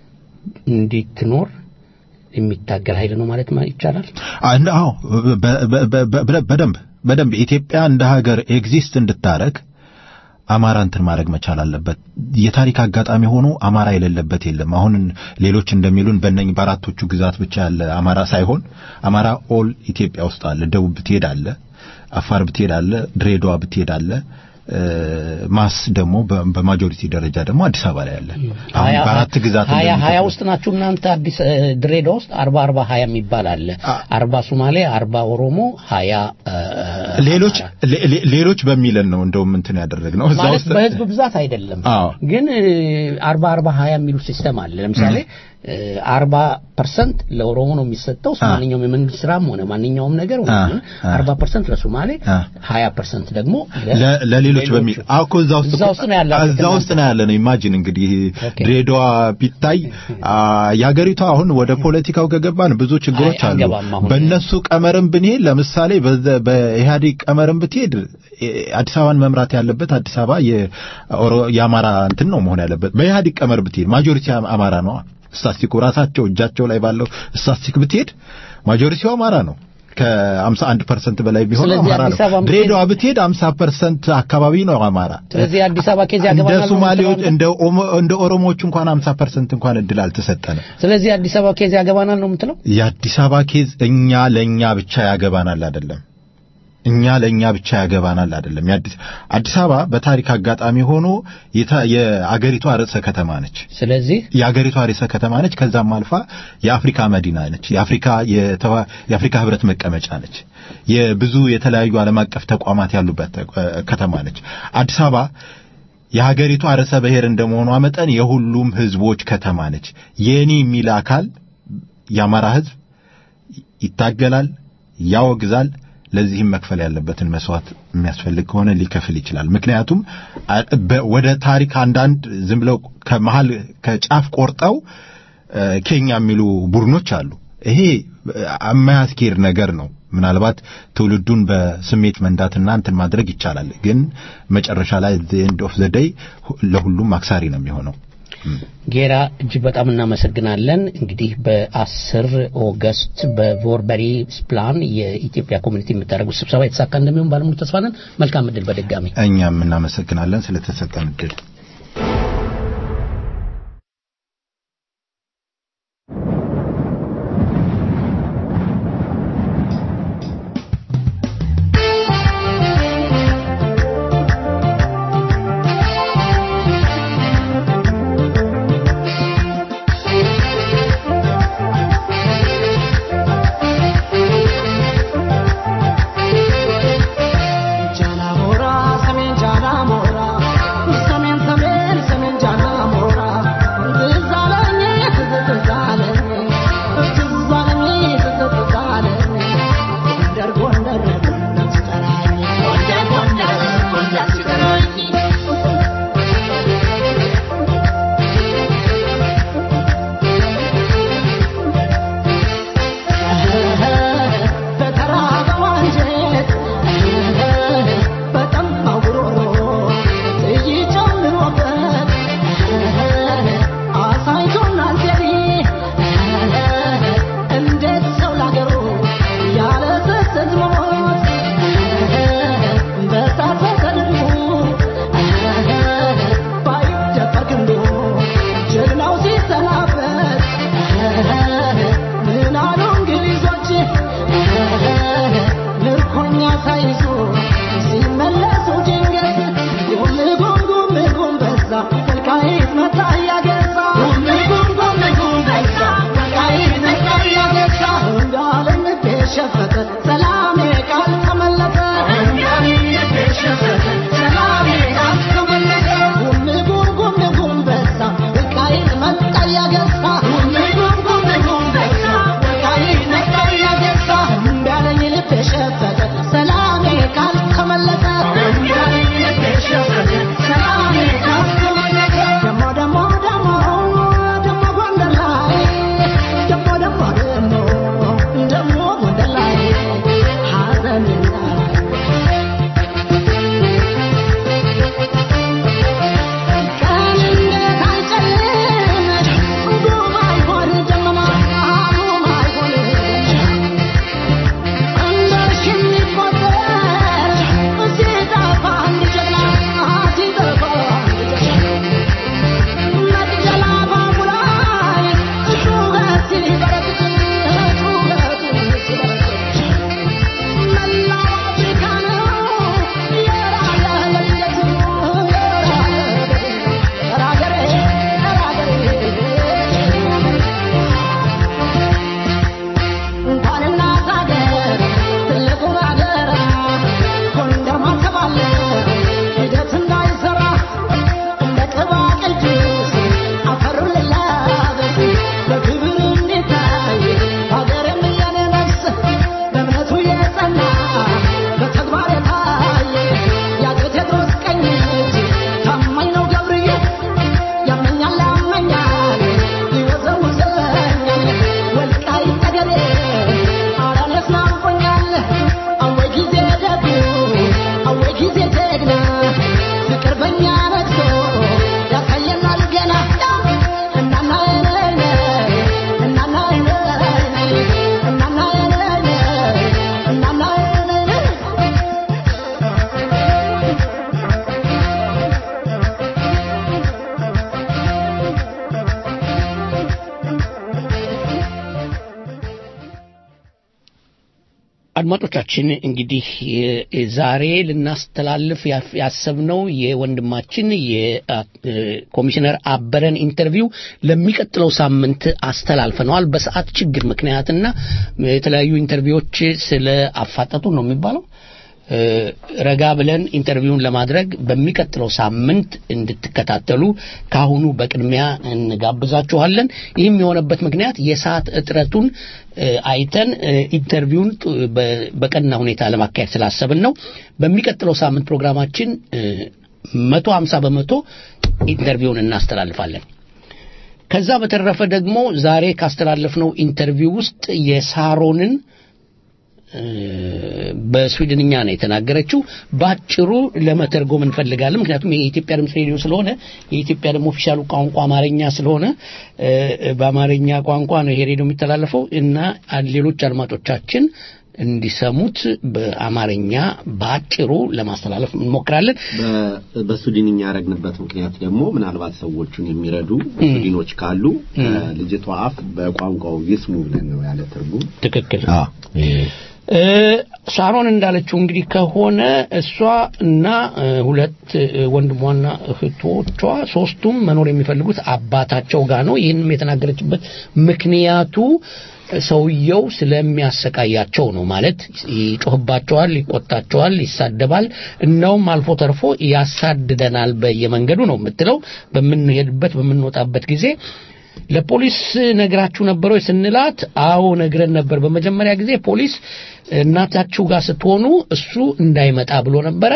እንዲትኖር የሚታገል ኃይል ነው ማለት ማ- ይቻላል። አንድ አዎ በ- በ- በ- በ- በደንብ በደንብ ኢትዮጵያ እንደ ሀገር ኤግዚስት እንድታረግ አማራ እንትን ማድረግ መቻል አለበት። የታሪክ አጋጣሚ ሆኖ አማራ የሌለበት የለም። አሁን ሌሎች እንደሚሉን በእነኝ በአራቶቹ ግዛት ብቻ ያለ አማራ ሳይሆን አማራ ኦል ኢትዮጵያ ውስጥ አለ። ደቡብ ብትሄድ አለ፣ አፋር ብትሄድ አለ፣ ድሬዳዋ ብትሄድ አለ። እ፣ ማስ ደግሞ በ- በማጆሪቲ ደረጃ ደግሞ አዲስ አበባ ላይ አለ። አሁን ሀያ- በአራት ግዛት ሀያ እንደሚከፍሉ- ሀያ ውስጥ ናችሁ እናንተ አዲስ እ፣ ድሬዳዋ ውስጥ አርባ አርባ ሀያ የሚባል አለ። አርባ ሶማሌ፣ አርባ ኦሮሞ፣ ሀያ እ፣ ሌሎች ሌ- ሌ- ሌሎች በሚለን ነው እንደውም እንትን ያደረግነው እዛ ማለት ውስጥ በህዝብ ብዛት አይደለም። አዎ ግን እ፣ አርባ አርባ ሀያ የሚሉ ሲስተም አለ። ለምሳሌ አርባ ፐርሰንት ለኦሮሞ ነው የሚሰጠው ማንኛውም የመንግስት ስራም ሆነ ማንኛውም ነገር አ፣ አ። አርባ ፐርሰንት ለሶማሌ አ። ሀያ ፐርሰንት ደግሞ ለ- ለሌሎች በሚል አዎ እኮ እዛ ውስጥ እዛ ውስጥ ነው ያላችሁት እዛ ውስጥ ነው ያለ ነው። ኢማጂን እንግዲህ ድሬዳዋ ቢታይ አ፣ የሀገሪቷ አሁን ወደ ፖለቲካው ከገባን ብዙ ችግሮች አይ፣ አሉ። አንገባም አሁን። በእነሱ ቀመርም ብንሄድ ለምሳሌ በዘ- በኢህአዴግ ቀመርም ብትሄድ እ፣ አዲስ አበባን መምራት ያለበት አዲስ አበባ የኦሮ- የአማራ እንትን ነው መሆን ያለበት። በኢህአዴግ ቀመር ብትሄድ ማጆሪቲ አማራ ነው። ስታስቲኩ ራሳቸው እጃቸው ላይ ባለው ስታስቲክ ብትሄድ ማጆሪቲው አማራ ነው። ከ51 ፐርሰንት በላይ ቢሆን ስለዚህ አማራ አዲስ ነው። አበባ ብትሄድ- ድሬዳዋ ብትሄድ 50 ፐርሰንት አካባቢ ነው አማራ። ስለዚህ አዲስ አበባ ኬዝ እንደ ያገባናል ነው ሶማሌዎች የምትለው አንተ? እንደ ኦሞ- እንደ ኦሮሞዎች እንኳን 50 ፐርሰንት እንኳን እድል አልተሰጠንም። ስለዚህ አዲስ አበባ ኬዝ ያገባናል ነው የምትለው? የአዲስ አበባ ኬዝ እኛ ለእኛ ብቻ ያገባናል አይደለም። እኛ ለእኛ ብቻ ያገባናል አይደለም። የአዲስ አዲስ አበባ በታሪክ አጋጣሚ ሆኖ የታ- የአገሪቷ ርዕሰ ከተማ ነች። ስለዚህ የአገሪቷ ርዕሰ ከተማ ነች። ከዛም አልፋ የአፍሪካ መዲና ነች። የአፍሪካ የተዋ- የአፍሪካ ህብረት መቀመጫ ነች። የብዙ የተለያዩ ዓለም አቀፍ ተቋማት ያሉበት እ፣ ከተማ ነች። አዲስ አበባ የሀገሪቷ ርዕሰ ብሔር እንደመሆኗ መጠን የሁሉም ህዝቦች ከተማ ነች። የኔ የሚል አካል የአማራ ህዝብ ይታገላል፣ ያወግዛል። ለዚህም መክፈል ያለበትን መስዋዕት የሚያስፈልግ ከሆነ ሊከፍል ይችላል። ምክንያቱም አ- በ- ወደ ታሪክ አንዳንድ ዝም ብለው ከመሃል ከጫፍ ቆርጠው እ፣ ኬኛ የሚሉ ቡድኖች አሉ። ይሄ የማያስኬድ ነገር ነው። ምናልባት ትውልዱን በስሜት መንዳትና እንትን ማድረግ ይቻላል፣ ግን መጨረሻ ላይ ኤንድ ኦፍ ዘ ዴይ ለሁሉም አክሳሪ ነው የሚሆነው። ጌራ እጅግ በጣም እናመሰግናለን። እንግዲህ በአስር ኦገስት በቮርበሪ ፕላን የኢትዮጵያ ኮሚኒቲ የምታደርጉት ስብሰባ የተሳካ እንደሚሆን ባለሙሉ ተስፋ ነን። መልካም እድል በድጋሚ እኛም እናመሰግናለን ስለተሰጠን እድል። ጃናሞራ ሰሜን ጃናሞራ ሰሜን አድማጮቻችን እንግዲህ የ- ዛሬ ልናስተላልፍ ያፍ- ያሰብነው የወንድማችን የኮሚሽነር አበረን ኢንተርቪው ለሚቀጥለው ሳምንት አስተላልፈነዋል። በሰዓት ችግር ምክንያትና የተለያዩ ኢንተርቪዎች ስለ አፋጠጡ ነው የሚባለው እ፣ ረጋ ብለን ኢንተርቪውን ለማድረግ በሚቀጥለው ሳምንት እንድትከታተሉ ካሁኑ በቅድሚያ እንጋብዛችኋለን። ይህም የሆነበት ምክንያት የሰዓት እጥረቱን እ፣ አይተን እ፣ ኢንተርቪውን ጥ- በ- በቀና ሁኔታ ለማካሄድ ስላሰብን ነው። በሚቀጥለው ሳምንት ፕሮግራማችን መቶ ሀምሳ በመቶ ኢንተርቪውን እናስተላልፋለን። ከዛ በተረፈ ደግሞ ዛሬ ካስተላለፍነው ኢንተርቪው ውስጥ የሳሮንን በስዊድንኛ ነው የተናገረችው። ባጭሩ ለመተርጎም እንፈልጋለን። ምክንያቱም የኢትዮጵያ ድምፅ ሬዲዮ ስለሆነ የኢትዮጵያ ደግሞ ኦፊሻሉ ቋንቋ አማርኛ ስለሆነ እ፣ በአማርኛ ቋንቋ ነው ይሄ ሬዲዮ የሚተላለፈው እና ሌሎች አድማጮቻችን እንዲሰሙት በአማርኛ ባጭሩ ለማስተላለፍ እንሞክራለን። በ- በሱዲንኛ ያደረግንበት ምክንያት ደግሞ ምናልባት ሰዎቹን የሚረዱ ሱዲኖች ካሉ ልጅቷ አፍ በቋንቋው ይስሙ ብለን ነው ያለ ትርጉም ትክክል። አዎ እ፣ ሳሮን እንዳለችው እንግዲህ ከሆነ እሷ እና እ፣ ሁለት እ፣ ወንድሟና እህቶቿ ሶስቱም መኖር የሚፈልጉት አባታቸው ጋር ነው። ይህንም የተናገረችበት ምክንያቱ ሰውየው ስለሚያሰቃያቸው ነው። ማለት ይጮህባቸዋል፣ ይቆጣቸዋል፣ ይሳደባል፣ እናውም አልፎ ተርፎ ያሳድደናል በየመንገዱ ነው የምትለው በምንሄድበት በምንወጣበት ጊዜ ለፖሊስ ነግራችሁ ነበር ወይ ስንላት፣ አዎ ነግረን ነበር። በመጀመሪያ ጊዜ ፖሊስ እናታችሁ ጋር ስትሆኑ እሱ እንዳይመጣ ብሎ ነበረ።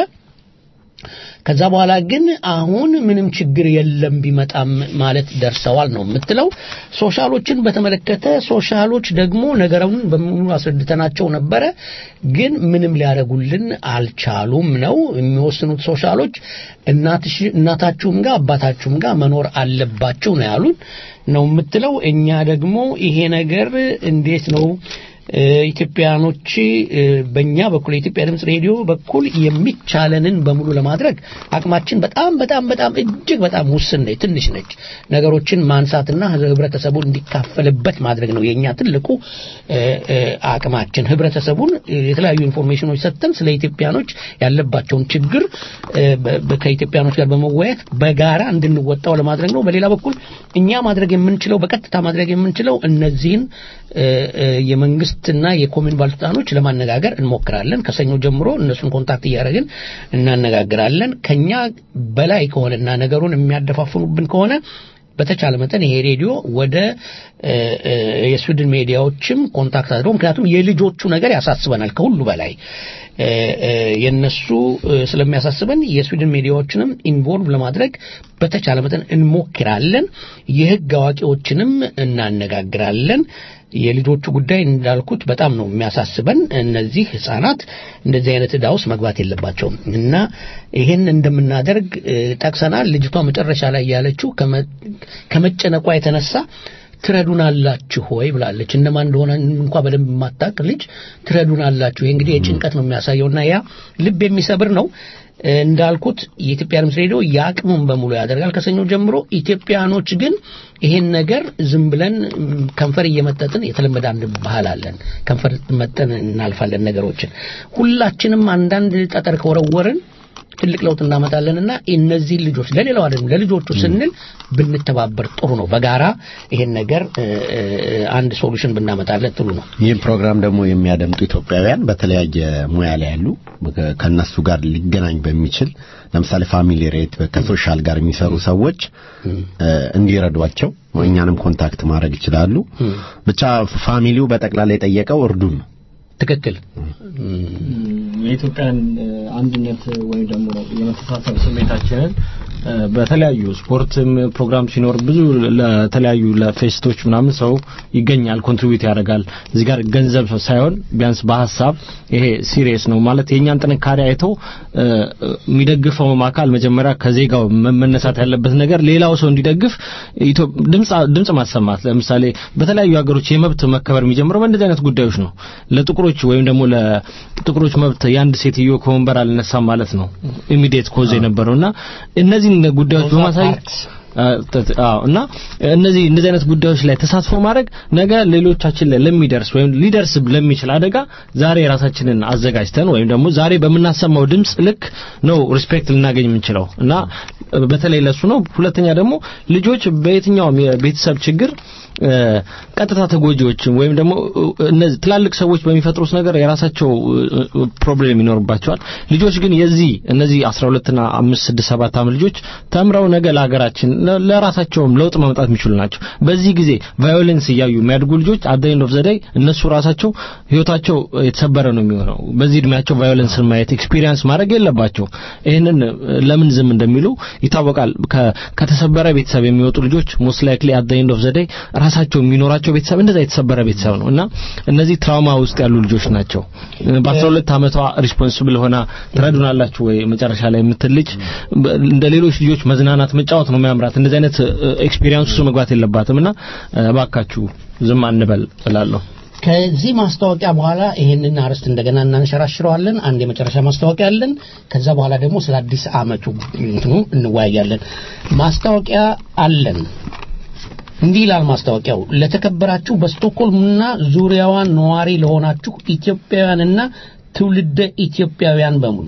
ከዛ በኋላ ግን አሁን ምንም ችግር የለም ቢመጣም ማለት ደርሰዋል ነው የምትለው። ሶሻሎችን በተመለከተ ሶሻሎች ደግሞ ነገሩን በሙሉ አስረድተናቸው ነበረ፣ ግን ምንም ሊያደርጉልን አልቻሉም ነው የሚወስኑት ሶሻሎች። እናትሽ እናታችሁም ጋር አባታችሁም ጋር መኖር አለባችሁ ነው ያሉን ነው የምትለው። እኛ ደግሞ ይሄ ነገር እንዴት ነው እ፣ ኢትዮጵያኖች እ፣ በእኛ በኩል የኢትዮጵያ ድምፅ ሬዲዮ በኩል የሚቻለንን በሙሉ ለማድረግ አቅማችን በጣም በጣም በጣም እጅግ በጣም ውስን ነች፣ ትንሽ ነች። ነገሮችን ማንሳትና ህብረተሰቡን እንዲካፈልበት ማድረግ ነው የእኛ ትልቁ እ፣ እ፣ አቅማችን። ህብረተሰቡን እ፣ የተለያዩ ኢንፎርሜሽኖች ሰጥተን ስለ ኢትዮጵያኖች ያለባቸውን ችግር እ፣ በ- በ- ከኢትዮጵያኖች ጋር በመወያየት በጋራ እንድንወጣው ለማድረግ ነው። በሌላ በኩል እኛ ማድረግ የምንችለው በቀጥታ ማድረግ የምንችለው እነዚህን እ፣ እ፣ የመንግስትና የኮሚን ባለስልጣኖች ለማነጋገር እንሞክራለን። ከሰኞ ጀምሮ እነሱን ኮንታክት እያደረግን እናነጋግራለን። ከኛ በላይ ከሆነና ነገሩን የሚያደፋፍኑብን ከሆነ በተቻለ መጠን ይሄ ሬዲዮ ወደ እ፣ እ፣ የስዊድን ሚዲያዎችም ኮንታክት አድርገው ምክንያቱም የልጆቹ ነገር ያሳስበናል ከሁሉ በላይ እ፣ እ፣ የነሱ እ፣ ስለሚያሳስበን የስዊድን ሚዲያዎችንም ኢንቮልቭ ለማድረግ በተቻለ መጠን እንሞክራለን። የህግ አዋቂዎችንም እናነጋግራለን። የልጆቹ ጉዳይ እንዳልኩት በጣም ነው የሚያሳስበን። እነዚህ ህጻናት እንደዚህ አይነት ዕዳ ውስጥ መግባት የለባቸውም እና ይህን እንደምናደርግ እ፣ ጠቅሰናል። ልጅቷ መጨረሻ ላይ ያለችው ከመ- ከመጨነቋ የተነሳ ትረዱናላችሁ ወይ ብላለች። እነማን እንደሆነ እንኳ በደንብ የማታውቅ ልጅ ትረዱናላችሁ። ይሄ እንግዲህ የጭንቀት ነው የሚያሳየውና ያ ልብ የሚሰብር ነው። እ፣ እንዳልኩት የኢትዮጵያ ድምፅ ሬዲዮ የአቅሙን በሙሉ ያደርጋል ከሰኞ ጀምሮ። ኢትዮጵያኖች ግን ይሄን ነገር ዝም ብለን ም፣ ከንፈር እየመጠጥን የተለመደ አንድ ባህል አለን። ከንፈር መጠን እናልፋለን ነገሮችን። ሁላችንም አንዳንድ ጠጠር ከወረወርን ትልቅ ለውጥ እናመጣለንና እነዚህ ልጆች ለሌላው አይደለም ለልጆቹ ስንል ብንተባበር ጥሩ ነው። በጋራ ይሄን ነገር እ፣ እ፣ አንድ ሶሉሽን ብናመጣለት ጥሩ ነው። ይህን ፕሮግራም ደግሞ የሚያደምጡ ኢትዮጵያውያን በተለያየ ሙያ ላይ ያሉ ከ- ከእነሱ ጋር ሊገናኝ በሚችል ለምሳሌ ፋሚሊ ሬት ከሶሻል ጋር የሚሰሩ ሰዎች እ፣ እንዲረዷቸው እኛንም ኮንታክት ማድረግ ይችላሉ። ብቻ ፋሚሊው በጠቅላላ የጠየቀው እርዱን ነው። ትክክል። የኢትዮጵያን እ፣ አንድነት ወይም ደግሞ የመተሳሰብ ስሜታችንን እ፣ በተለያዩ ስፖርትም ፕሮግራም ሲኖር ብዙ ለተለያዩ ለፌስቶች ምናምን ሰው ይገኛል፣ ኮንትሪቢዩት ያደርጋል። እዚህ ጋር ገንዘብ ሳይሆን ቢያንስ በሀሳብ ይሄ ሲሪየስ ነው ማለት የእኛን ጥንካሬ አይተው እ፣ የሚደግፈውም አካል መጀመሪያ ከዜጋው መ- መነሳት ያለበት ነገር ሌላው ሰው እንዲደግፍ ኢትዮ- ድምፅ ድምፅ ማሰማት ለምሳሌ በተለያዩ ሀገሮች የመብት መከበር የሚጀምረው በእንደዚህ አይነት ጉዳዮች ነው። ለጥቁሮች ወይም ደግሞ ለጥቁሮች መብት የአንድ ሴትዮ ከወንበር አልነሳም ማለት ነው ኢሚዲየት ኮዝ የነበረውና እነዚህን ጉዳዮች በማሳየት አዎ እና እነዚህ እንደዚህ አይነት ጉዳዮች ላይ ተሳትፎ ማድረግ ነገ ሌሎቻችን ላይ ለሚደርስ ወይም ሊደርስ ለሚችል አደጋ ዛሬ ራሳችንን አዘጋጅተን ወይም ደግሞ ዛሬ በምናሰማው ድምጽ ልክ ነው ሪስፔክት ልናገኝ የምንችለው እና በተለይ ለሱ ነው። ሁለተኛ ደግሞ ልጆች በየትኛውም የቤተሰብ ችግር ቀጥታ ተጎጂዎችም ወይም ደግሞ እነዚህ ትላልቅ ሰዎች በሚፈጥሩት ነገር የራሳቸው ፕሮብሌም ይኖርባቸዋል። ልጆች ግን የዚህ እነዚህ 12 እና 5 6 7 ዓመት ልጆች ተምረው ነገ ለሀገራችን ለራሳቸውም ለውጥ ማምጣት የሚችሉ ናቸው። በዚህ ጊዜ ቫዮለንስ እያዩ የሚያድጉ ልጆች አት ኤንድ ኦፍ ዘ ዴይ እነሱ ራሳቸው ህይወታቸው የተሰበረ ነው የሚሆነው። በዚህ እድሜያቸው ቫዮለንስን ማየት ኤክስፒሪየንስ ማድረግ የለባቸው። ይህንን ለምን ዝም እንደሚሉ ይታወቃል። ከተሰበረ ቤተሰብ የሚወጡ ልጆች ሞስት ላይክሊ አት ኤንድ ኦፍ ዘ ዴይ ራሳቸው የሚኖራቸው ቤተሰብ እንደዛ የተሰበረ ቤተሰብ ነው እና እነዚህ ትራውማ ውስጥ ያሉ ልጆች ናቸው። በ12 ዓመቷ ሪስፖንሲብል ሆና ትረዱናላችሁ ወይ መጨረሻ ላይ የምትል ልጅ እንደ ሌሎች ልጆች መዝናናት መጫወት ነው የሚያምራት። እንደዚህ አይነት ኤክስፒሪየንስ ውስጥ መግባት የለባትም እና እባካችሁ ዝም አንበል እላለሁ። ከዚህ ማስታወቂያ በኋላ ይሄንን አርዕስት እንደገና እናንሸራሽረዋለን። አንድ የመጨረሻ ማስታወቂያ አለን። ከዛ በኋላ ደግሞ ስለ አዲስ አመቱ እንትኑ እንወያያለን። ማስታወቂያ አለን። እንዲህ ይላል ማስታወቂያው። ለተከበራችሁ በስቶክሆልምና ዙሪያዋን ነዋሪ ለሆናችሁ ኢትዮጵያውያንና ትውልደ ኢትዮጵያውያን በሙሉ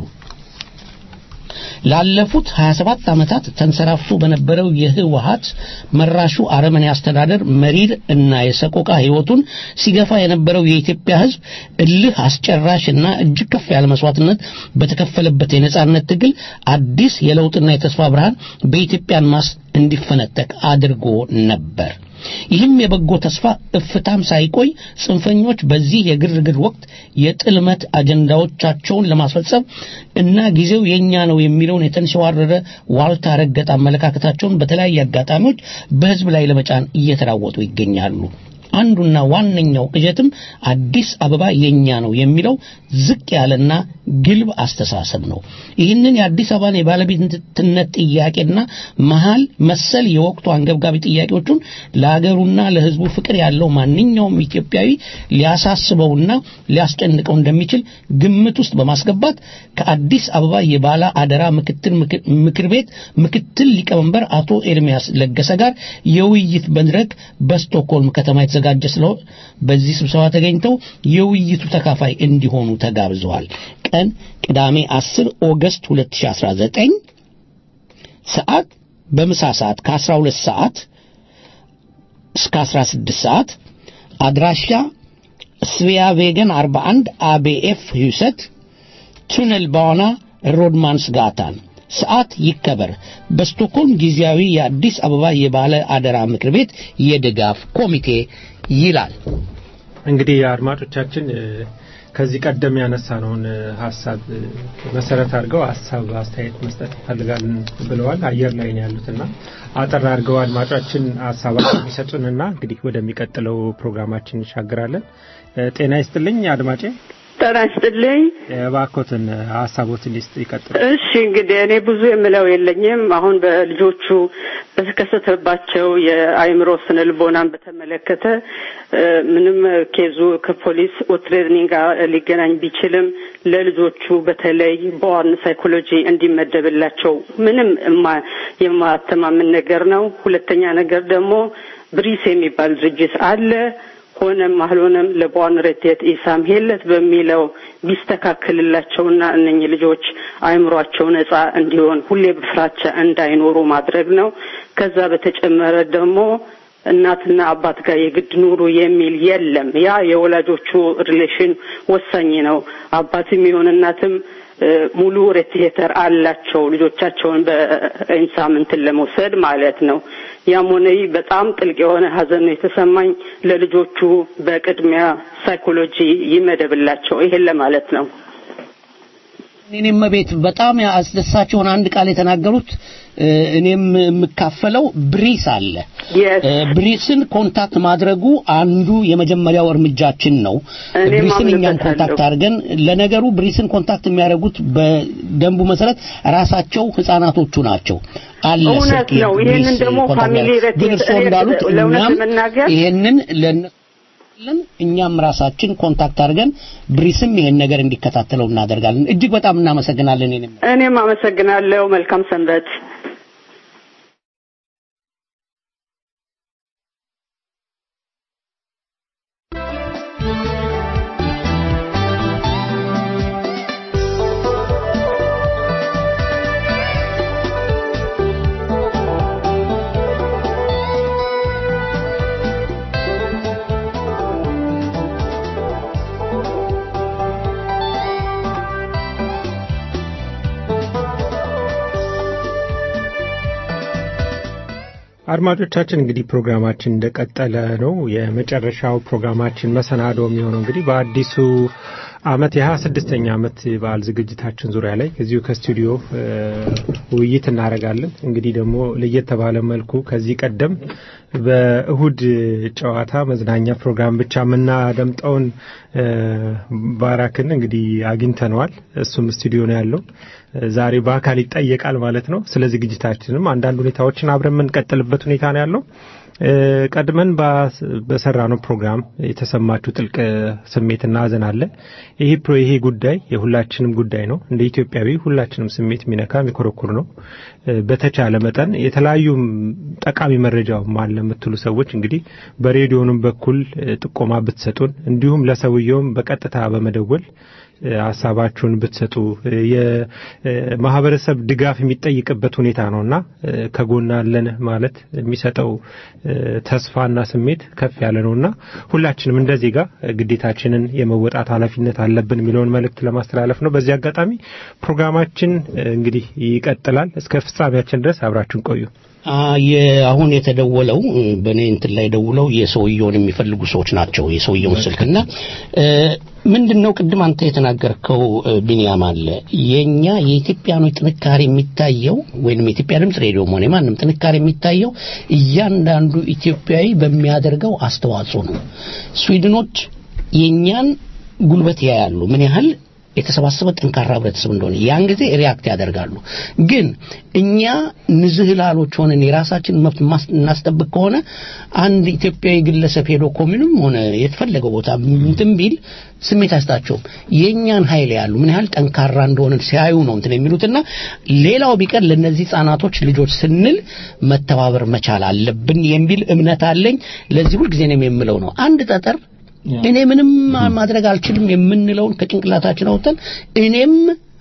ላለፉት 27 ዓመታት ተንሰራፍቶ በነበረው የህወሀት መራሹ አረመኔ አስተዳደር መሪር እና የሰቆቃ ህይወቱን ሲገፋ የነበረው የኢትዮጵያ ህዝብ እልህ አስጨራሽ እና እጅግ ከፍ ያለ መስዋዕትነት በተከፈለበት የነጻነት ትግል አዲስ የለውጥና የተስፋ ብርሃን በኢትዮጵያን ማስ እንዲፈነጠቅ አድርጎ ነበር። ይህም የበጎ ተስፋ እፍታም ሳይቆይ ጽንፈኞች በዚህ የግርግር ወቅት የጥልመት አጀንዳዎቻቸውን ለማስፈጸም እና ጊዜው የኛ ነው የሚለውን የተንሸዋረረ ዋልታ ረገጥ አመለካከታቸውን በተለያየ አጋጣሚዎች በህዝብ ላይ ለመጫን እየተራወጡ ይገኛሉ። አንዱና ዋነኛው ቅዠትም አዲስ አበባ የኛ ነው የሚለው ዝቅ ያለና ግልብ አስተሳሰብ ነው። ይህንን የአዲስ አበባን የባለቤትነት ጥያቄና መሀል መሰል የወቅቱ አንገብጋቢ ጥያቄዎቹን ለሀገሩና ለህዝቡ ፍቅር ያለው ማንኛውም ኢትዮጵያዊ ሊያሳስበውና ሊያስጨንቀው እንደሚችል ግምት ውስጥ በማስገባት ከአዲስ አበባ የባለ አደራ ምክትል ምክር ቤት ምክትል ሊቀመንበር አቶ ኤርሚያስ ለገሰ ጋር የውይይት መድረክ በስቶክሆልም ከተማ የተዘጋጀ ስለው በዚህ ስብሰባ ተገኝተው የውይይቱ ተካፋይ እንዲሆኑ ተጋብዘዋል። ቀን ቅዳሜ 10 ኦገስት 2019 ሰዓት በምሳ ሰዓት ከ12 ሰዓት እስከ 16 ሰዓት አድራሻ ስቪያ ቬገን 41 አቤኤፍ ሁሰት ቱነል ባና ሮድማንስ ጋታን ሰዓት ይከበር። በስቶክሆልም ጊዜያዊ የአዲስ አበባ የባለ አደራ ምክር ቤት የድጋፍ ኮሚቴ ይላል። እንግዲህ አድማጮቻችን ከዚህ ቀደም ያነሳነውን ሀሳብ መሰረት አድርገው ሀሳብ አስተያየት መስጠት እንፈልጋለን ብለዋል። አየር ላይ ነው ያሉትና አጠር አድርገው አድማጮቻችን ሀሳባቸው የሚሰጡንና እንግዲህ ወደሚቀጥለው ፕሮግራማችን እንሻገራለን። ጤና ይስጥልኝ አድማጬ። ጤና ይስጥልኝ። እባክዎትን ሀሳቦትን ሊስጥ ይቀጥሉ። እሺ እንግዲህ እኔ ብዙ የምለው የለኝም። አሁን በልጆቹ በተከሰተባቸው የአእምሮ ስነ ልቦናን በተመለከተ ምንም ኬዙ ከፖሊስ ትሬኒንግ ጋር ሊገናኝ ቢችልም ለልጆቹ በተለይ በዋን ሳይኮሎጂ እንዲመደብላቸው ምንም የማተማምን ነገር ነው። ሁለተኛ ነገር ደግሞ ብሪስ የሚባል ድርጅት አለ ሆነም አልሆነም ለቧን ረቴት ኢሳም ሄለት በሚለው ቢስተካከልላቸውና እነኚህ ልጆች አእምሯቸው ነጻ እንዲሆን ሁሌ በፍራቻ እንዳይኖሩ ማድረግ ነው። ከዛ በተጨመረ ደግሞ እናትና አባት ጋር የግድ ኑሩ የሚል የለም። ያ የወላጆቹ ሪሌሽን ወሳኝ ነው። አባትም ይሁን እናትም ሙሉ ሬትሄተር አላቸው ልጆቻቸውን በኢንሳምንትን ለመውሰድ ማለት ነው። ያም ሆነ ይህ በጣም ጥልቅ የሆነ ሀዘን ነው የተሰማኝ። ለልጆቹ በቅድሚያ ሳይኮሎጂ ይመደብላቸው። ይሄን ለማለት ነው። እኔም ቤት በጣም አስደሳች የሆነ አንድ ቃል የተናገሩት እኔም የምካፈለው ብሪስ አለ። ብሪስን ኮንታክት ማድረጉ አንዱ የመጀመሪያው እርምጃችን ነው። ብሪስን እኛም ኮንታክት አድርገን ለነገሩ ብሪስን ኮንታክት የሚያደርጉት በደንቡ መሰረት ራሳቸው ህጻናቶቹ ናቸው። አለ እውነት ነው። ይሄንን ደግሞ ፋሚሊ ግን እርስዎ እንዳሉት እኛም ይሄንን ለእነሱ ለን እኛም ራሳችን ኮንታክት አድርገን ብሪስም ይሄን ነገር እንዲከታተለው እናደርጋለን። እጅግ በጣም እናመሰግናለን። እኔም አመሰግናለሁ። መልካም ሰንበት። አድማጮቻችን እንግዲህ ፕሮግራማችን እንደቀጠለ ነው። የመጨረሻው ፕሮግራማችን መሰናዶ የሚሆነው እንግዲህ በአዲሱ አመት የሀያ ስድስተኛ አመት በዓል ዝግጅታችን ዙሪያ ላይ እዚሁ ከስቱዲዮ እ፣ ውይይት እናደርጋለን። እንግዲህ ደግሞ ለየት ባለ መልኩ ከዚህ ቀደም በእሁድ ጨዋታ መዝናኛ ፕሮግራም ብቻ የምናደምጠውን እ፣ ባራክን እንግዲህ አግኝተነዋል። እሱም ስቱዲዮ ነው ያለው። ዛሬ በአካል ይጠየቃል ማለት ነው። ስለ ዝግጅታችንም አንዳንድ ሁኔታዎችን አብረን የምንቀጥልበት ሁኔታ ነው ያለው። እ፣ ቀድመን ባስ- በሰራነው ፕሮግራም የተሰማችሁ ጥልቅ ስሜትና ሀዘን አለ። ይሄ ፕሮ ይሄ ጉዳይ የሁላችንም ጉዳይ ነው። እንደ ኢትዮጵያዊ ሁላችንም ስሜት የሚነካ የሚኮረኩር ነው። እ፣ በተቻለ መጠን የተለያዩ ጠቃሚ መረጃውም አለ የምትሉ ሰዎች እንግዲህ በሬዲዮንም በኩል እ፣ ጥቆማ ብትሰጡን እንዲሁም ለሰውየውም በቀጥታ በመደወል እ፣ ሀሳባችሁን ብትሰጡ እ፣ የማህበረሰብ ድጋፍ የሚጠይቅበት ሁኔታ ነውና እ፣ ከጎና አለን ማለት የሚሰጠው እ፣ ተስፋና ስሜት ከፍ ያለ ነውና ሁላችንም እንደ ዜጋ እ፣ ግዴታችንን የመወጣት ኃላፊነት አለብን የሚለውን መልእክት ለማስተላለፍ ነው። በዚህ አጋጣሚ ፕሮግራማችን እ፣ እንግዲህ ይቀጥላል። እስከ ፍጻሜያችን ድረስ አብራችሁን ቆዩ። አ፣ የ- አሁን የተደወለው እ፣ በእኔ እንትን ላይ ደውለው የሰውየውን የሚፈልጉ ሰዎች ናቸው። የሰውየውን ስልክና እ፣ ምንድን ነው ቅድም አንተ የተናገርከው እ፣ ቢንያም አለ የኛ የኢትዮጵያኖች ጥንካሬ የሚታየው ወይንም የኢትዮጵያ ድምፅ ሬዲዮም ሆነ ማንም ጥንካሬ የሚታየው እያንዳንዱ ኢትዮጵያዊ በሚያደርገው አስተዋጽኦ ነው። ስዊድኖች የእኛን ጉልበት ያያሉ ምን ያህል የተሰባሰበ ጠንካራ ህብረተሰብ እንደሆነ ያን ጊዜ ሪያክት ያደርጋሉ። ግን እኛ ንዝህላሎች ሆነን የራሳችን መብት ማስ- እናስጠብቅ ከሆነ አንድ ኢትዮጵያዊ ግለሰብ ሄዶ ኮሚኑም ሆነ የተፈለገው ቦታ እንትን ቢል ስሜት አይሰጣቸውም። የእኛን ኃይል ያሉ ምን ያህል ጠንካራ እንደሆነ ሲያዩ ነው እንትን የሚሉትና ሌላው ቢቀር ለእነዚህ ህጻናቶች ልጆች ስንል መተባበር መቻል አለብን የሚል እምነት አለኝ። ለዚህ ሁልጊዜ ነው የምለው ነው አንድ ጠጠር እኔ ምንም ማድረግ አልችልም የምንለውን ከጭንቅላታችን አውጥተን እኔም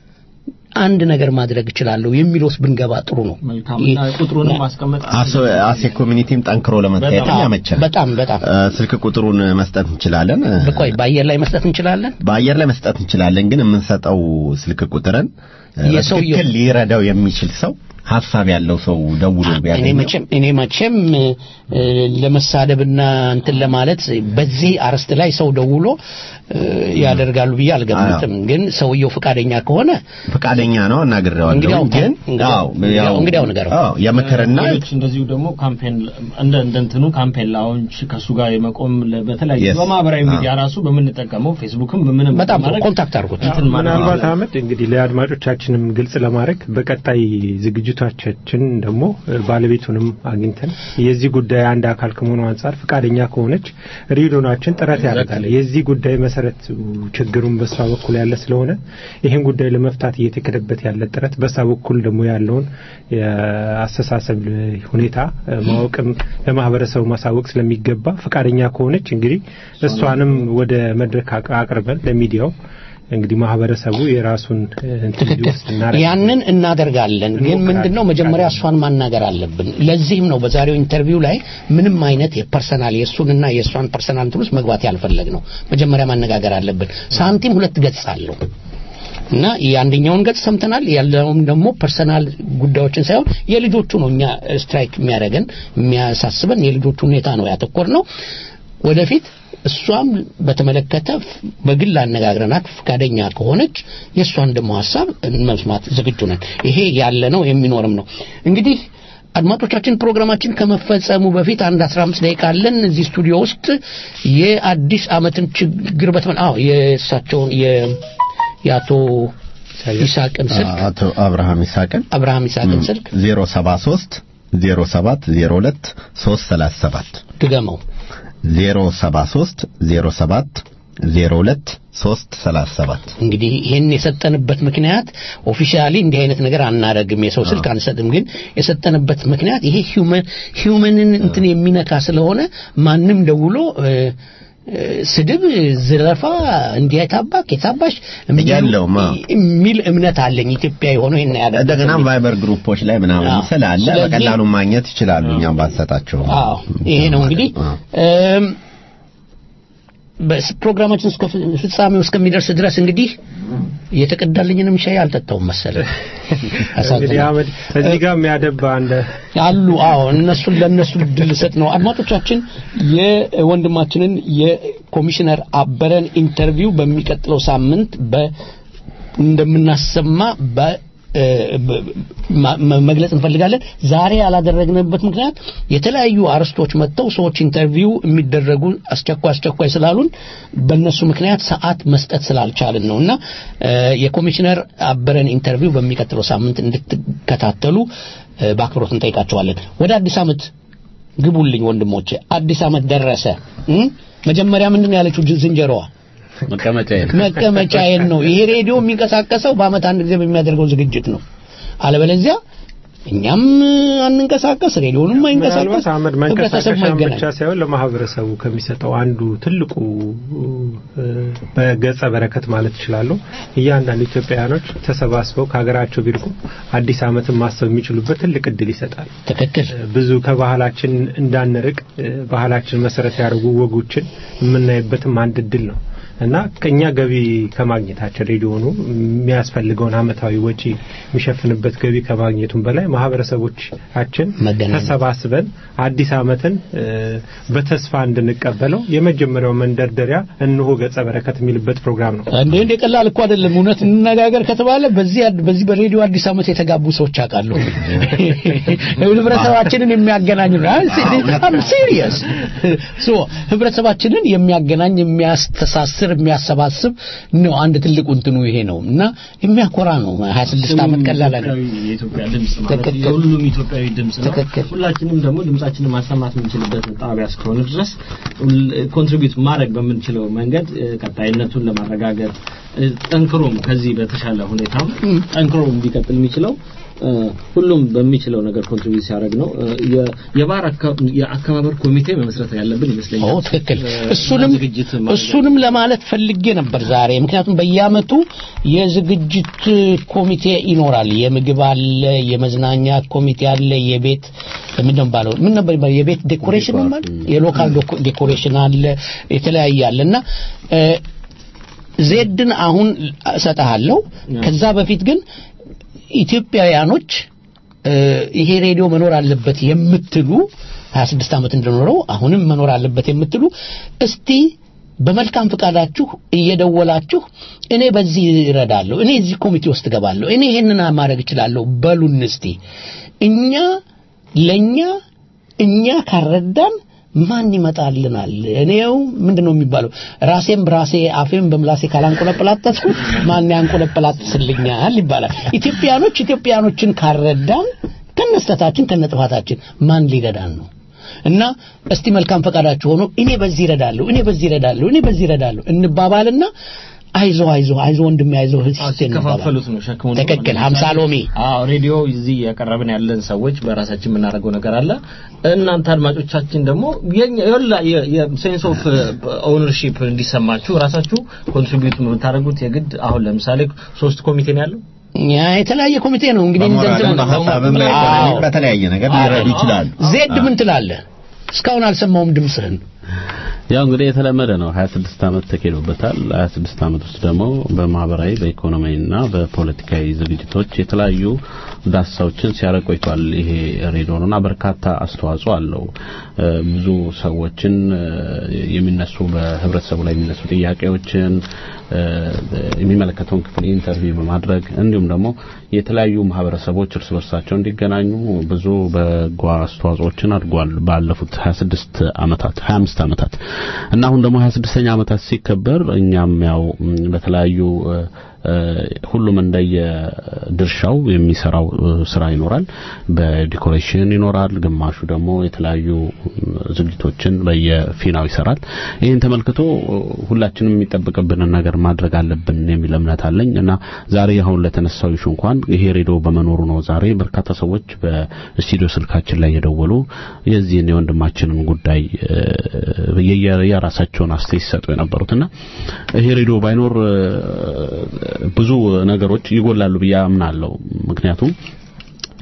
አንድ ነገር ማድረግ እችላለሁ የሚለውስ ብንገባ ጥሩ ነው። መልካምና ቁጥሩንም ማስቀመጥ አሴ ኮሚኒቲም ጠንክሮ ለመታየት በጣም፣ ያመቻል። በጣም በጣም እ፣ ስልክ ቁጥሩን መስጠት እንችላለን። እ፣ በቆይ በአየር ላይ መስጠት እንችላለን። በአየር ላይ መስጠት እንችላለን፣ ግን የምንሰጠው ስልክ ቁጥርን እ፣ የሰውየው- በትክክል ሊረዳው የሚችል ሰው ሀሳብ ያለው ሰው ደውሎ እኔ ቢያገኘው መቼም እኔ መቼም እ፣ ለመሳደብና እንትን ለማለት በዚህ አርዕስት ላይ ሰው ደውሎ እ፣ ያደርጋሉ ብዬ አልገምትም። ግን ሰውየው ፈቃደኛ ከሆነ ፈቃደኛ ነው እናግሬዋለሁ። እንግዲያው ግን እንግዲያው- አዎ ያው እንግዲያው ንገረው። አዎ የምክርና ሌሎች እንደዚሁ ደግሞ ካምፔን እንደ እንደ እንትኑ ካምፔን ላውንች ከሱ ጋር የመቆም ለ- በተለያዩ Yes. በማህበራዊ አዎ። ሚዲያ ራሱ በምንጠቀመው ፌስቡክም በምንም በጣም ጥሩ በማድረግ ኮንታክት አድርጉት። እንትን ማለት ምናልባት አህመድ እንግዲህ ለአድማጮቻችንም ግልጽ ለማድረግ በቀጣይ ዝግጅቶቻችን ደግሞ እ፣ ባለቤቱንም አግኝተን የዚህ ጉዳይ አንድ አካል ከመሆኑ አንጻር ፈቃደኛ ከሆነች ሬዲዮናችን ጥረት ያደርጋል። የዚህ ጉዳይ መሰረት ችግሩን በሷ በኩል ያለ ስለሆነ ይህን ጉዳይ ለመፍታት እየተከደበት ያለ ጥረት በሷ በኩል ደግሞ ያለውን የአስተሳሰብ ሁኔታ እ፣ ማወቅም ለማህበረሰቡ ማሳወቅ ስለሚገባ ፈቃደኛ ከሆነች እንግዲህ እሷንም ወደ መድረክ አቅ- አቅርበን ለሚዲያው እንግዲህ ማህበረሰቡ የራሱን እ፣ እንትን እንዲወስድ እናደርጋለን። ያንን እናደርጋለን። ግን ምንድነው መጀመሪያ እሷን ማናገር አለብን። ለዚህም ነው በዛሬው ኢንተርቪው ላይ ምንም አይነት የፐርሰናል የእሱንና የእሷን ፐርሰናል እንትን ውስጥ መግባት ያልፈለግ ነው። መጀመሪያ ማነጋገር አለብን። ሳንቲም ሁለት ገጽ አለው እና የአንደኛውን ገጽ ሰምተናል። ያለውም ደግሞ ፐርሰናል ጉዳዮችን ሳይሆን የልጆቹ ነው እኛ ስትራይክ የሚያደርገን የሚያሳስበን የልጆቹ ሁኔታ ነው ያተኮር ነው። ወደፊት እሷም በተመለከተ በግል አነጋግረናት ፈቃደኛ ከሆነች የእሷን ደግሞ ሀሳብ መስማት ዝግጁ ነን። ይሄ ያለ ነው የሚኖርም ነው። እንግዲህ አድማጮቻችን ፕሮግራማችን ከመፈጸሙ በፊት አንድ 15 ደቂቃ አለን እዚህ ስቱዲዮ ውስጥ የአዲስ ዓመትን ችግር በተመ አዎ የእሳቸውን የ- የአቶ ይስሐቅን ስልክ አቶ አብርሃም ይስሐቅን አብርሃም ይስሐቅን ስልክ 073 07 02 337 ድገመው 073 07 02 337 እንግዲህ ይህን የሰጠንበት ምክንያት ኦፊሻሊ እንዲህ አይነት ነገር አናደርግም፣ የሰው ስልክ አንሰጥም። ግን የሰጠንበት ምክንያት ይሄ ሂውመን ሂውመንን እንትን የሚነካ ስለሆነ ማንም ደውሎ እ፣ እ፣ ስድብ፣ ዝረፋ፣ እንዲህ የታባክ የታባሽ የለውም፣ አዎ። የሚል እምነት አለኝ። ኢትዮጵያ የሆነው ይሄን ያደርጋል። እንደገና ቫይበር ግሩፖች ላይ ምናምን አዎ። ስላለ ስለዚህ- በቀላሉ ማግኘት ይችላሉ። እኛም ባንሰጣቸው አዎ ይሄ ነው እንግዲህ እም፣ በስ- ፕሮግራማችን እስከ ፍ- ፍጻሜው እስከሚደርስ ድረስ እንግዲህ የተቀዳልኝንም ሻይ አልጠጣውም መሰለኝ። እንግዲህ አህመድ እዚህ ጋር የሚያደባ አንደ አሉ አዎ እነሱን ለእነሱ ድል ሰጥ ነው አድማጮቻችን የወንድማችንን የኮሚሽነር አበረን ኢንተርቪው በሚቀጥለው ሳምንት በ እንደምናሰማ በ እ፣ በ- ማ- መ- መግለጽ እንፈልጋለን ዛሬ ያላደረግንበት ምክንያት የተለያዩ አርስቶች መጥተው ሰዎች ኢንተርቪው የሚደረጉ አስቸኳይ አስቸኳይ ስላሉን በእነሱ ምክንያት ሰዓት መስጠት ስላልቻልን ነው እና እ፣ የኮሚሽነር አበረን ኢንተርቪው በሚቀጥለው ሳምንት እንድትከታተሉ እ፣ በአክብሮት እንጠይቃቸዋለን ወደ አዲስ ዓመት ግቡልኝ ወንድሞቼ አዲስ ዓመት ደረሰ እ? መጀመሪያ ምንድን ነው ያለችው ጅ- ዝንጀሮዋ መቀመጫዬን መቀመጫዬን ነው ይሄ ሬዲዮ የሚንቀሳቀሰው በአመት አንድ ጊዜ በሚያደርገው ዝግጅት ነው አለበለዚያ እኛም አንንቀሳቀስ ሬዲዮንም አይንቀሳቀስ ምናልባት አህመድ ህብረተሰብ መንቀሳቀሻ ማይገናኝ ብቻ ሳይሆን ለማህበረሰቡ ከሚሰጠው አንዱ ትልቁ እ፣ በገጸ በረከት ማለት እችላለሁ እያንዳንዱ ኢትዮጵያውያኖች ተሰባስበው ከሀገራቸው ቢርቁ አዲስ ዓመትን ማሰብ የሚችሉበት ትልቅ እድል ይሰጣል። ትክክል። ብዙ ከባህላችን እንዳንርቅ እ፣ ባህላችን መሰረት ያደርጉ ወጎችን የምናይበትም አንድ እድል ነው እና ከኛ ገቢ ከማግኘታችን ሬዲዮኑ የሚያስፈልገውን አመታዊ ወጪ የሚሸፍንበት ገቢ ከማግኘቱም በላይ ማህበረሰቦቻችን ተሰባስበን አዲስ ዓመትን እ፣ በተስፋ እንድንቀበለው የመጀመሪያው መንደርደሪያ እንሆ ገጸ በረከት የሚልበት ፕሮግራም ነው። እንዴ እንደ ቀላል እኮ አይደለም እውነት እንነጋገር ከተባለ በዚህ አድ- በዚህ በሬዲዮ አዲስ ዓመት የተጋቡ ሰዎች አውቃለሁ ህብረተሰባችንን የሚያገናኝ ነው አም ሲሪየስ ሶ ህብረተሰባችንን የሚያገናኝ የሚያስተሳስር የሚያሰባስብ ነው አንድ ትልቁ እንትኑ ይሄ ነው እና የሚያኮራ ነው 26 ዓመት ቀላል አይደለም የኢትዮጵያ ድምጽ ማለት ትክክል። የሁሉም ኢትዮጵያዊ ድምጽ ነው። ሁላችንም ደግሞ ድምጻችንን ማሰማት የምንችልበት ጣቢያ እስከሆነ ድረስ ኮንትሪቢዩት ማድረግ በምንችለው መንገድ እ፣ ቀጣይነቱን ለማረጋገጥ እ፣ ጠንክሮም ከዚህ በተሻለ ሁኔታም ጠንክሮ እንዲቀጥል የሚችለው እ፣ ሁሉም በሚችለው ነገር ኮንትሪቢዩት ሲያደርግ ነው። እ፣ የ- የባህር አካ- የአከባበር ኮሚቴ መመስረት ያለብን ይመስለኛል። ኦ ትክክል እ፣ እሱንም ዝግጅት ማድረግ እሱንም ለማለት ፈልጌ ነበር ዛሬ ምክንያቱም በየአመቱ የዝግጅት ኮሚቴ ይኖራል የምግብ አለ የመዝናኛ ኮሚቴ አለ የቤት ምን ነው የሚባለው ምን ነበር የሚባለው የቤት ዴኮሬሽን ነው ማለት የሎካል ዶኮ- ዴኮሬሽን አለ የተለያየ አለ እና እ፣ ዜድን አሁን እሰጥሃለሁ ከዛ በፊት ግን ኢትዮጵያውያኖች እ፣ ይሄ ሬዲዮ መኖር አለበት የምትሉ 26 ዓመት እንደኖረው አሁንም መኖር አለበት የምትሉ እስቲ በመልካም ፈቃዳችሁ እየደወላችሁ እኔ በዚህ እረዳለሁ፣ እኔ እዚህ ኮሚቴ ውስጥ እገባለሁ፣ እኔ ይሄንን ማድረግ እችላለሁ በሉን እስቲ። እኛ ለኛ እኛ ካረዳን ማን ይመጣልናል? እኔው ምንድን ነው የሚባለው? ራሴም በራሴ አፌም በምላሴ ካላንቆለปላጠስኩ ማን ያንቆለปላጥስልኛል ይባላል። ኢትዮጵያኖች ኢትዮጵያኖችን ካረዳን ከነስተታችን ከነጥፋታችን ማን ሊረዳን ነው? እና እስቲ መልካም ፈቃዳችሁ ሆኖ እኔ በዚህ እረዳለሁ፣ እኔ በዚህ እረዳለሁ፣ እኔ በዚህ እረዳለሁ እንባባልና አይዞ አይዞ አይዞ ወንድሜ አይዞ እህቴ እንባባል። ሲከፋፈሉት ነው ሸክሙን ትክክል። ሀምሳ ሎሚ አዎ ሬዲዮ እዚህ ያቀረብን ያለን ሰዎች በራሳችን የምናደርገው ነገር አለ እናንተ አድማጮቻችን ደግሞ ሴንስ ኦፍ ኦውነርሺፕ እንዲሰማችሁ ራሳችሁ ኮንትሪቢዩት የምታደርጉት የግድ አሁን ለምሳሌ ሶስት ኮሚቴ ነው ያለው ያ የተለያየ ኮሚቴ ነው እንግዲህ እንደዚህ ነው። በሀሳብም ላይ አዎ። በተለያየ ነገር ሊረዱ ይችላሉ። ዜድ ምን ትላለህ? እስካሁን አልሰማውም ድምፅህን። ያው እንግዲህ የተለመደ ነው 26 ዓመት ተኬዶበታል 26 ዓመት ውስጥ ደግሞ በማህበራዊ በኢኮኖሚያዊና በፖለቲካዊ ዝግጅቶች የተለያዩ ዳሳዎችን ሲያደርግ ቆይቷል ይሄ ሬዲዮ ነውና በርካታ አስተዋጽኦ አለው እ፣ ብዙ ሰዎችን እ፣ የሚነሱ በህብረተሰቡ ላይ የሚነሱ ጥያቄዎችን እ፣ የሚመለከተውን ክፍል ኢንተርቪው በማድረግ እንዲሁም ደግሞ የተለያዩ ማህበረሰቦች እርስ በርሳቸው እንዲገናኙ ብዙ በጎ አስተዋጽኦችን አድርጓል ባለፉት 26 ዓመታት 25 ዓመታት እና አሁን ደግሞ 26ኛ ዓመታት ሲከበር እኛም ያው ም፣ በተለያዩ እ፣ እ፣ ሁሉም እንደየ ድርሻው የሚሰራው እ፣ ስራ ይኖራል። በዲኮሬሽን ይኖራል፣ ግማሹ ደግሞ የተለያዩ ም፣ ዝግጅቶችን በየፊናው ይሰራል። ይህን ተመልክቶ እ፣ ሁላችንም የሚጠበቅብንን ነገር ማድረግ አለብን የሚል እምነት አለኝ እና ዛሬ አሁን ለተነሳው ይሹ እንኳን ይሄ ሬዲዮ በመኖሩ ነው ዛሬ በርካታ ሰዎች በስቱዲዮ ስልካችን ላይ የደወሉ የዚህን የወንድማችንን ጉዳይ እ፣ የየ- የራሳቸውን አስተያየት ሲሰጡ የነበሩትና ይሄ ሬዲዮ ባይኖር እ፣ ብዙ ነገሮች ይጎላሉ ብዬ አምናለሁ። ምክንያቱም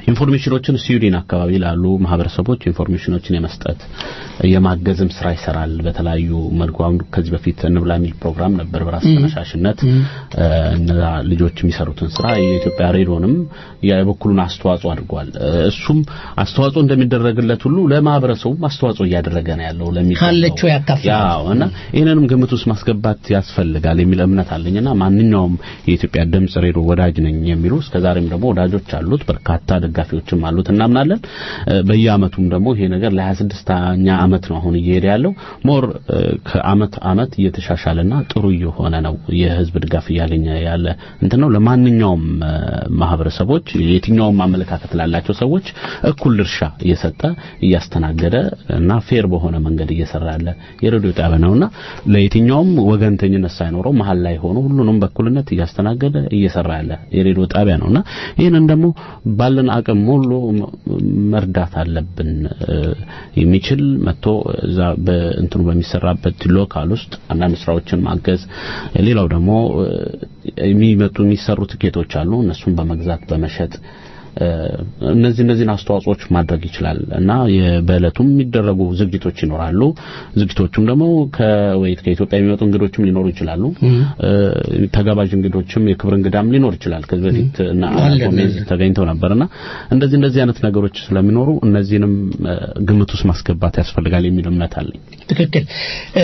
ኢንፎርሜሽኖችን ስዊድን አካባቢ ላሉ ማህበረሰቦች ኢንፎርሜሽኖችን የመስጠት የማገዝም ስራ ይሰራል በተለያዩ መልኩ አሁን ከዚህ በፊት እንብላ የሚል ፕሮግራም ነበር በራስ ም። ተነሳሽነት ም። እ፣ እነዛ ልጆች የሚሰሩትን ስራ የኢትዮጵያ ሬዲዮንም የበኩሉን አስተዋጽኦ አድርጓል እ፣ እሱም አስተዋጽኦ እንደሚደረግለት ሁሉ ለማህበረሰቡም አስተዋጽኦ እያደረገ ነው ያለው ለሚገባው ካለችው ያካፍላል። ያው እና ይህንንም ግምት ውስጥ ማስገባት ያስፈልጋል የሚል እምነት አለኝና ማንኛውም የኢትዮጵያ ድምጽ ሬዲዮ ወዳጅ ነኝ የሚሉ እስከዛሬም ደግሞ ወዳጆች አሉት በርካታ ደጋፊዎችም አሉት እናምናለን እ፣ በየአመቱም ደግሞ ይሄ ነገር ለ26ኛ አመት ነው አሁን እየሄደ ያለው ሞር እ፣ ከአመት አመት እየተሻሻለና ጥሩ እየሆነ ነው የህዝብ ድጋፍ እያገኘ ያለ እንትን ነው ለማንኛውም እ፣ ማህበረሰቦች የትኛውም አመለካከት ላላቸው ሰዎች እኩል ድርሻ እየሰጠ እያስተናገደ እና ፌር በሆነ መንገድ እየሰራ ያለ የሬዲዮ ጣቢያ ነውና ለየትኛውም ወገንተኝነት ሳይኖረው መሀል ላይ ሆኖ ሁሉንም በኩልነት እያስተናገደ እየሰራ ያለ የሬዲዮ ጣቢያ ነውና ይህንን ደግሞ ባለን አቅም ሁሉ ም- መርዳት አለብን እ፣ የሚችል መጥቶ እዛ በእንትኑ በሚሰራበት ሎካል ውስጥ አንዳንድ ስራዎችን ማገዝ ሌላው ደግሞ እ፣ የሚመጡ የሚሰሩ ትኬቶች አሉ እነሱን በመግዛት በመሸጥ እ፣ እነዚህ እነዚህን አስተዋጽኦች ማድረግ ይችላል እና የ- በእለቱም የሚደረጉ ዝግጅቶች ይኖራሉ። ዝግጅቶቹም ደግሞ ከወይት ከኢትዮጵያ የሚመጡ እንግዶችም ሊኖሩ ይችላሉ። ም። እ፣ ተጋባዥ እንግዶችም የክብር እንግዳም ሊኖር ይችላል። ከዚህ በፊት እና አለ፣ ጎሜዝ አለ። ተገኝተው ነበርና እንደዚህ እንደዚህ አይነት ነገሮች ስለሚኖሩ እነዚህንም እ፣ ግምት ውስጥ ማስገባት ያስፈልጋል የሚል እምነት አለኝ። ትክክል እ፣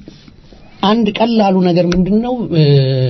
አንድ ቀላሉ ነገር ምንድን ነው እ፣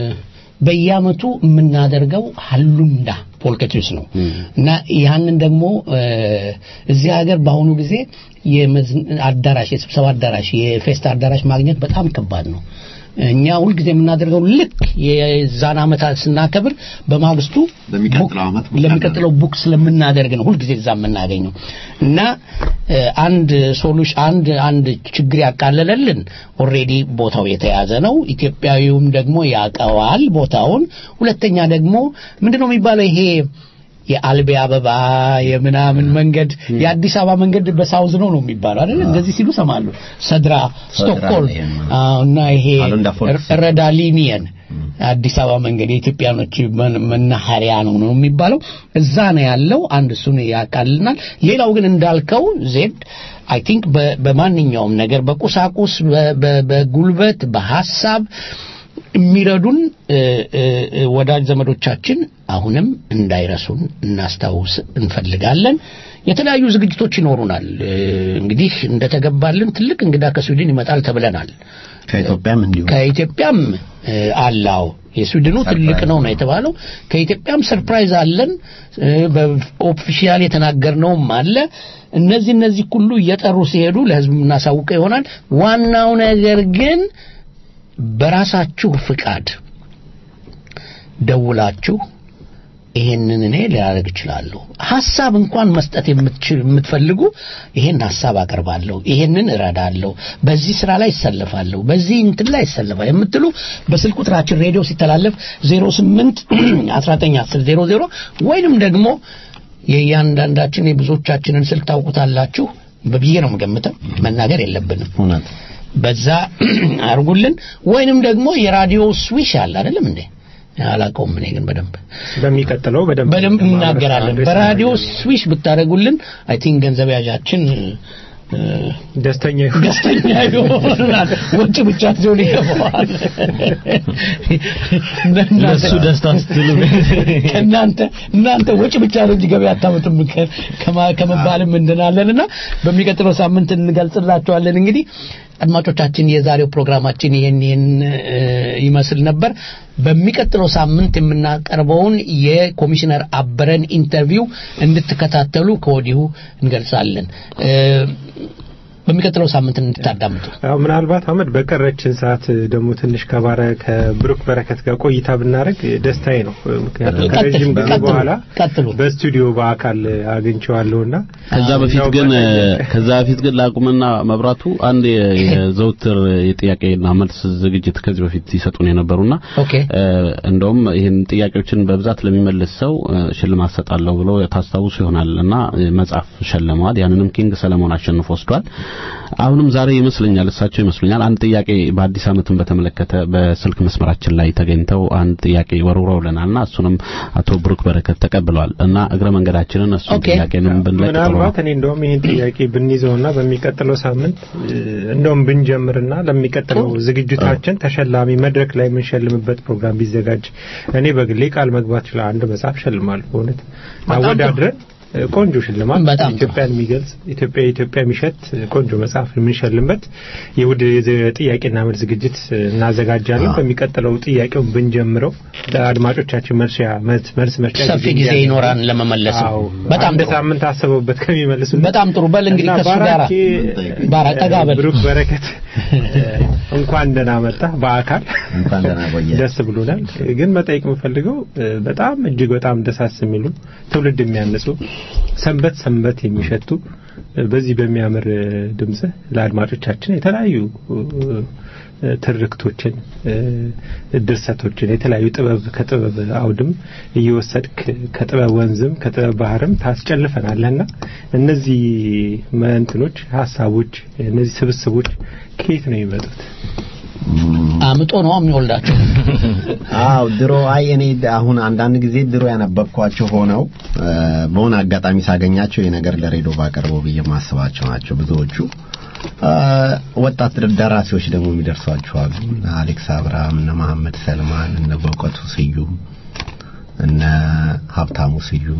በየአመቱ የምናደርገው ሀሉንዳ ፖልከትሪስ ነው እና ያንን ደግሞ እ፣ እዚህ ሀገር በአሁኑ ጊዜ የመዝን- አዳራሽ የስብሰባ አዳራሽ የፌስታ አዳራሽ ማግኘት በጣም ከባድ ነው እኛ ሁልጊዜ የምናደርገው ልክ የዛን አመት ስናከብር በማግስቱ ለሚቀጥለው አመት ለሚቀጥለው ቡክ ስለምናደርግ ነው ሁልጊዜ እዛ የምናገኘው እና እ፣ አንድ ሶሉሽ አንድ አንድ ችግር ያቃለለልን ኦልሬዲ ቦታው የተያዘ ነው ኢትዮጵያዊውም ደግሞ ያቀዋል ቦታውን ሁለተኛ ደግሞ ምንድነው የሚባለው ይሄ የአልቤ አበባ የምናምን መንገድ የአዲስ አበባ መንገድ በሳውዝ ነው ነው የሚባለው አይደል እንደዚህ ሲሉ ሰማሉ ሰድራ ስቶክሆልም አዎ፣ እና ይሄ አሉንዳ ፎልክስ። ረዳሊኒየን አዲስ አበባ መንገድ የኢትዮጵያኖች መን- መናኸሪያ ነው ነው የሚባለው እዛ ነው ያለው አንድ እሱን ያቃልናል ሌላው ግን እንዳልከው ዜድ አይ ቲንክ በማንኛውም ነገር በቁሳቁስ በ- በ- በጉልበት በሐሳብ የሚረዱን እ፣ እ፣ እ፣ ወዳጅ ዘመዶቻችን አሁንም እንዳይረሱን እናስታውስ እንፈልጋለን የተለያዩ ዝግጅቶች ይኖሩናል እ፣ እንግዲህ እንደተገባልን ትልቅ እንግዳ ከስዊድን ይመጣል ተብለናል ከኢትዮጵያም እንዲሁ ከኢትዮጵያም እ፣ አላው የስዊድኑ ትልቅ ነው ነው የተባለው ከኢትዮጵያም ሰርፕራይዝ አለን እ፣ በኦፊሻል የተናገርነውም አለ እነዚህ እነዚህ ሁሉ እየጠሩ ሲሄዱ ለህዝብ የምናሳውቀው ይሆናል ዋናው ነገር ግን በራሳችሁ ፍቃድ ደውላችሁ ይሄንን እኔ ሊያደርግ እችላለሁ ሐሳብ እንኳን መስጠት የምትችል የምትፈልጉ ይሄን ሐሳብ አቀርባለሁ ይሄንን እረዳለሁ በዚህ ስራ ላይ ይሰለፋለሁ በዚህ እንትን ላይ ይሰለፋል የምትሉ በስልክ ቁጥራችን ሬዲዮ ሲተላለፍ 08 1910 00 ወይንም ደግሞ የእያንዳንዳችን የብዙዎቻችንን ስልክ ታውቁታላችሁ በብዬ ነው የምገምተው መናገር የለብንም እውነት በዛ አርጉልን ወይንም ደግሞ የራዲዮ ስዊሽ አለ አይደለም እንዴ አላውቀውም እኔ ግን በደንብ በሚቀጥለው በደንብ በደንብ እናገራለን አድሬስ በራዲዮ ስዊሽ ብታደርጉልን አይ ቲንክ ገንዘብ ያዣችን እ፣ ደስተኛ ይሁን ደስተኛ ይሆናል ወጪ ብቻ ሲሆን ይገባዋል ለሱ ደስታ ስትሉ ከእናንተ እናንተ ወጪ ብቻ ነው እንጂ ገበያ አታመጡም ከ- ከማ- ከመባልም እንድናለንና በሚቀጥለው ሳምንት እንገልጽላቸዋለን እንግዲህ አድማጮቻችን የዛሬው ፕሮግራማችን ይህን ይህን እ፣ ይመስል ነበር በሚቀጥለው ሳምንት የምናቀርበውን የኮሚሽነር አበረን ኢንተርቪው እንድትከታተሉ ከወዲሁ እንገልጻለን እ፣ በሚቀጥለው ሳምንት እንድታዳምጡ አዎ ምናልባት አመድ በቀረችን ሰዓት ደግሞ ትንሽ ከባረ ከብሩክ በረከት ጋር ቆይታ ብናደርግ ደስታዬ ነው። ምክንያቱም ቀጥል፣ ከረጅም ጊዜ ቀጥሉ፣ በኋላ ቀጥሉ። በስቱዲዮ በአካል አግኝቼዋለሁና ከዛ በፊት ያው ግን በቀን- ከዛ በፊት ግን ላቁምና መብራቱ አንድ የ- የዘውትር የጥያቄና መልስ ዝግጅት ከዚህ በፊት ይሰጡን የነበሩና ኦኬ እ፣ እንደውም ይህን ጥያቄዎችን በብዛት ለሚመልስ ሰው እ፣ ሽልማት ሰጣለሁ ብሎ ታስታውሱ ይሆናል እና እ፣ መጽሐፍ ሸልመዋል። ያንንም ኪንግ ሰለሞን አሸንፎ ወስዷል። አሁንም ዛሬ ይመስለኛል እሳቸው ይመስለኛል አንድ ጥያቄ በአዲስ ዓመትን በተመለከተ በስልክ መስመራችን ላይ ተገኝተው አንድ ጥያቄ ወርውረውልናልና እሱንም አቶ ብሩክ በረከት ተቀብለዋል እና እግረ መንገዳችንን እሱን ጥያቄንም ብንለቅ ጥሩ ነው። ምናልባት እኔ እንደውም ይህን ጥያቄ ብንይዘውና በሚቀጥለው ሳምንት እ፣ እንደውም ብንጀምርና ለሚቀጥለው ዝግጅታችን ተሸላሚ መድረክ ላይ የምንሸልምበት ፕሮግራም ቢዘጋጅ እኔ በግሌ ቃል መግባት ይችላል። አንድ መጽሐፍ ሸልማለሁ። በእውነት አወዳድረን እ፣ ቆንጆ ሽልማት በጣም ጥሩ። ኢትዮጵያን የሚገልጽ ኢትዮጵያ ኢትዮጵያ የሚሸት እ፣ ቆንጆ መጽሐፍ የምንሸልምበት የውድ የዝ- ጥያቄና መልስ ዝግጅት እ፣ እናዘጋጃለን። በሚቀጥለው ጥያቄውን ብንጀምረው ለአድማጮቻችን መልስ መልስ መልስ መስጫ ሰፊ ጊዜ እንዲያገኙ። ይኖራን ለመመለስ ነው። አዎ፣ በጣም አንድ ጥሩ። ሳምንት አስበውበት ከሚመልሱ በጣም ጥሩ። በል እንግዲህ እና ከሱ ጋር ባራኬ ባራ- ጠጋ በል። ብሩክ በረከት እንኳን ደህና መጣ በአካል እንኳን ደህና ቆየ። ደስ ብሎናል። ግን መጠየቅ የምፈልገው እ፣ በጣም እጅግ በጣም ደሳስ የሚሉ ትውልድ የሚያንጹ ሰንበት ሰንበት የሚሸቱ እ፣ በዚህ በሚያምር እ፣ ድምጽህ ለአድማጮቻችን የተለያዩ እ፣ ትርክቶችን እ፣ ድርሰቶችን የተለያዩ ጥበብ ከጥበብ አውድም እየወሰድክ ከጥበብ ወንዝም ከጥበብ ባህርም ታስጨልፈናለህና እነዚህ መንትኖች ሀሳቦች እነዚህ ስብስቦች ከየት ነው የሚመጡት? አምጦ ነው የሚወልዳቸው። አው ድሮ አይ እኔ አሁን አንዳንድ ጊዜ ድሮ ያነበብኳቸው ሆነው እ፣ በሆነ አጋጣሚ ሳገኛቸው የነገር ለሬዲዮ ባቀርበው ብዬ ማስባቸው ናቸው ብዙዎቹ። እ፣ ወጣት ደራሲዎች ደግሞ የሚደርሷቸው አሉ። እነ አሌክስ አብርሃም፣ እነ መሐመድ ሰልማን፣ እነ በእውቀቱ ስዩም፣ እነ ሀብታሙ ስዩም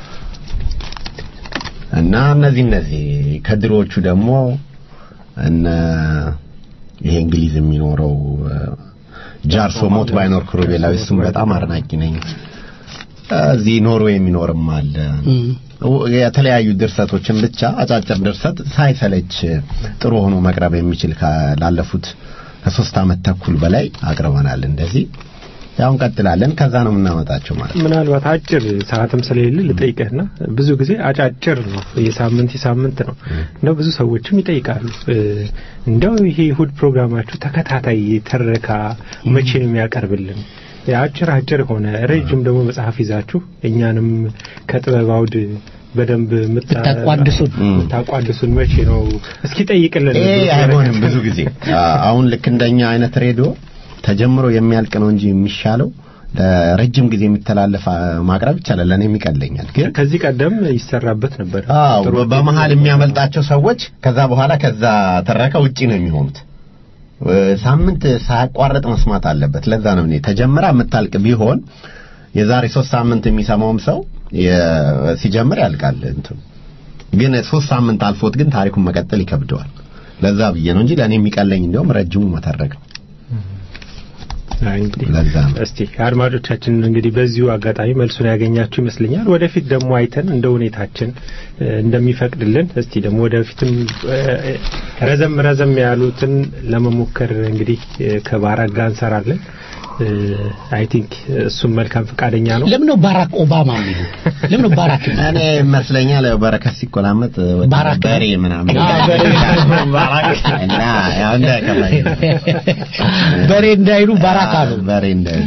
እና እነዚህ እነዚህ ከድሮዎቹ ደግሞ እነ ይሄ እንግሊዝ የሚኖረው እ፣ ጃርሶ ሞት ባይኖር ክሩቤላዊ እሱም በጣም አድናቂ ነኝ። እዚህ ኖርዌይ የሚኖርም አለ። የተለያዩ ድርሰቶችን ብቻ አጫጭር ድርሰት ሳይሰለች ጥሩ ሆኖ መቅረብ የሚችል ካ- ላለፉት ከሶስት ዓመት ተኩል በላይ አቅርበናል። እንደዚህ ያው እንቀጥላለን። ከዛ ነው የምናመጣቸው ማለት ነው። ምናልባት አጭር ሰዓትም ስለሌለ ልጠይቅህና ብዙ ጊዜ አጫጭር ነው፣ የሳምንት የሳምንት ነው። እንደው ብዙ ሰዎችም ይጠይቃሉ እ፣ እንደው ይሄ እሑድ ፕሮግራማችሁ ተከታታይ ትረካ መቼ ነው የሚያቀርብልን? አጭር አጭር ሆነ ረጅም ደግሞ መጽሐፍ ይዛችሁ እኛንም ከጥበብ አውድ በደንብ ምታ- ብታቋድሱን። ምታቋድሱን መቼ ነው? እስኪ ጠይቅልን። ይሄ አይሆንም። ብዙ ጊዜ አ- አሁን ልክ እንደኛ አይነት ሬዲዮ ተጀምሮ የሚያልቅ ነው እንጂ የሚሻለው ለረጅም ጊዜ የሚተላለፍ አ፣ ማቅረብ ይቻላል። ለእኔም ይቀለኛል። ግን ከዚህ ቀደም ይሰራበት ነበር። አዎ ጥሩ በመሀል የሚያመልጣቸው ሰዎች ከዛ በኋላ ከዛ ትረካ ውጪ ነው የሚሆኑት። እ፣ ሳምንት ሳያቋርጥ መስማት አለበት። ለዛ ነው እኔ ተጀምራ የምታልቅ ቢሆን የዛሬ ሶስት ሳምንት የሚሰማውም ሰው የ- ሲጀምር ያልቃል እንትኑ ግን ሶስት ሳምንት አልፎት ግን ታሪኩን መቀጠል ይከብደዋል። ለዛ ብዬ ነው እንጂ ለእኔ የሚቀለኝ እንዲያውም ረጅሙ መተረክ ነው። አይ እንግዲህ ለዛ ነው እስቲ አድማጮቻችን እንግዲህ በዚሁ አጋጣሚ መልሱን ያገኛችሁ ይመስለኛል። ወደፊት ደግሞ አይተን እንደ ሁኔታችን እ፣ እንደሚፈቅድልን እስቲ ደግሞ ወደፊትም እ፣ ረዘም ረዘም ያሉትን ለመሞከር እንግዲህ እ፣ ከባራክ ጋር እንሰራለን። አይ ቲንክ እሱም መልካም ፈቃደኛ ነው። ለምን ነው ባራክ ኦባማ የሚሉ? ለምን ነው ባራክ እኔ ይመስለኛል ያው በረከት ሲቆላመጥ ባራክ ነው። በሬ ምናምን አዎ፣ በሬ። እና ያው እንዳይከፋኝ በሬ እንዳይሉ ባራክ አሉ። በሬ እንዳይሉ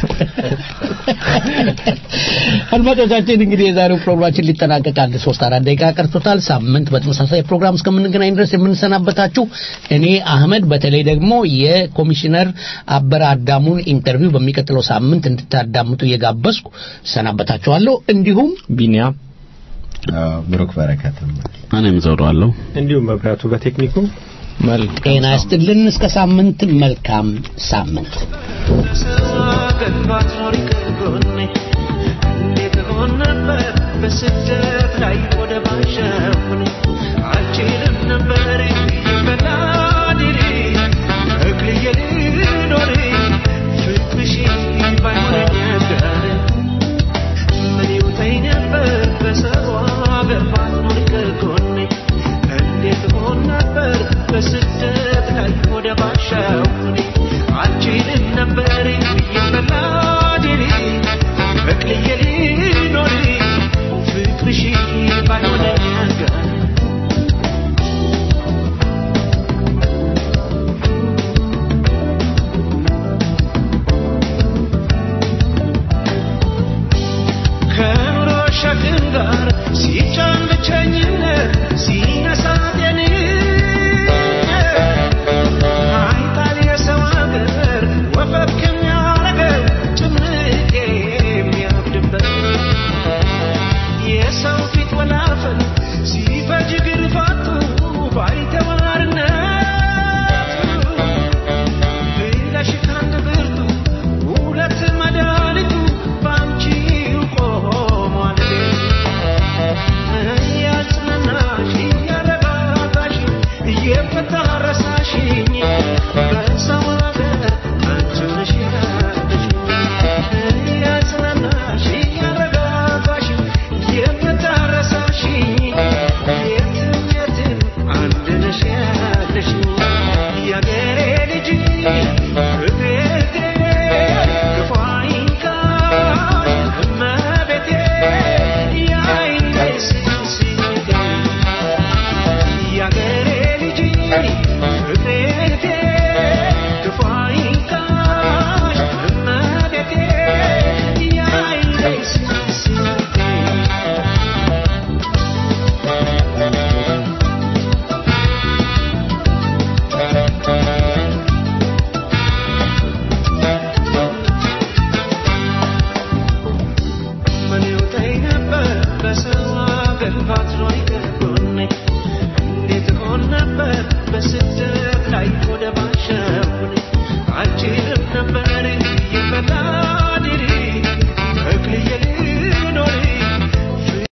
አድማጮቻችን እንግዲህ የዛሬው ፕሮግራማችን ሊጠናቀቅ አንድ ሶስት አራት ደቂቃ ቀርቶታል። ሳምንት በተመሳሳይ ፕሮግራም እስከምንገናኝ ድረስ የምንሰናበታችሁ እኔ አህመድ፣ በተለይ ደግሞ የኮሚሽነር አበረ አዳሙን ኢንተርቪው በሚቀጥለው ሳምንት እንድታዳምጡ እየጋበዝኩ ሰናበታችኋለሁ። እንዲሁም ቢኒያም ብሩክ በረከትም እኔም ዘውደዋለሁ። እንዲሁም መብራቱ በቴክኒኩ ጤና ይስጥልን። እስከ ሳምንት መልካም ሳምንት። በስደት ላይ ወደ ባሸሁን አልችልም ነበር በላዲሪ እግልዬ ልኖር ፍቅርሽ ባይሆነኝ ነገር ምን ይውጠኝ ነበር በሰው አገር ባትኖር ከጎኔ እንዴት ሆን ነበር በስደት ላይ ወደ ባሸሁን አልችልም ነበር በላዲሪ እግልዬ ልኖር ፍቅርሽ ባይሆነኝ ነገር ከኑሮ ሸክም ጋር ሲጫን ብቸኝነት ሲነሳት የኔ